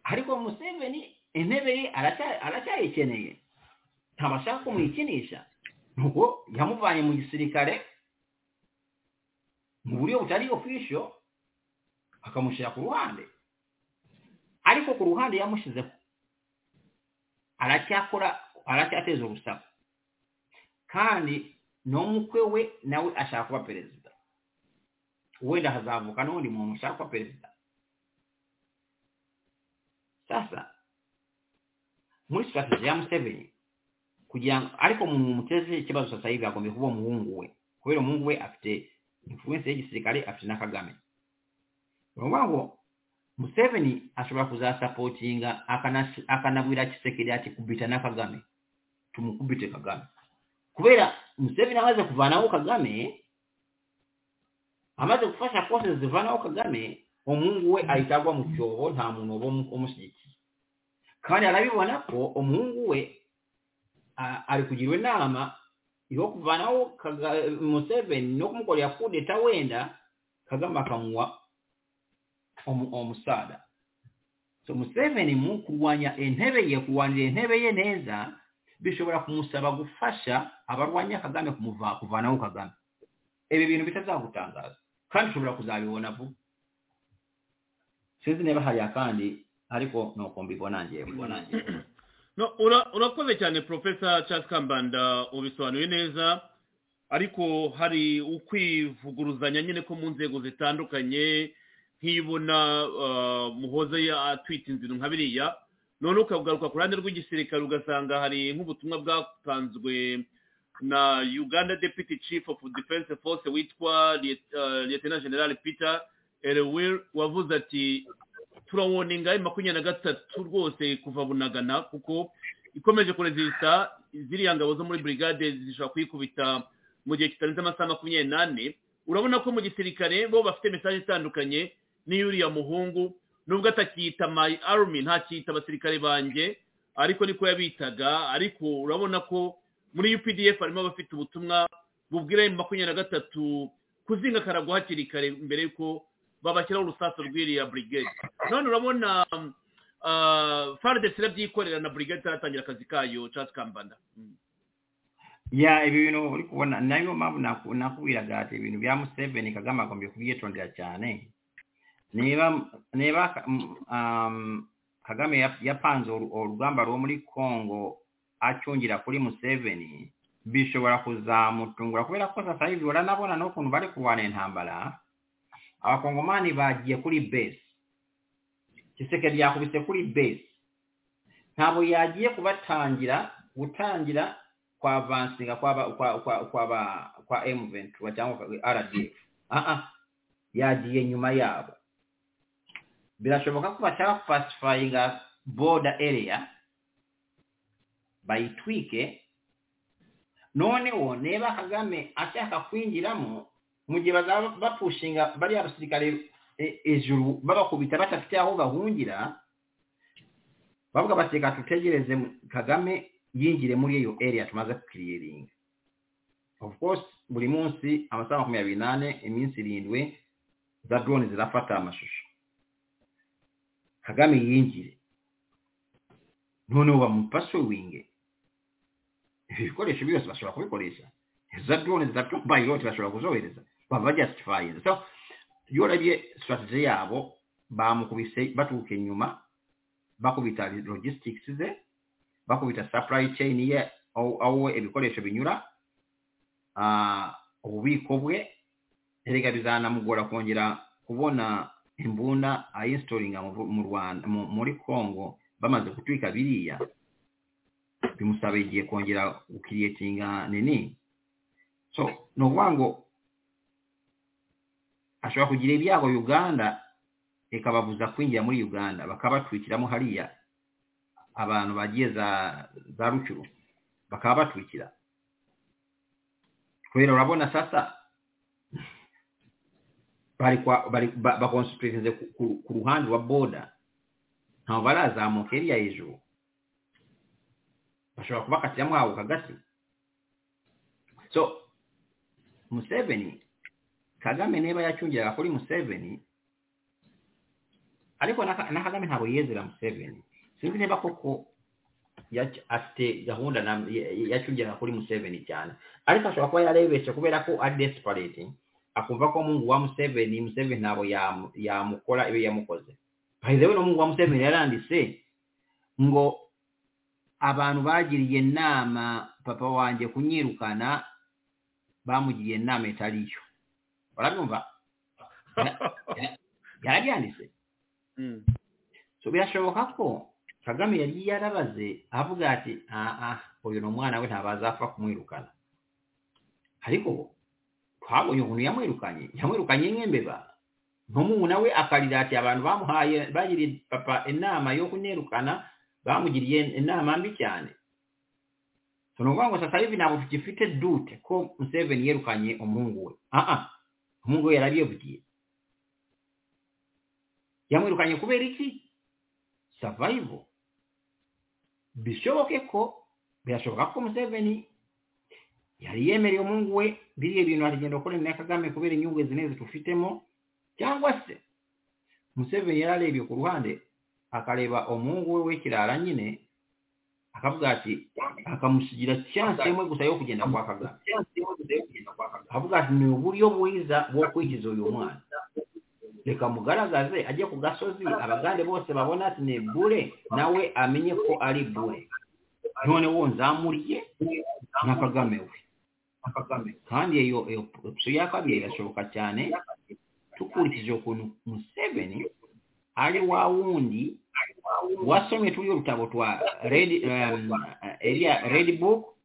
ariko museveni intebe ye aracyayikeneye ntabashaka kumuyikinisha nuko yamuvanye mu gisirikare mu buryo butari ofisho akamushyira ku ruhande ariko ku ruhande yamushyizeho aracyakora aracyateza urusaku kandi n'umukwe we nawe ashaka kuba perezida wenda hazavuka n'undi muntu ushaka kuba perezida sasa muri sitrategi ya museveni kugira ngo ariko mu muteze ikibazo sasa hivi agomba kuba umuhungu we kubera umuhungu we afite influence y'igisirikare afite na kagame urumva ngo museveni ashobora kuzasapotinga akanabwira kisekeri ati kubita na kagame tumukubite kagame kubera museveni amaze kuvanaho kagame amaze gufasha kose zivanaho kagame umuhungu we ahita agwa mu cyobo nta muntu uba umushyigikiye kandi arabibona ko umuhungu we ari kugirwa inama yo kuvanaho museveni no kumukorera kudeta wenda kagame akamuha omusada so museveni mu kurwanya intebe ye kurwanira intebe ye neza bishobora kumusaba gufasha abarwanya kagame kuvanaho kagame ibi bintu bitazagutangaza kandi ushobora kuzabibona vuba sinzi niba hariya kandi ariko nuko mbibona ngewe mbibona ngewe urakoze cyane porofesa Charles kambanda ubisobanuye neza ariko hari ukwivuguruzanya nyine ko mu nzego zitandukanye nk'ibona muhoze atwite inzira nka biriya none ukagaruka ku ruhande rw'igisirikare ugasanga hari nk'ubutumwa bwatanzwe na uganda deputy chief of defense force witwa Liet- uh, lieutenant general peter elwil wavuze ati turawoninga ayo makumyabiri na gatatu rwose kuva bunagana kuko ikomeje kurezisita ziriya ngabo zo muri brigade zishobora kuyikubita mu gihe kitarenze amasaha makumyabiri n'ane urabona ko mu gisirikare bo bafite mesaje itandukanye n'iyuriya muhungu nubwo atakiyita my army ntakiyita abasirikare banjye ariko niko yabitaga ariko urabona ko muri updf harimo abafite ubutumwa bubwira ayo makumyabiri na gatatu kuzinga karagwa hakiri kare mbere y'uko babashyiraho urusasu rw'iriya brigade none urabona faridesi irabyikorera na brigade itaratangira akazi kayo casi kambanda Mm. ya ibi bintu uri kubona nayo mpamvu naku- nakubwiraga ati ibintu bya museveni kagame agombye kubyitondera cyane niba niba mm, um, kagame yap- yapanze oru- urugamba rwo muri congo acungira kuri museveni bishobora kuzamutungura kubera ko sasa hivi uranabona n'ukuntu bari kurwana intambara abakongomani bagiye kuri base giseke ryakubise kuri base ntabwo yagiye kubatangira gutangira kwa avansinga kwa ba- kwa kwa kwa ba- kwa M23 cyangwa RDF ah ah yagiye nyuma yabo birashoboka ko bashaka pacifinga border area bayitwike noneho niba kagame ashaka kwinjiramo mu gihe bazaba bapushinga bariya basirikare e- ejuru babakubita badafite aho bahungira bavuga bati reka dutegereze mu- kagame yinjire muri iyo area tumaze kukiriringa of course buri munsi amasaha makumyabiri n'ane iminsi irindwi za drone zirafata amashusho kagame yinjire noneho bamupasuwinge ibikoresho byose bashobora kubikoresha za drone zitatubaye irote bashobora kuzohereza bava justifyinze so iyo urabye strategy yabo bamukubise baturuka inyuma bakubita logistics ze bakubita supply chain ye aho aho ibikoresho binyura ah, ububiko bwe erega bizanamugora kongera kubona imbunda ayinstoringa mu mu rwanda mu- muri congo bamaze gutwika biriya bimusaba igihe kongera gukiriyetinga nini so ni ukuvuga ngo ashobora kugira ibyago uganda ikababuza kwinjira muri uganda bakabatwikiramo hariya abantu bagiye za za rucuru bakaba batwikira kubera urabona sasa bari kwa bari ba- bakonsipirinze ku- ku- ku ruhande rwa boda ntabwo barazamuka iriya hejuru bashobora kubakatiramo aho hagati so museveni kagame niba yacungiraga kuri museveni ariko na Ka- na kagame ntabwo yiyezera museveni sinzi niba koko yac- afite gahunda na- ya- ya- yacungiraga kuri museveni cyane ariko ashobora kuba yarebeshe kubera ko ari desperate akumva ko mungu wa museveni museveni ntabwo yamu- yamukora ibyo yamukoze bahizewe no mungu wa museveni yaranditse ngo abantu bagiriye inama papa wanjye kunyirukana bamugiriye inama itari yo urabyumva yarabyanditse Mm. so birashoboka ko kagame yari yarabaze avuga ati ah ah uyu ni umwana we ntabwo azapfa kumwirukana ariko twabonye ukuntu yamwirukanye yamwirukanye nk'imbeba nk'umuntu we akarira ati abantu bamuhaye bagiriye papa inama yo kunirukana bamugiriye inama mbi cyane so ni ukuvuga ngo sasa hivi ntabwo tugifite dute ko museveni yirukanye umuhungu we ah ah umuhungu we yarabyivugiye yamwirukanye kubera iki survival bishoboke ko birashoboka ko museveni yari yemereye umuhungu we biriya bintu aragenda gukorera na kagame kubera inyungu zine zitufitemo cyangwa se museveni yari arebye ku ruhande akareba umuhungu we w'ikirara nyine akavuga ati akamusigira chansi imwe gusa yo kugenda kwa kagame akavuga ati ni uburyo bwiza bwo kwikiza uyu mwana reka mugaragaze ajye ku gasozi abagande bose babona ati ni bure nawe amenye ko ari bure none wo nzamuriye na kagame we kandi iyo iyo opsiyo ya kabiri irashoboka cyane dukurikije ukuntu museveni ari wa wundi wasomye turi urutabo twa red um, area red book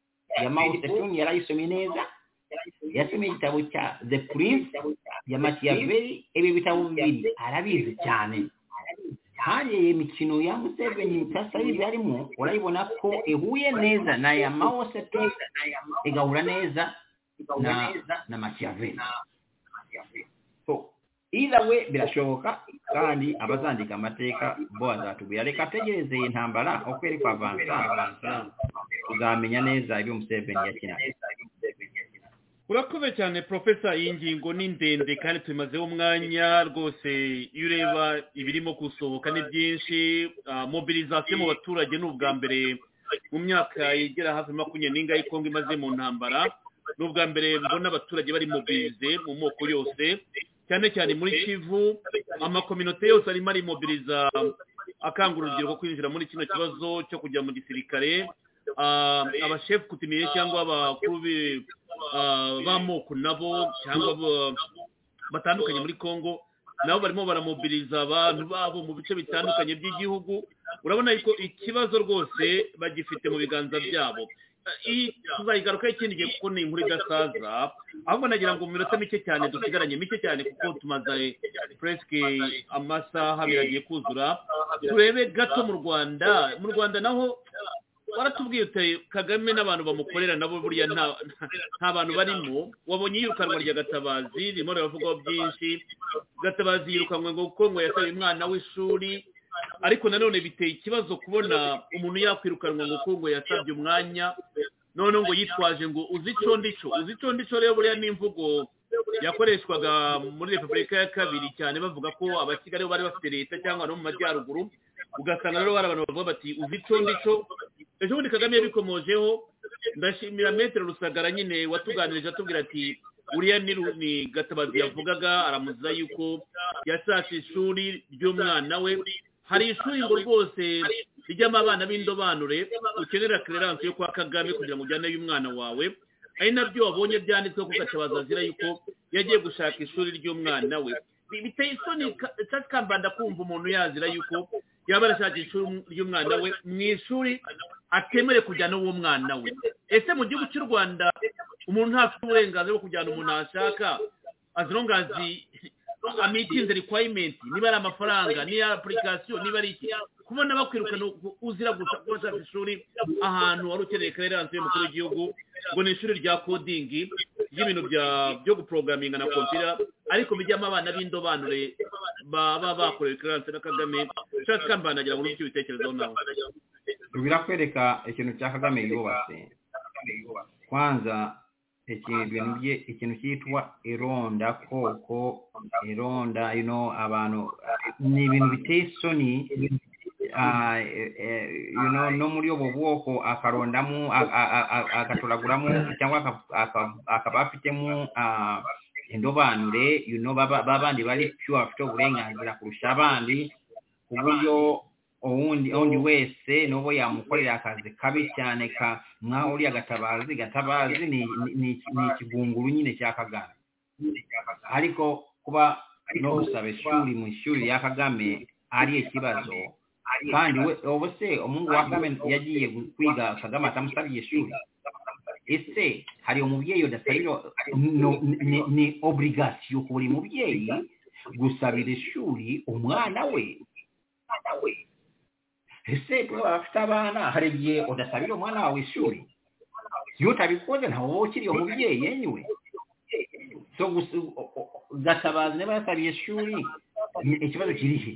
ya Mao Zedong yarayisomye neza yasomye igitabo cya the prince ya Machiavelli ibi bitabo bibiri arabizi cyane hariya imikino ya Museveni tasayizi harimo urayibona ko ihuye neza na ya Mao Zedong igahura neza na na Machiavelli so either way birashoboka kandi abazandika amateka bo bazatubwira reka tegereze iyi ntambara ukweri kwa vansa tuzamenya neza ibyo Museveni yakinaga urakoze cyane profesa iyi ngingo ni ndende kandi tuyimazeho umwanya rwose iyo ureba ibirimo gusohoka ni byinshi ah, mobilizasiyo mu baturage ni ubwa mbere mu myaka igera hafi makumyabiri n'ingahe kongo imaze mu ntambara ni ubwa mbere mbona abaturage bari mobilize mu moko yose cyane cyane muri kivu amakominote yose arimo arimobiliza akangurira urubyiruko kwinjira muri kino kibazo cyo kujya mu gisirikare Ah, abashefu kutimiye cyangwa abakuru bi- ah, b'amoko nabo cyangwa abo- batandukanye muri congo nabo barimo baramobiliza abantu babo mu bice bitandukanye by'igihugu urabona ko ikibazo rwose bagifite mu biganza byabo Ah, iyi tuzayigarukaho ikindi gihe kuko ni inkuru idasaza ahubwo nagira ngo mu minota mike cyane dusigaranye mike cyane kuko tumaze puresike amasaha abiri agiye kuzura turebe gato mu rwanda mu rwanda naho waratubwiye uteye kagame n'abantu bamukorera nabo buriya nta nta bantu barimo wabonye iyirukanwa rya gatabazi ririmo riravugwaho byinshi gatabazi yirukanwe ngo kuko ngo yataye umwana w'ishuri ariko nanone biteye ikibazo kubona umuntu yakwirukanwa ngo kuko ngo yasabye umwanya none ngo yitwaje ngo uzi ico ndico uzi ico ndico rero buriya n'imvugo yakoreshwaga muri repubulika ya kabiri cyane bavuga ko abakigali bari bafite leta cyangwa no mu majyaruguru ugasanga rero bari abantu bavuga bati uzi ico ndico ejo bundi kagame yabikomojeho ndashimira metero rusagara nyine watuganirije atubwira ati uriya ni Ru- ni gatabazi yavugaga aramuziza yuko yashatse ishuri ry'umwana we hari ishuri ngo rwose rijyamo abana b'indobanure ukenera kererance yo kwa kagame kugira ngo ujyaneyo umwana wawe ari nabyo wabonye byanditseho ko gatabazi azira yuko yagiye gushaka ishuri ry'umwana we Bi- biteye isoni ka- Church kambanda kumva umuntu yazira yuko yaba arashaka ishuri ry'umwana we mu ishuri atemere kujyana uwo mwana we ese mu gihugu cy'u rwanda umuntu ntafite uburenganzira bwo kujyana umuntu yashaka as long as he- amitinze requirement niba ari amafaranga niba ari application niba ari iki kubona bakwirukana u- uzira gusa kuba ashaka ishuri ahantu wari ukeneye kererance y'umukuru w'igihugu ngo ni ishuri rya coding ry'ibintu bya byo guporogaminga na kompiyuta ariko bijyamo abana b'indobanure baba bakorewe kererance na kagame nshatse kambanagira ngo n'icyo bitekerezaho nawe birakwereka ikintu cya kagame yubatse kwanza ikintu ibintu bye ikintu cyitwa ironda koko ironda you know abantu ni ibintu biteye isoni ah, eh, eh, you know, no muri ubu bwoko akarondamo a- a- a- a- agatoraguramo cyangwa aka- aka- akaba afitemo ah, indobanure you know, baba babandi bari pure bafite uburenganzira kurusha abandi ku buryo uwundi undi wese n'uwo yamukorera akazi kabi cyane ka nkaho uriya gatabazi gatabazi ni ni- ni- ni ikigunguru nyine cya kagame ariko kuba no gusaba ishuri mu ishuri rya kagame ari ikibazo kandi we ubu se umuhungu wa kagame yagiye gu- kwiga kagame atamusabye ishuri ese hari umubyeyi udasabira no- ni- ni- ni oburigasiyo ku buri mubyeyi gusabira ishuri umwana we ese niba bafite abana hari igihe udasabira umwana wawe ishuri iyo utabikoze ntawe uba ukiri umubyeyi yewe so gusa o- o- gatabazi niba yasabiye ishuri ni- ikibazo kiri he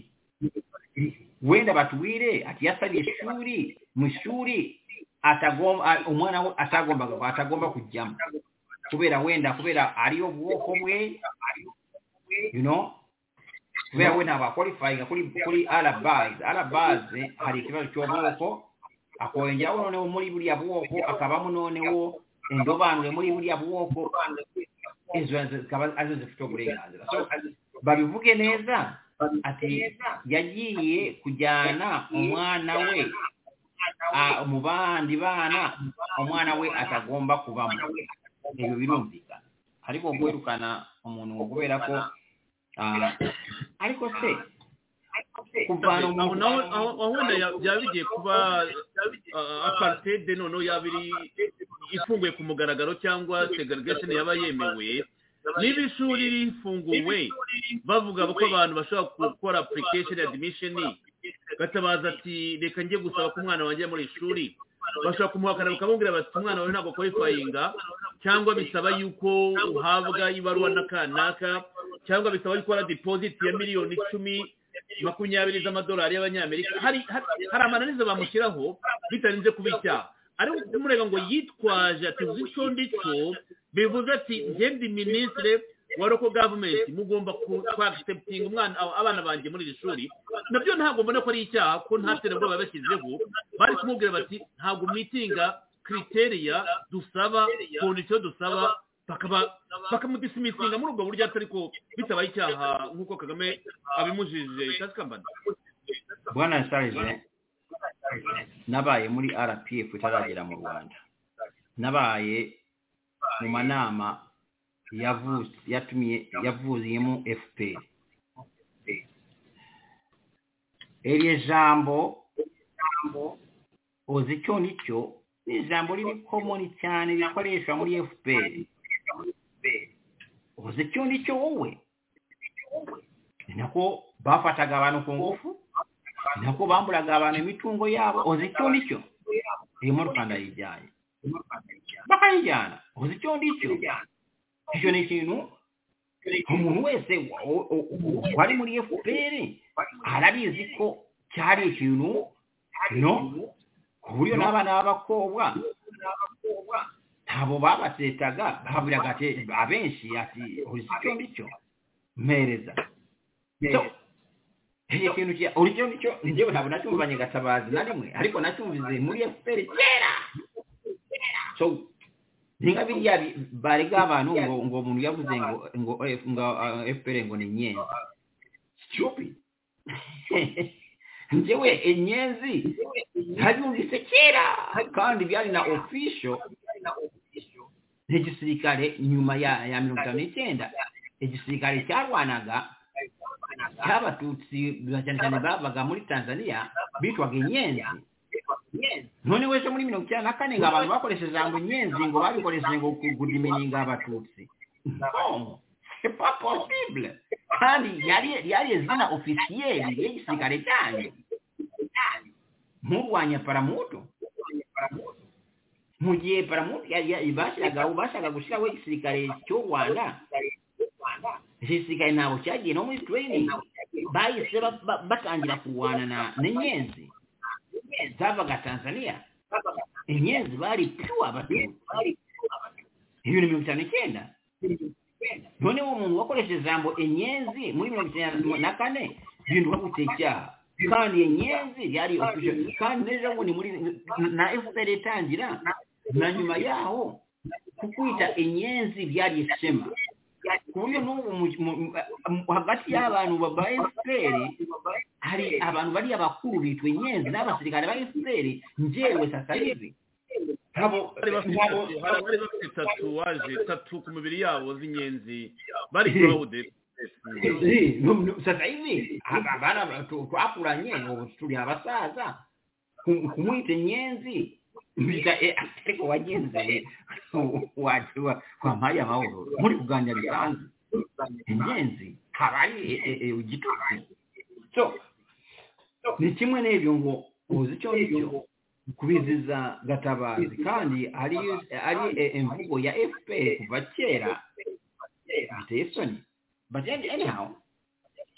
wenda batubwire ati yasabiye ishuri mu ishuri atagomba a- umwana we atagombaga atagomba kujyamo kubera wenda kubera ariyo bwoko bwe you know kubera we ntabwo akwalifayinga kuri kuri arabazi arabazi hari ikibazo cy'ubwoko akongeraho noneho muri buriya bwoko akabamo noneho indobanure muri buriya bwoko izo zikaba arizo zifite uburenganzira So, babivuge neza ati yagiye kujyana umwana we ah, mu bandi bana umwana we atagomba kubamo ibyo birumvikana ariko kwirukana umuntu ngo kubera ko ah, ariko se kuvana aho umuntu naho aho aho wenda ya- byaba bigiye kuba ah, apartheid noneho yaba iri ifunguye ku mugaragaro cyangwa segregation yaba yemewe niba ishuri rifunguwe bavuga ko abantu bashobora gukora application admission gatabaza ati reka njye gusaba ko umwana wanjye ajya muri iri shuri bashobora kumuhakana bakamubwira bati umwana wawe ntabwo kwayifayinga cyangwa bisaba yuko uhabwa ibaruwa na kanaka cyangwa bisaba yuko ukora dipoziti ya miliyoni icumi makumyabiri z'amadolari y'abanyamerika hari hari- hari amananiza bamushyiraho bitarinze kuba icyaha ariko kumureba ngo yitwaje ati uzi icyo ndicyo bivuze ati ngende minisitire wa local government mugomba ku- ku accepting umwana aba- abana banjye muri iri shuri nabyo ntabwo mbona ko ari icyaha ko nta terabwoba bashyizeho bari kumubwira bati ntabwo mwitinga kriteriya dusaba kondisiyo dusaba bakaba bakamudisimisinga muri ubwo buryo ariko bitabaye icyaha nk'uko kagame abimujije cyangwa se kambanda bwana sarije nabaye muri rpf itaragera mu rwanda nabaye mu manama yavuze yatumiye yavuziyemo fpr iryo jambo uzi icyo ni cyo ni ijambo riri komoni cyane rikoreshwa muri fpr uzi icyo ni cyo wowe ni nako bafataga abantu ku ngufu ni nako bamburaga abantu imitungo yabo uzi icyo ni cyo irimo rwanda yijyanye bakayijyana uzi icyo ni cyo icyo ni ikintu umuntu wese wa- u- u- u- wari muri fpr arabizi ko cyari ikintu no ku buryo n'abana b'abakobwa ntabo babatetaga baburaga ati- abenshi ati uzi icyo ni cyo mpereza So, icyo kintu cya urugero nicyo njyewe ntabwo nacyumvanye gatabazi na rimwe ariko nacyumvize muri fpr kera so ninga biriya bi- barega abantu ngo ngo umuntu yavuze ngo ngo F- ngo ah, fpr ngo ni nyenzi stupid njyewe inyenzi nabyumvise kera kandi byari na official n'igisirikare nyuma ya ya mirongo itanu n'icyenda igisirikare cyarwanaga cy'abatutsi ba- cyane cyane bavaga muri tanzania bitwaga inyenzi none wese muri mirongo icyenda na kane ngo abantu bakoresheje ijambo inyenzi ngo babikoresheje ngo kugudimininga abatutsi No, c'est pas possible kandi yari yari izina ofisiyeri y'igisirikare cyanyu murwanya paramuto mu gihe paramuto yari- yari- bashakaga bashakaga gushyiraho igisirikare cy'u rwanda igisirikare ntabwo cyagiye no muri training bahise ba- ba- batangira kurwana na n'inyenzi zavaga tanzania inyenzi bari piwa abatutsi ibintu mirongo itanu n'icyenda noneho umuntu wakoresheje ijambo enyenzi muri mirongo icyenda na kane bihinduka gute icyaha kandi enyenzi yari official kandi n'ejo bundi muri na fpr itangira na nyuma yaho kukwita enyenzi byari ishema ku buryo n'ubu mu- mu- mu- hagati y'abantu ba ba fpr hari abantu bari abakuru bitwa enyenzi n'abasirikare ba fpr njyewe sasayizi ntabwo bari bafite ntabwo- hari abari bafite tatuwaje tatu ku mubiri yabo z'inyenzi bari kurawude Eh, no, no, sasa hivi hapa bana tu- twakula nyengo tuli abasaza Ku- kumwita nyenzi mbita eh, ariko wagenza eh, wa- wa- wamaya mahoro muri kuganira bisanzwe inyenzi haba ari eh, eh, eh, igitutsi so ni kimwe n'ibyo ngo uzi icyo ngicyo kubiziza gatabazi kandi ari ari eh, imvugo ya fpr kuva kera biteye isoni but any- anyhow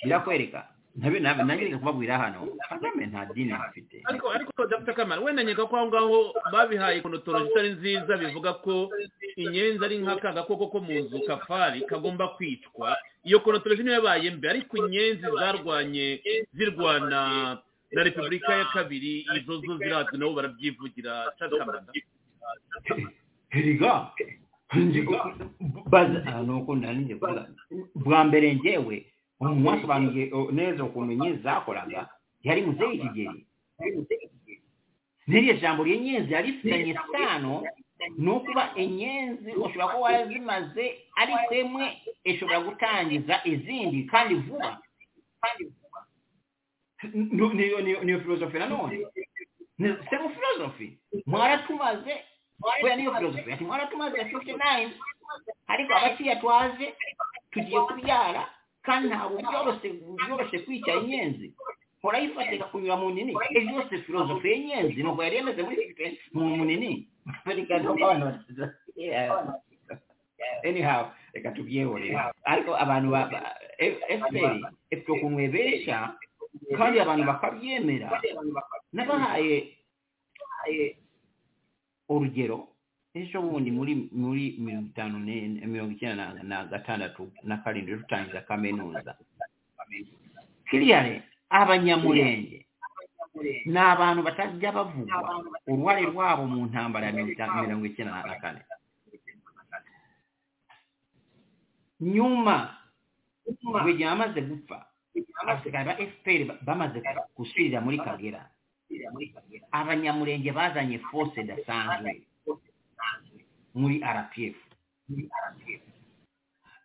birakwereka ntabe nagirika kubabwira hano kagame nta dini afite ariko ariko dr kamara wenda nyega ko aho ngaho babihaye konotoroji itari nziza bivuga ko inyenzi ari nk'aka gakoko ko mu nzu kafari kagomba kwicwa iyo konotoroji niyo yabaye mbi ariko inyenzi zarwanye zirwana na repubulika ya kabiri izo zo zirazi nabo barabyivugira Charles Kambanda. heriga baza aha ni uko nari ngiye kuvuga bwa mbere ngewe umuntu wasobanuye o, neza ukuntu inyenzi zakoraga yari muzehe kigeli n'iryo jambo ry'inyenzi yari rifitanye sano ni ukuba inyenzi ushobora kuba warazimaze ariko imwe ishobora gutangiza izindi kandi vuba Nu- niyo niyo niyo filozofi nanone Ni- sema filozofi mwaratumaze oya niyo filozofi ati mwaratumaze ya 59 ariko abakiriya twaje tugiye kubyara kandi ntabwo byoroshye byoroshye kwica inyenzi murayifata igakunyura mu nini ejo yose filozofi y'inyenzi nubwo yari yemeze muri fifite mu mu nini reka tu- Yeah. anyhow reka tubyihorere ariko abantu ba ba- F- efuperi efuperi ukuntu ebesha kandi abantu bakabyemera n'abahaye eh, urugero ejo bundi muri muri mirongo itanu ne- mirongo icyenda na- na gatandatu na karindwi dutangiza kaminuza kiriyare abanyamurenge ni abantu batajya bavugwa uruhare rwabo mu ntambara ya mirongo itanu- mirongo icyenda na kane nyuma burigihe amaze gupfa abasigaye ba fpr ba- bamaze gusubirira muri kagera abanyamurenge bazanye force idasanzwe muri rpf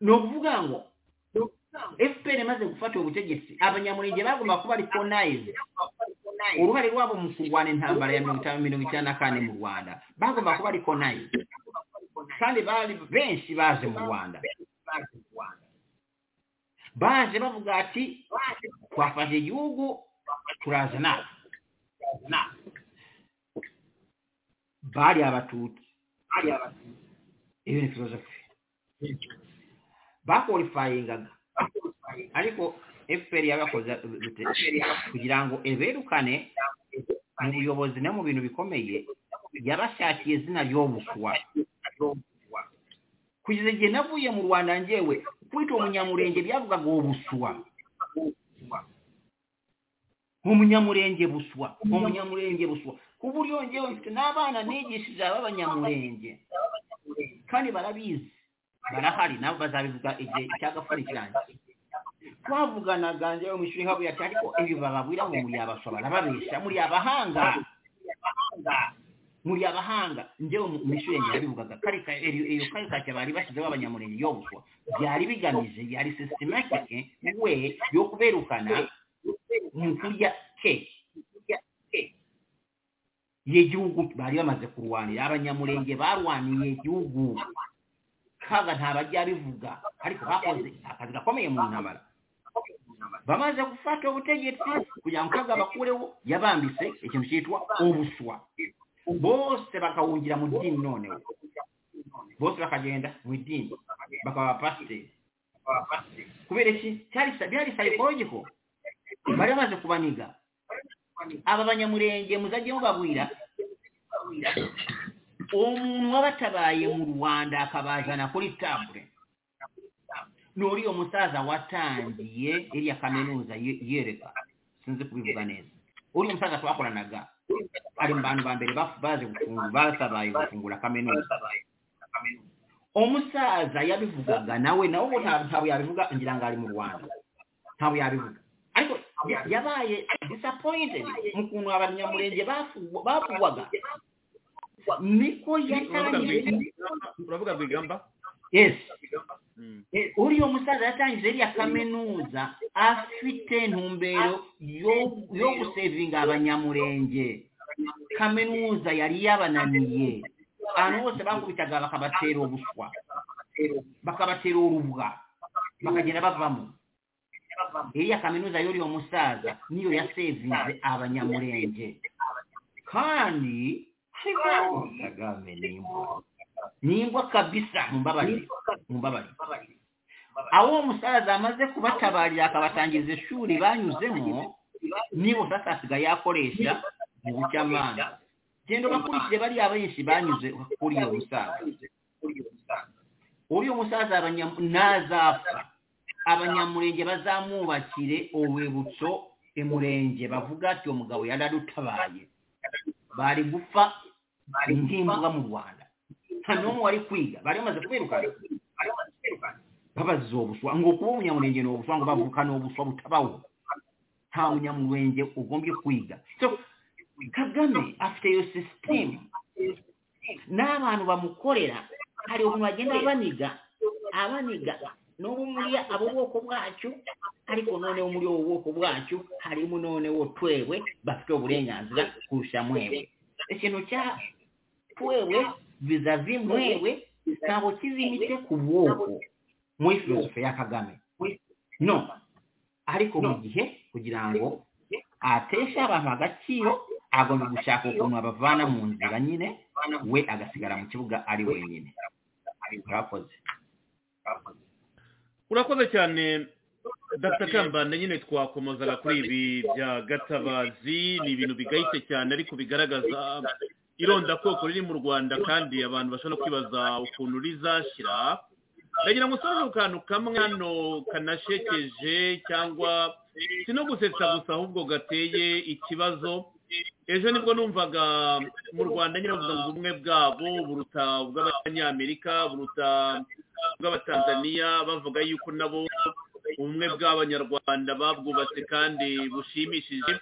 ni ukuvuga ngo fpr imaze gufata ubutegetsi abanyamurenge bagomba kuba ari konayizi uruhare rwabo mu kurwana intambara ya mirongo itanu mirongo icyenda na kane mu rwanda bagomba kuba ari konayizi kandi bari benshi baje mu rwanda baje bavuga ati twafashe igihugu turaza natwe bari abatutsi iyo ni filozofi bakorifayingaga ariko fpr yabakoze kugira ngo eberukane mu buyobozi no mu bintu bikomeye yabashakiye izina ry'obuswa kugeza igihe navuye mu rwanda ngewe kwita umunyamurenge byavugaga ubuswa umunyamurenge buswa umunyamurenge buswa ku buryo ngewe mfite n'abana nigishije ab'abanyamurenge kandi barabizi barahari nabo bazabivuga igihe cy'agafuni kirangiye twavuganaga ngewe mu ishuri habuye ati ariko ibi bababwira ngo muri abaswa barababesha muri abahanga muri abahanga ngewe mu- mu ishuri yanjye yabivugaga karika iyo iyo karikatire bari bashyizeho abanyamurenge yo buswa byari bigamije byari sisitematike we yo kuberukana mu kurya keke y'igihugu bari bamaze kurwanira abanyamurenge barwaniye igihugu kaga ntabajya bivuga ariko bakoze akazi gakomeye mu ntambara bamaze gufata ubutegetsi kugira ngo kaga bakureho yabambise ikintu cyitwa ubuswa bose bakawungira mu dini noneho bose bakagenda mu idini bakaba abapasiteri kubera iki cyari byari sayikorogiko bari bamaze kubaniga aba banyamurenge muzajye mubabwira umuntu wabatabaye mu rwanda akabazana kuri tabure n'uriya musaza watangiye iriya kaminuza ye- yereka sinzi kubivuga neza uriya musaza twakoranaga ari mu bantu ba mbere baf- baje gufungura batabaye gufungura kaminuza umusaza yabivugaga nawe nawe ubu nta- ntabwo yabivuga ngira ngo ari mu rwanda ntabwo yabivuga ariko ya- yabaye disappointed mu kuntu abanyamurenge bafu- bavugwaga niko yatangiye uravuga rwigamba yes Mm. uriya musaza yatangije iriya kaminuza afite ntumbero yo- yo gusevinga abanyamurenge kaminuza yari yabananiye abantu bose bakubitaga bakabatera ubuswa bakabatera urubwa bakagenda bavamo iriya kaminuza y'uriya musaza niyo yasevinze abanyamurenge kandi ariko kagame nimbwa nimbwa kabisa mumbabarire mumbabarire abo uwo musaza amaze kubatabarira akabatangiriza ishuri banyuzemo nibo sasa asigaye yakoresha mu bucyamanza genda bakurikire bariya benshi banyuze kuri iyo musaza uriya musaza abanyam- nazapfa abanyamurenge bazamwubakire urwibutso imurenge bavuga ati uwo mugabo yararutabaye bari gupfa nk'imbwa mu rwanda nta n'umwe wari kwiga bari bamaze kubirukana babaziza ubuswa ngo kuba umunyamurenge ni ubuswa ngo bavuka ni ubuswa butabaho nta munyamurenge ugombye kwiga so kagame afite iyo sisitemu n'abantu bamukorera hari ukuntu bagenda baniga abaniga n'ubu muri abo bwoko bwacu ariko noneho muri ubu bwoko bwacu harimo noneho twewe bafite uburenganzira kurusha mwewe ikintu cya twewe vizavi mwewe ntabwo kizimitse ku bwoko muri filosofi ya kagame no ariko mu gihe kugira ngo ateshe abantu agaciro agomba gushaka ukuntu abavana mu nzira nyine we agasigara mu kibuga ari wenyine murakoze urakoze cyane dr kambanda nyine twakomozaga kuri ibi bya gatabazi ni ibintu bigayitse cyane ariko bigaragaza irondakoko riri mu rwanda kandi abantu bashobora kwibaza ukuntu rizashyira ndagira ngo usobanure akantu kamwe hano kanashekeje cyangwa si no gusetsa gusa ahubwo gateye ikibazo ejo nibwo numvaga mu rwanda nyirabuze ngo ubumwe bwabo buruta ubw'abanyamerika buruta bw'abatanzaniya bavuga yuko nabo ubumwe bw'abanyarwanda babwubatse kandi bushimishije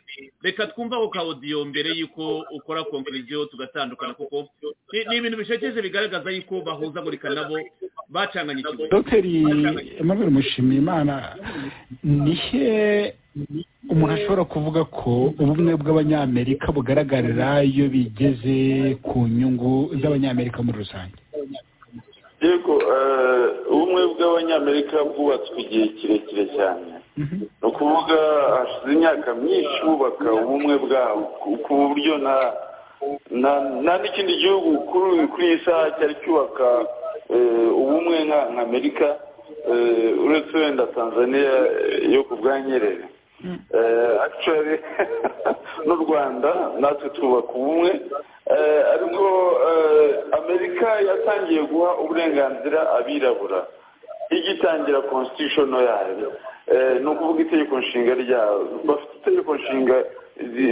reka twumva ako kawudiyo mbere y'uko ukora konkuriziyo tugatandukana kuko ni ibintu bishekeje bigaragaza yuko bahuzagurika nabo bacanganye ikigo dogiteri emmanuel mushimiyimana ni he umuntu ashobora kuvuga ko ubumwe bw'abanyamerika bugaragarira iyo bigeze ku nyungu z'abanyamerika muri rusange yego ubumwe bw'abanyamerika bwubatswe igihe kirekire cyane ni ukuvuga hashize imyaka myinshi bubaka ubumwe bwabo ku buryo nta n'ikindi gihugu kuri iyi saha cyari cyubaka ubumwe nk'amerika uretse wenda tanzania yo ku bwa nyerere akicari n'u rwanda natwe twubaka ubumwe ariko amerika yatangiye guha uburenganzira abirabura igitangira konsitishono yayo ni ukuvuga itegeko nshinga ryabo bafite itegeko nshinga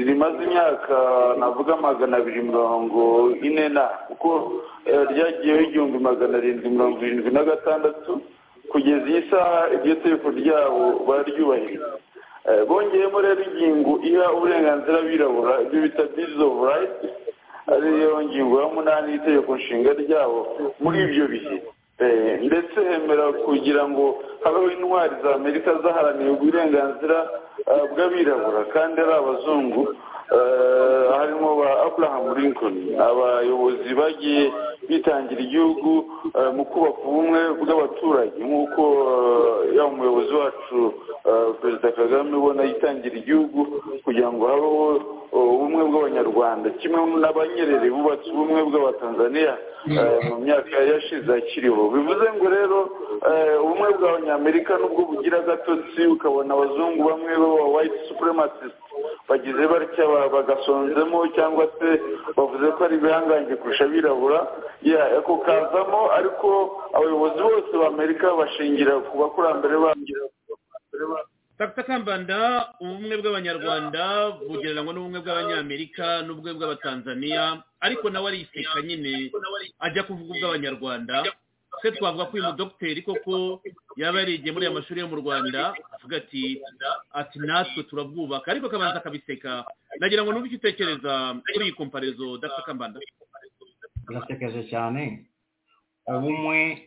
rimaze imyaka navuga magana abiri mirongo ine na kuko ryagiyeho igihumbi magana arindwi mirongo irindwi na gatandatu kugeza iyi saha iryo tegeko ryabo bararyubahiriza bongeyemo rero ingingo iha uburenganzira abirabura ibyo bita bizi ofu rayiti ariyo ngingo ya munani y'itegeko nshinga ryabo muri ibyo bihe ndetse hemera kugira ngo habeho intwari za amerika zaharaniye uburenganzira bw'abirabura kandi ari abazungu harimo ba abraham lincoln abayobozi bagiye bitangira igihugu mu kubaka ubumwe bw'abaturage nk'uko yaba umuyobozi wacu perezida kagame ubona yitangira igihugu kugira ngo habeho ubumwe bw'abanyarwanda kimwe n'abanyerere bubatse ubumwe bw'abatanzaniya mu myaka yashize akiriho bivuze ngo rero ubumwe bw'abanyamerika nubwo bugira agatotsi ukabona abazungu bamwe baba white supremacists bagize batya bagasonzemo cyangwa se bavuze ko ari ibihangange kurusha abirabura ako kazamo ariko abayobozi bose b'amerika bashingira ku bakurambere bangira dr kambanda ubumwe bw'abanyarwanda bugereranywa n'ubumwe bw'abanyamerika n'ubumwe bw'abatanzaniya ariko nawe ariseka nyine ajya kuvuga ubw'abanyarwanda se twavuga ko uyu mudogiteri koko yaba yarigiye muri aya mashuri yo mu rwanda avuga ati ati natwe turabwubaka ariko akabanza akabiseka nagira ngo n'ubu icyo utekereza kuri iyi komparezo dr kambanda birasekeje cyane ubumwe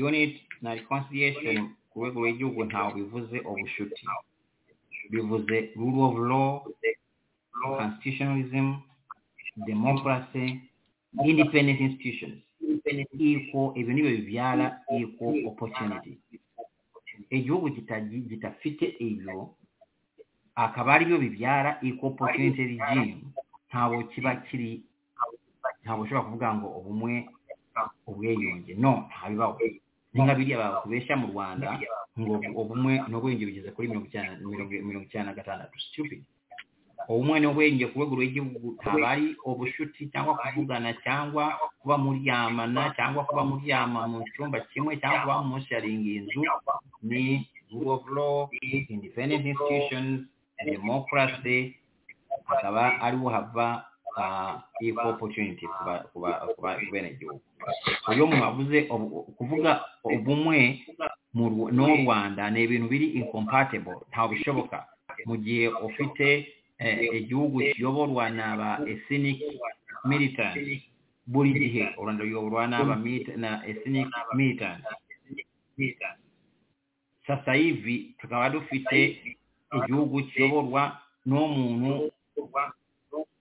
unit na reconciliation ku rwego rw'igihugu ntawe bivuze ubushuti bivuze rule of law constitutionalism democracy independent institutions iko ibyo ni byo bibyara iko opportunity igihugu kitafite ibyo akaba ari byo bibyara iko opportunity regime ntabwo kiba kiri ntabwo ushobora kuvuga ngo ubumwe ubwiyunge no ntabibaho ni nka biriya bakubeshya mu rwanda ngo ubumwe n'ubwenge bugeze kuri mirongo icyenda na gatandatu stupid ubumwe n'ubwenge ku rwego rw'igihugu haba ari ubushuti cyangwa kuvugana cyangwa kuba muryamana cyangwa kuba muryama mu cyumba kimwe cyangwa kuba musharinga inzu ni rule of law independent institutions democracy akaba ariwo hava equal opportunity ku benegihugu uyo mwavuze kuvuga ubumwe n'u rwanda ni ibintu biri incompatible ntawe bishoboka mu gihe ufite igihugu kiyoborwa n'aba ethnic militant buri gihe u rwanda ruyoborwa n'aba ethnic militant sasa hivi tukaba dufite igihugu kiyoborwa n'umuntu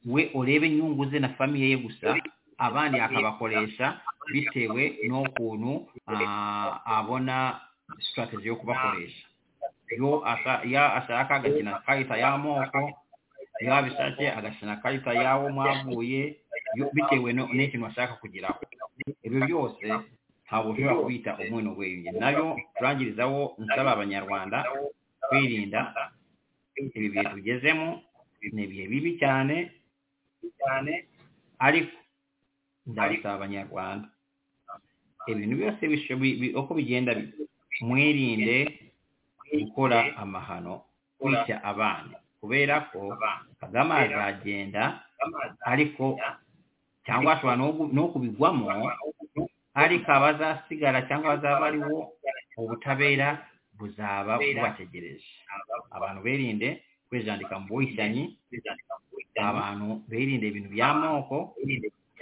we urebe inyungu ze na famiye ye gusa abandi akabakoresha bitewe n'ukuntu abona sitarateji yo kubakoresha iyo ashaka agakina karita y'amoko iyo abishatse agakina karita y'aho mwavuye bitewe n'ikintu ashaka kugeraho ibyo byose ntabwo ushobora kubita umwe wiyunge nayo turangirizaho nsaba abanyarwanda kwirinda ibi bihe tugezemo ni ibihe bibi cyane cyane ariko ndabisaba abanyarwanda ibintu byose uko bigenda mwirinde gukora amahano kwica abana kubera ko kagame azagenda ariko cyangwa ashobora no kubigwamo ariko abazasigara cyangwa abazaba aribo ubutabera buzaba bubategereje abantu berinde kwejandika mu buhitanyi abantu berinde ibintu by'amoko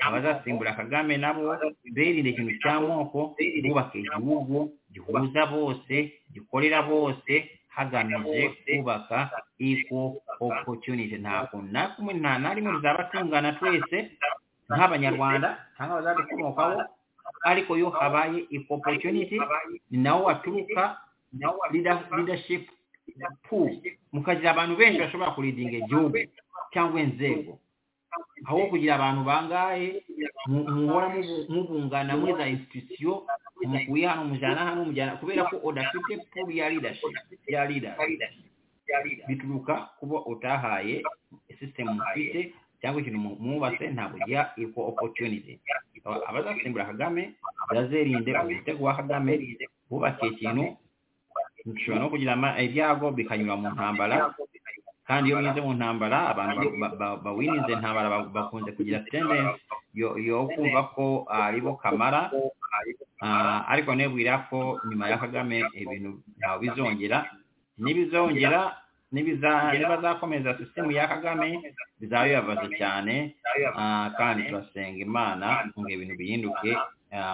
abazasimbura kagame nabo berinde ikintu cy'amoko bubaka igihugu gihuza bose gikorera bose hagamije kubaka equal opportunity ntabwo nta na rimwe ruzaba tungana twese nk'abanyarwanda cyangwa abazadukomokaho ariko iyo habaye equal opportunity ni naho waturuka leadership pool mukagira abantu benshi bashobora kuridinga igihugu cyangwa inzego aho kugira abantu bangahe muhora mubungana muri za institusiyo umukuye hano umujyana hano umujyana kubera ko udafite pool ya leadership ya leader bituruka kuba utahaye sisitemu mufite cyangwa ikintu mwubatse ntabwo ugira equal opportunity abazasimbura kagame bazerinde umutego wa kagame bubake ikintu bishobora no kugira ibyago bikanyura mu ntambara kandi iyo binyuze mu ntambara abantu bawininze intambara bakunze kugira tendensi yo kumva ko aribo kamara ariko nebwira ko nyuma ya kagame ibintu ntawe bizongera n'ibizongera nibazakomeza sisitemu ya kagame bizabibabaza cyane kandi turasenga imana ngo ibintu bihinduke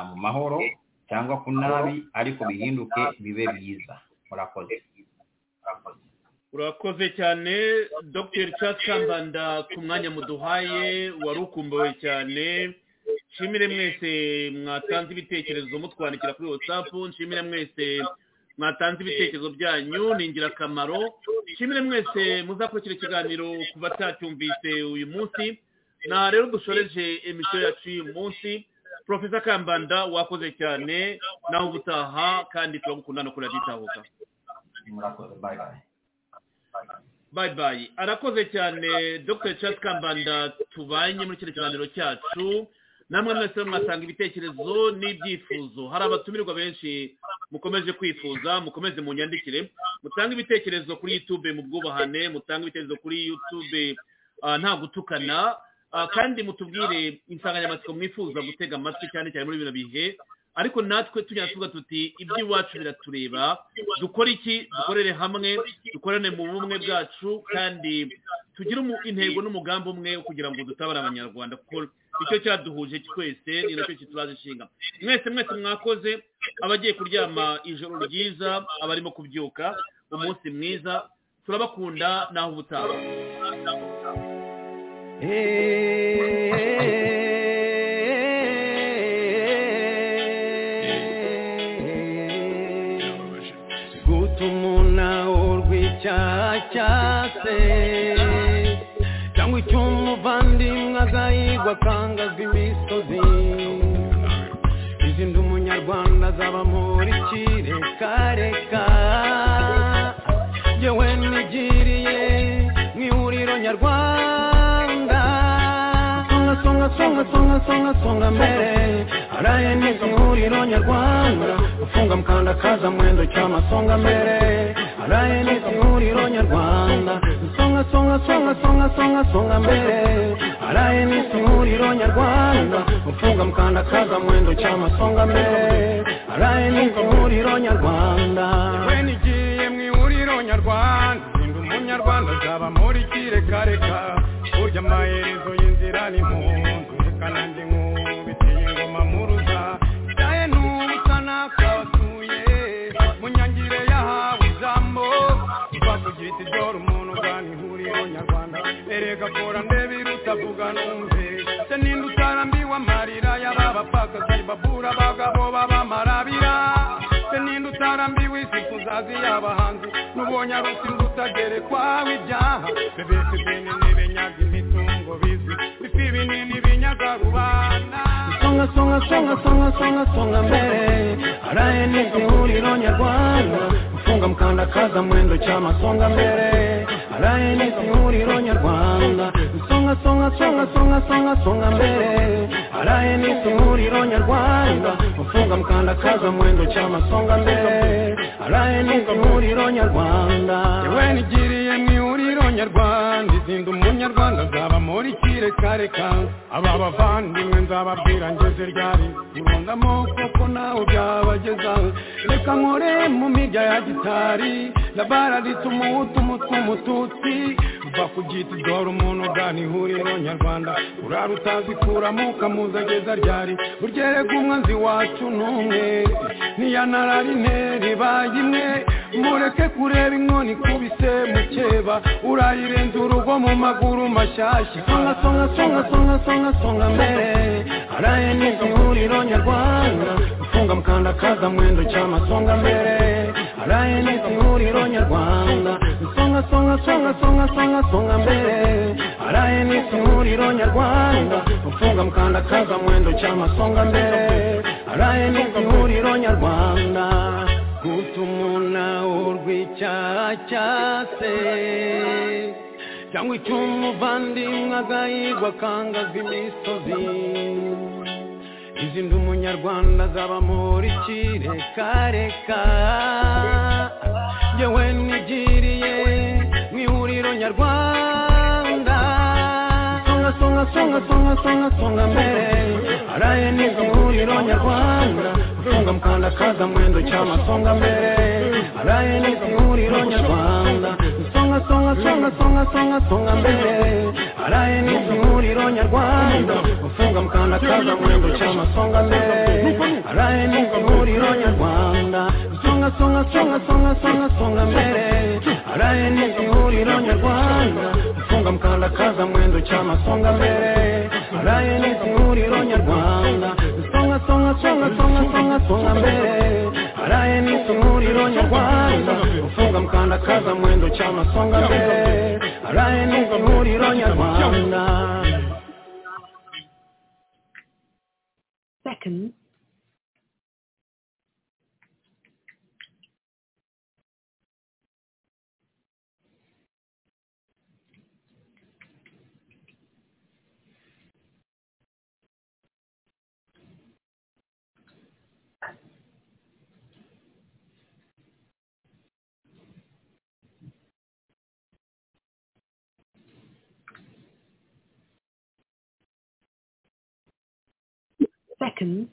mu mahoro cyangwa ku nabi ariko bihinduke bibe byiza murakoze urakoze cyane dr Charles kambanda ku mwanya muduhaye wari ukumbuwe cyane nshimire mwese mwatanze ibitekerezo mutwandikira kuri watsapu nshimire mwese mwatanze ibitekerezo byanyu ni ingirakamaro nshimire mwese muzakurikira ikiganiro ku batacyumvise uyu munsi na rero dushoreje emisiyo yacu y'uyu munsi profesa kambanda wakoze cyane nawe ubutaha kandi turagukunda no kuraditahuka bayi bayi arakoze cyane dr Charles kambanda tubanye muri kino kiganiro cyacu namwe mwese mwasanga ibitekerezo n'ibyifuzo hari abatumirwa benshi mukomeje kwifuza mukomeze mu nyandikire mutange ibitekerezo kuri youtube mu bwubahane mutange ibitekerezo kuri youtube nta gutukana kandi mutubwire insanganyamatsiko mwifuza gutega amatwi cyane cyane muri bino bihe ariko natwe tujya tuvuga tuti iby'iwacu biratureba dukore iki dukorere hamwe dukorane mu bumwe bwacu kandi tugire intego n'umugambi umwe wo kugira ngo dutabare abanyarwanda kuko icyo cyaduhuje twese ni nacyo kituraje ishinga mwese mwese mwakoze abagiye kuryama ijoro ryiza abarimo kubyuka umunsi mwiza turabakunda naho ubutaha guta umunawo rw'icyacase cyangwa icyo umuvandimwe azayigwa akangazwa imisozi izindi umunyarwanda azaba muri kireka yewe nigiriye mu ihuriro nyarwanda songa songa songa songa songa songa mbere araye n'izo ihuriro nyarwanda ufunga mukanda kaza mwendo cyama songa mbere araye n'izo ihuriro nyarwanda songa songa songa songa songa songa mbere araye n'izo ihuriro nyarwanda ufunga mukanda kaza mwendo cyama songa mbere araye n'izo ihuriro nyarwanda yewe nigiye mu ihuriro nyarwanda zinda umunyarwanda azaba muri kirekareka burya amaherezo y'inzira ni mu nzu reka nanjye nk'ubu biteye ingoma mu ruza byaye n'ubusa n'akasuye bita idora umuntu ugana ihuriro nyarwanda erega kora ndebe iruta vuga numve se ninde utarambiwe amarira y'ababapfakazi babura abagabo b'abamarabira se ninde utarambiwe isifu zazi y'abahanzi n'ubonye arusinzi utagerekwaho ibyaha bebese bene n'ibenyaga imitungo bizwi ifi binini binyaga rubanda songa songa songa songa songa songa mbere araye n'igihuriro nyarwanda mfunga mkandakaza mwendo chama songa mbele alaye ni kiuriro nyarwanda songa songa songa songa songa songa mbele alaye ni kiuriro nyarwanda mfunga mkandakaza mwendo chama songa mbele alaye ni kiuriro nyarwanda yewe nigiriye miuriro nyarwanda izinda umunyarwanda nzaba muri kire kare kange aba bavandimwe nzababwira ngeze ryari murundamo kuko nawe byabageza reka nkore mu mirya ya gitari labara rituma utumutu umututsi uva ku giti dore umuntu ugana ihuriro nyarwanda urara utazikuramo ukamuza ageza ryari uryerega umwanzi wacu n'umwe niya nararine ribaye imwe mureke kureba inkoni kubise mukeba urayirenza urugo mu maguru mashyashya songa songa songa songa songa songa mbere araye n'igihuriro nyarwanda ufunga mkandakaza mwendo cy'amasonga mbere araye n'igihuriro nyarwanda songa songa songa songa songa songa mbere araye n'igihuriro nyarwanda ufunga mkandakaza mwendo cy'amasonga mbere araye n'igihuriro nyarwanda gutumuna urw'icyaha cyase cyangwa icyo umuvandimwe agahigwa akangaza imisozi izindi umunyarwanda azaba muri kirekareka yewe nigiriye mu ihuriro nyarwanda songa songa songa songa songa songa mbere araye n'igihuriro nyarwanda songa mkandakaza mwendo cy'amasonga mbere araye n'igihuriro nyarwanda songa songa songa songa songa songa mbere araye n'igihuriro nyarwanda ufunga mkandakaza mwendo cy'amasonga mbere araye n'igihuriro nyarwanda songa songa songa songa songa songa mbere araye n'igihuriro nyarwanda ufunga mkandakaza mwendo cy'amasonga mbere araye n'igihuriro nyarwanda songa songa songa songa songa songa mbere araye n'igihuriro nyarwanda ufunga mkandakaza mwendo cy'amasonga mbere araye n'igihuriro nyarwanda seconds. Seconds.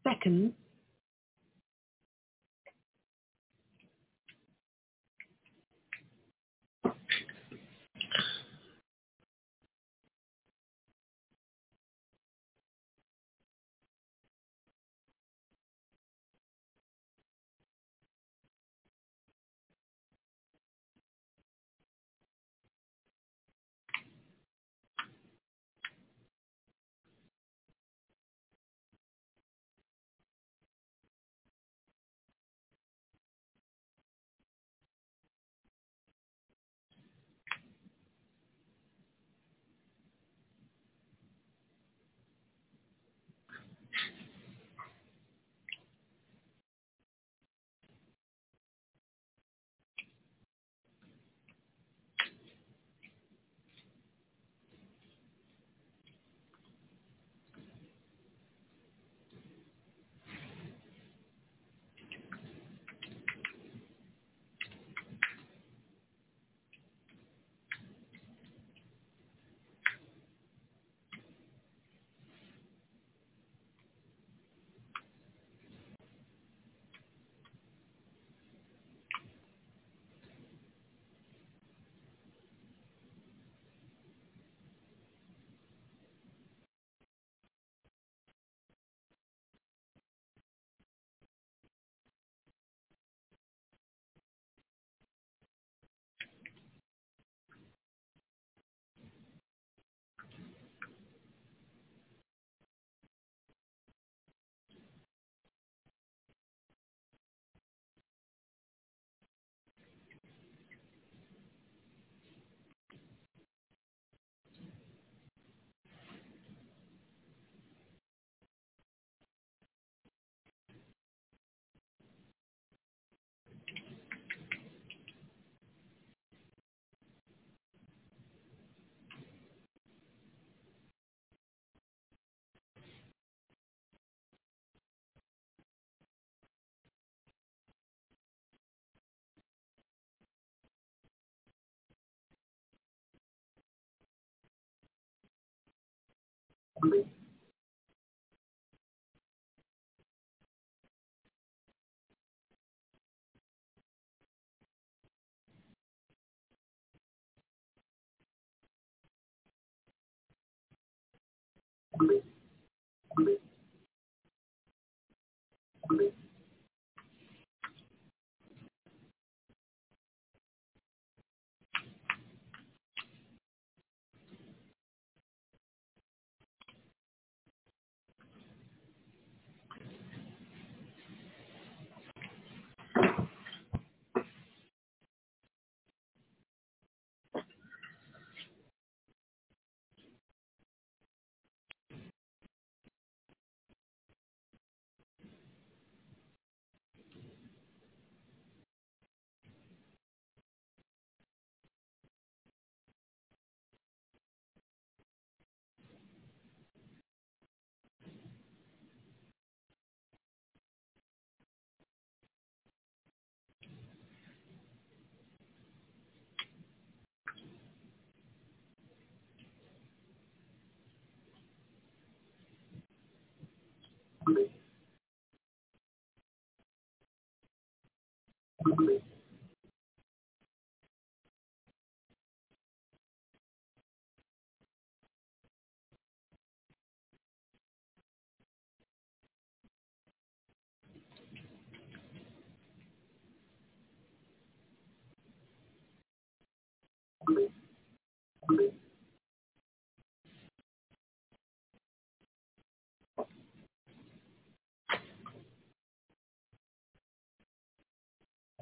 Seconds.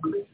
Thank you.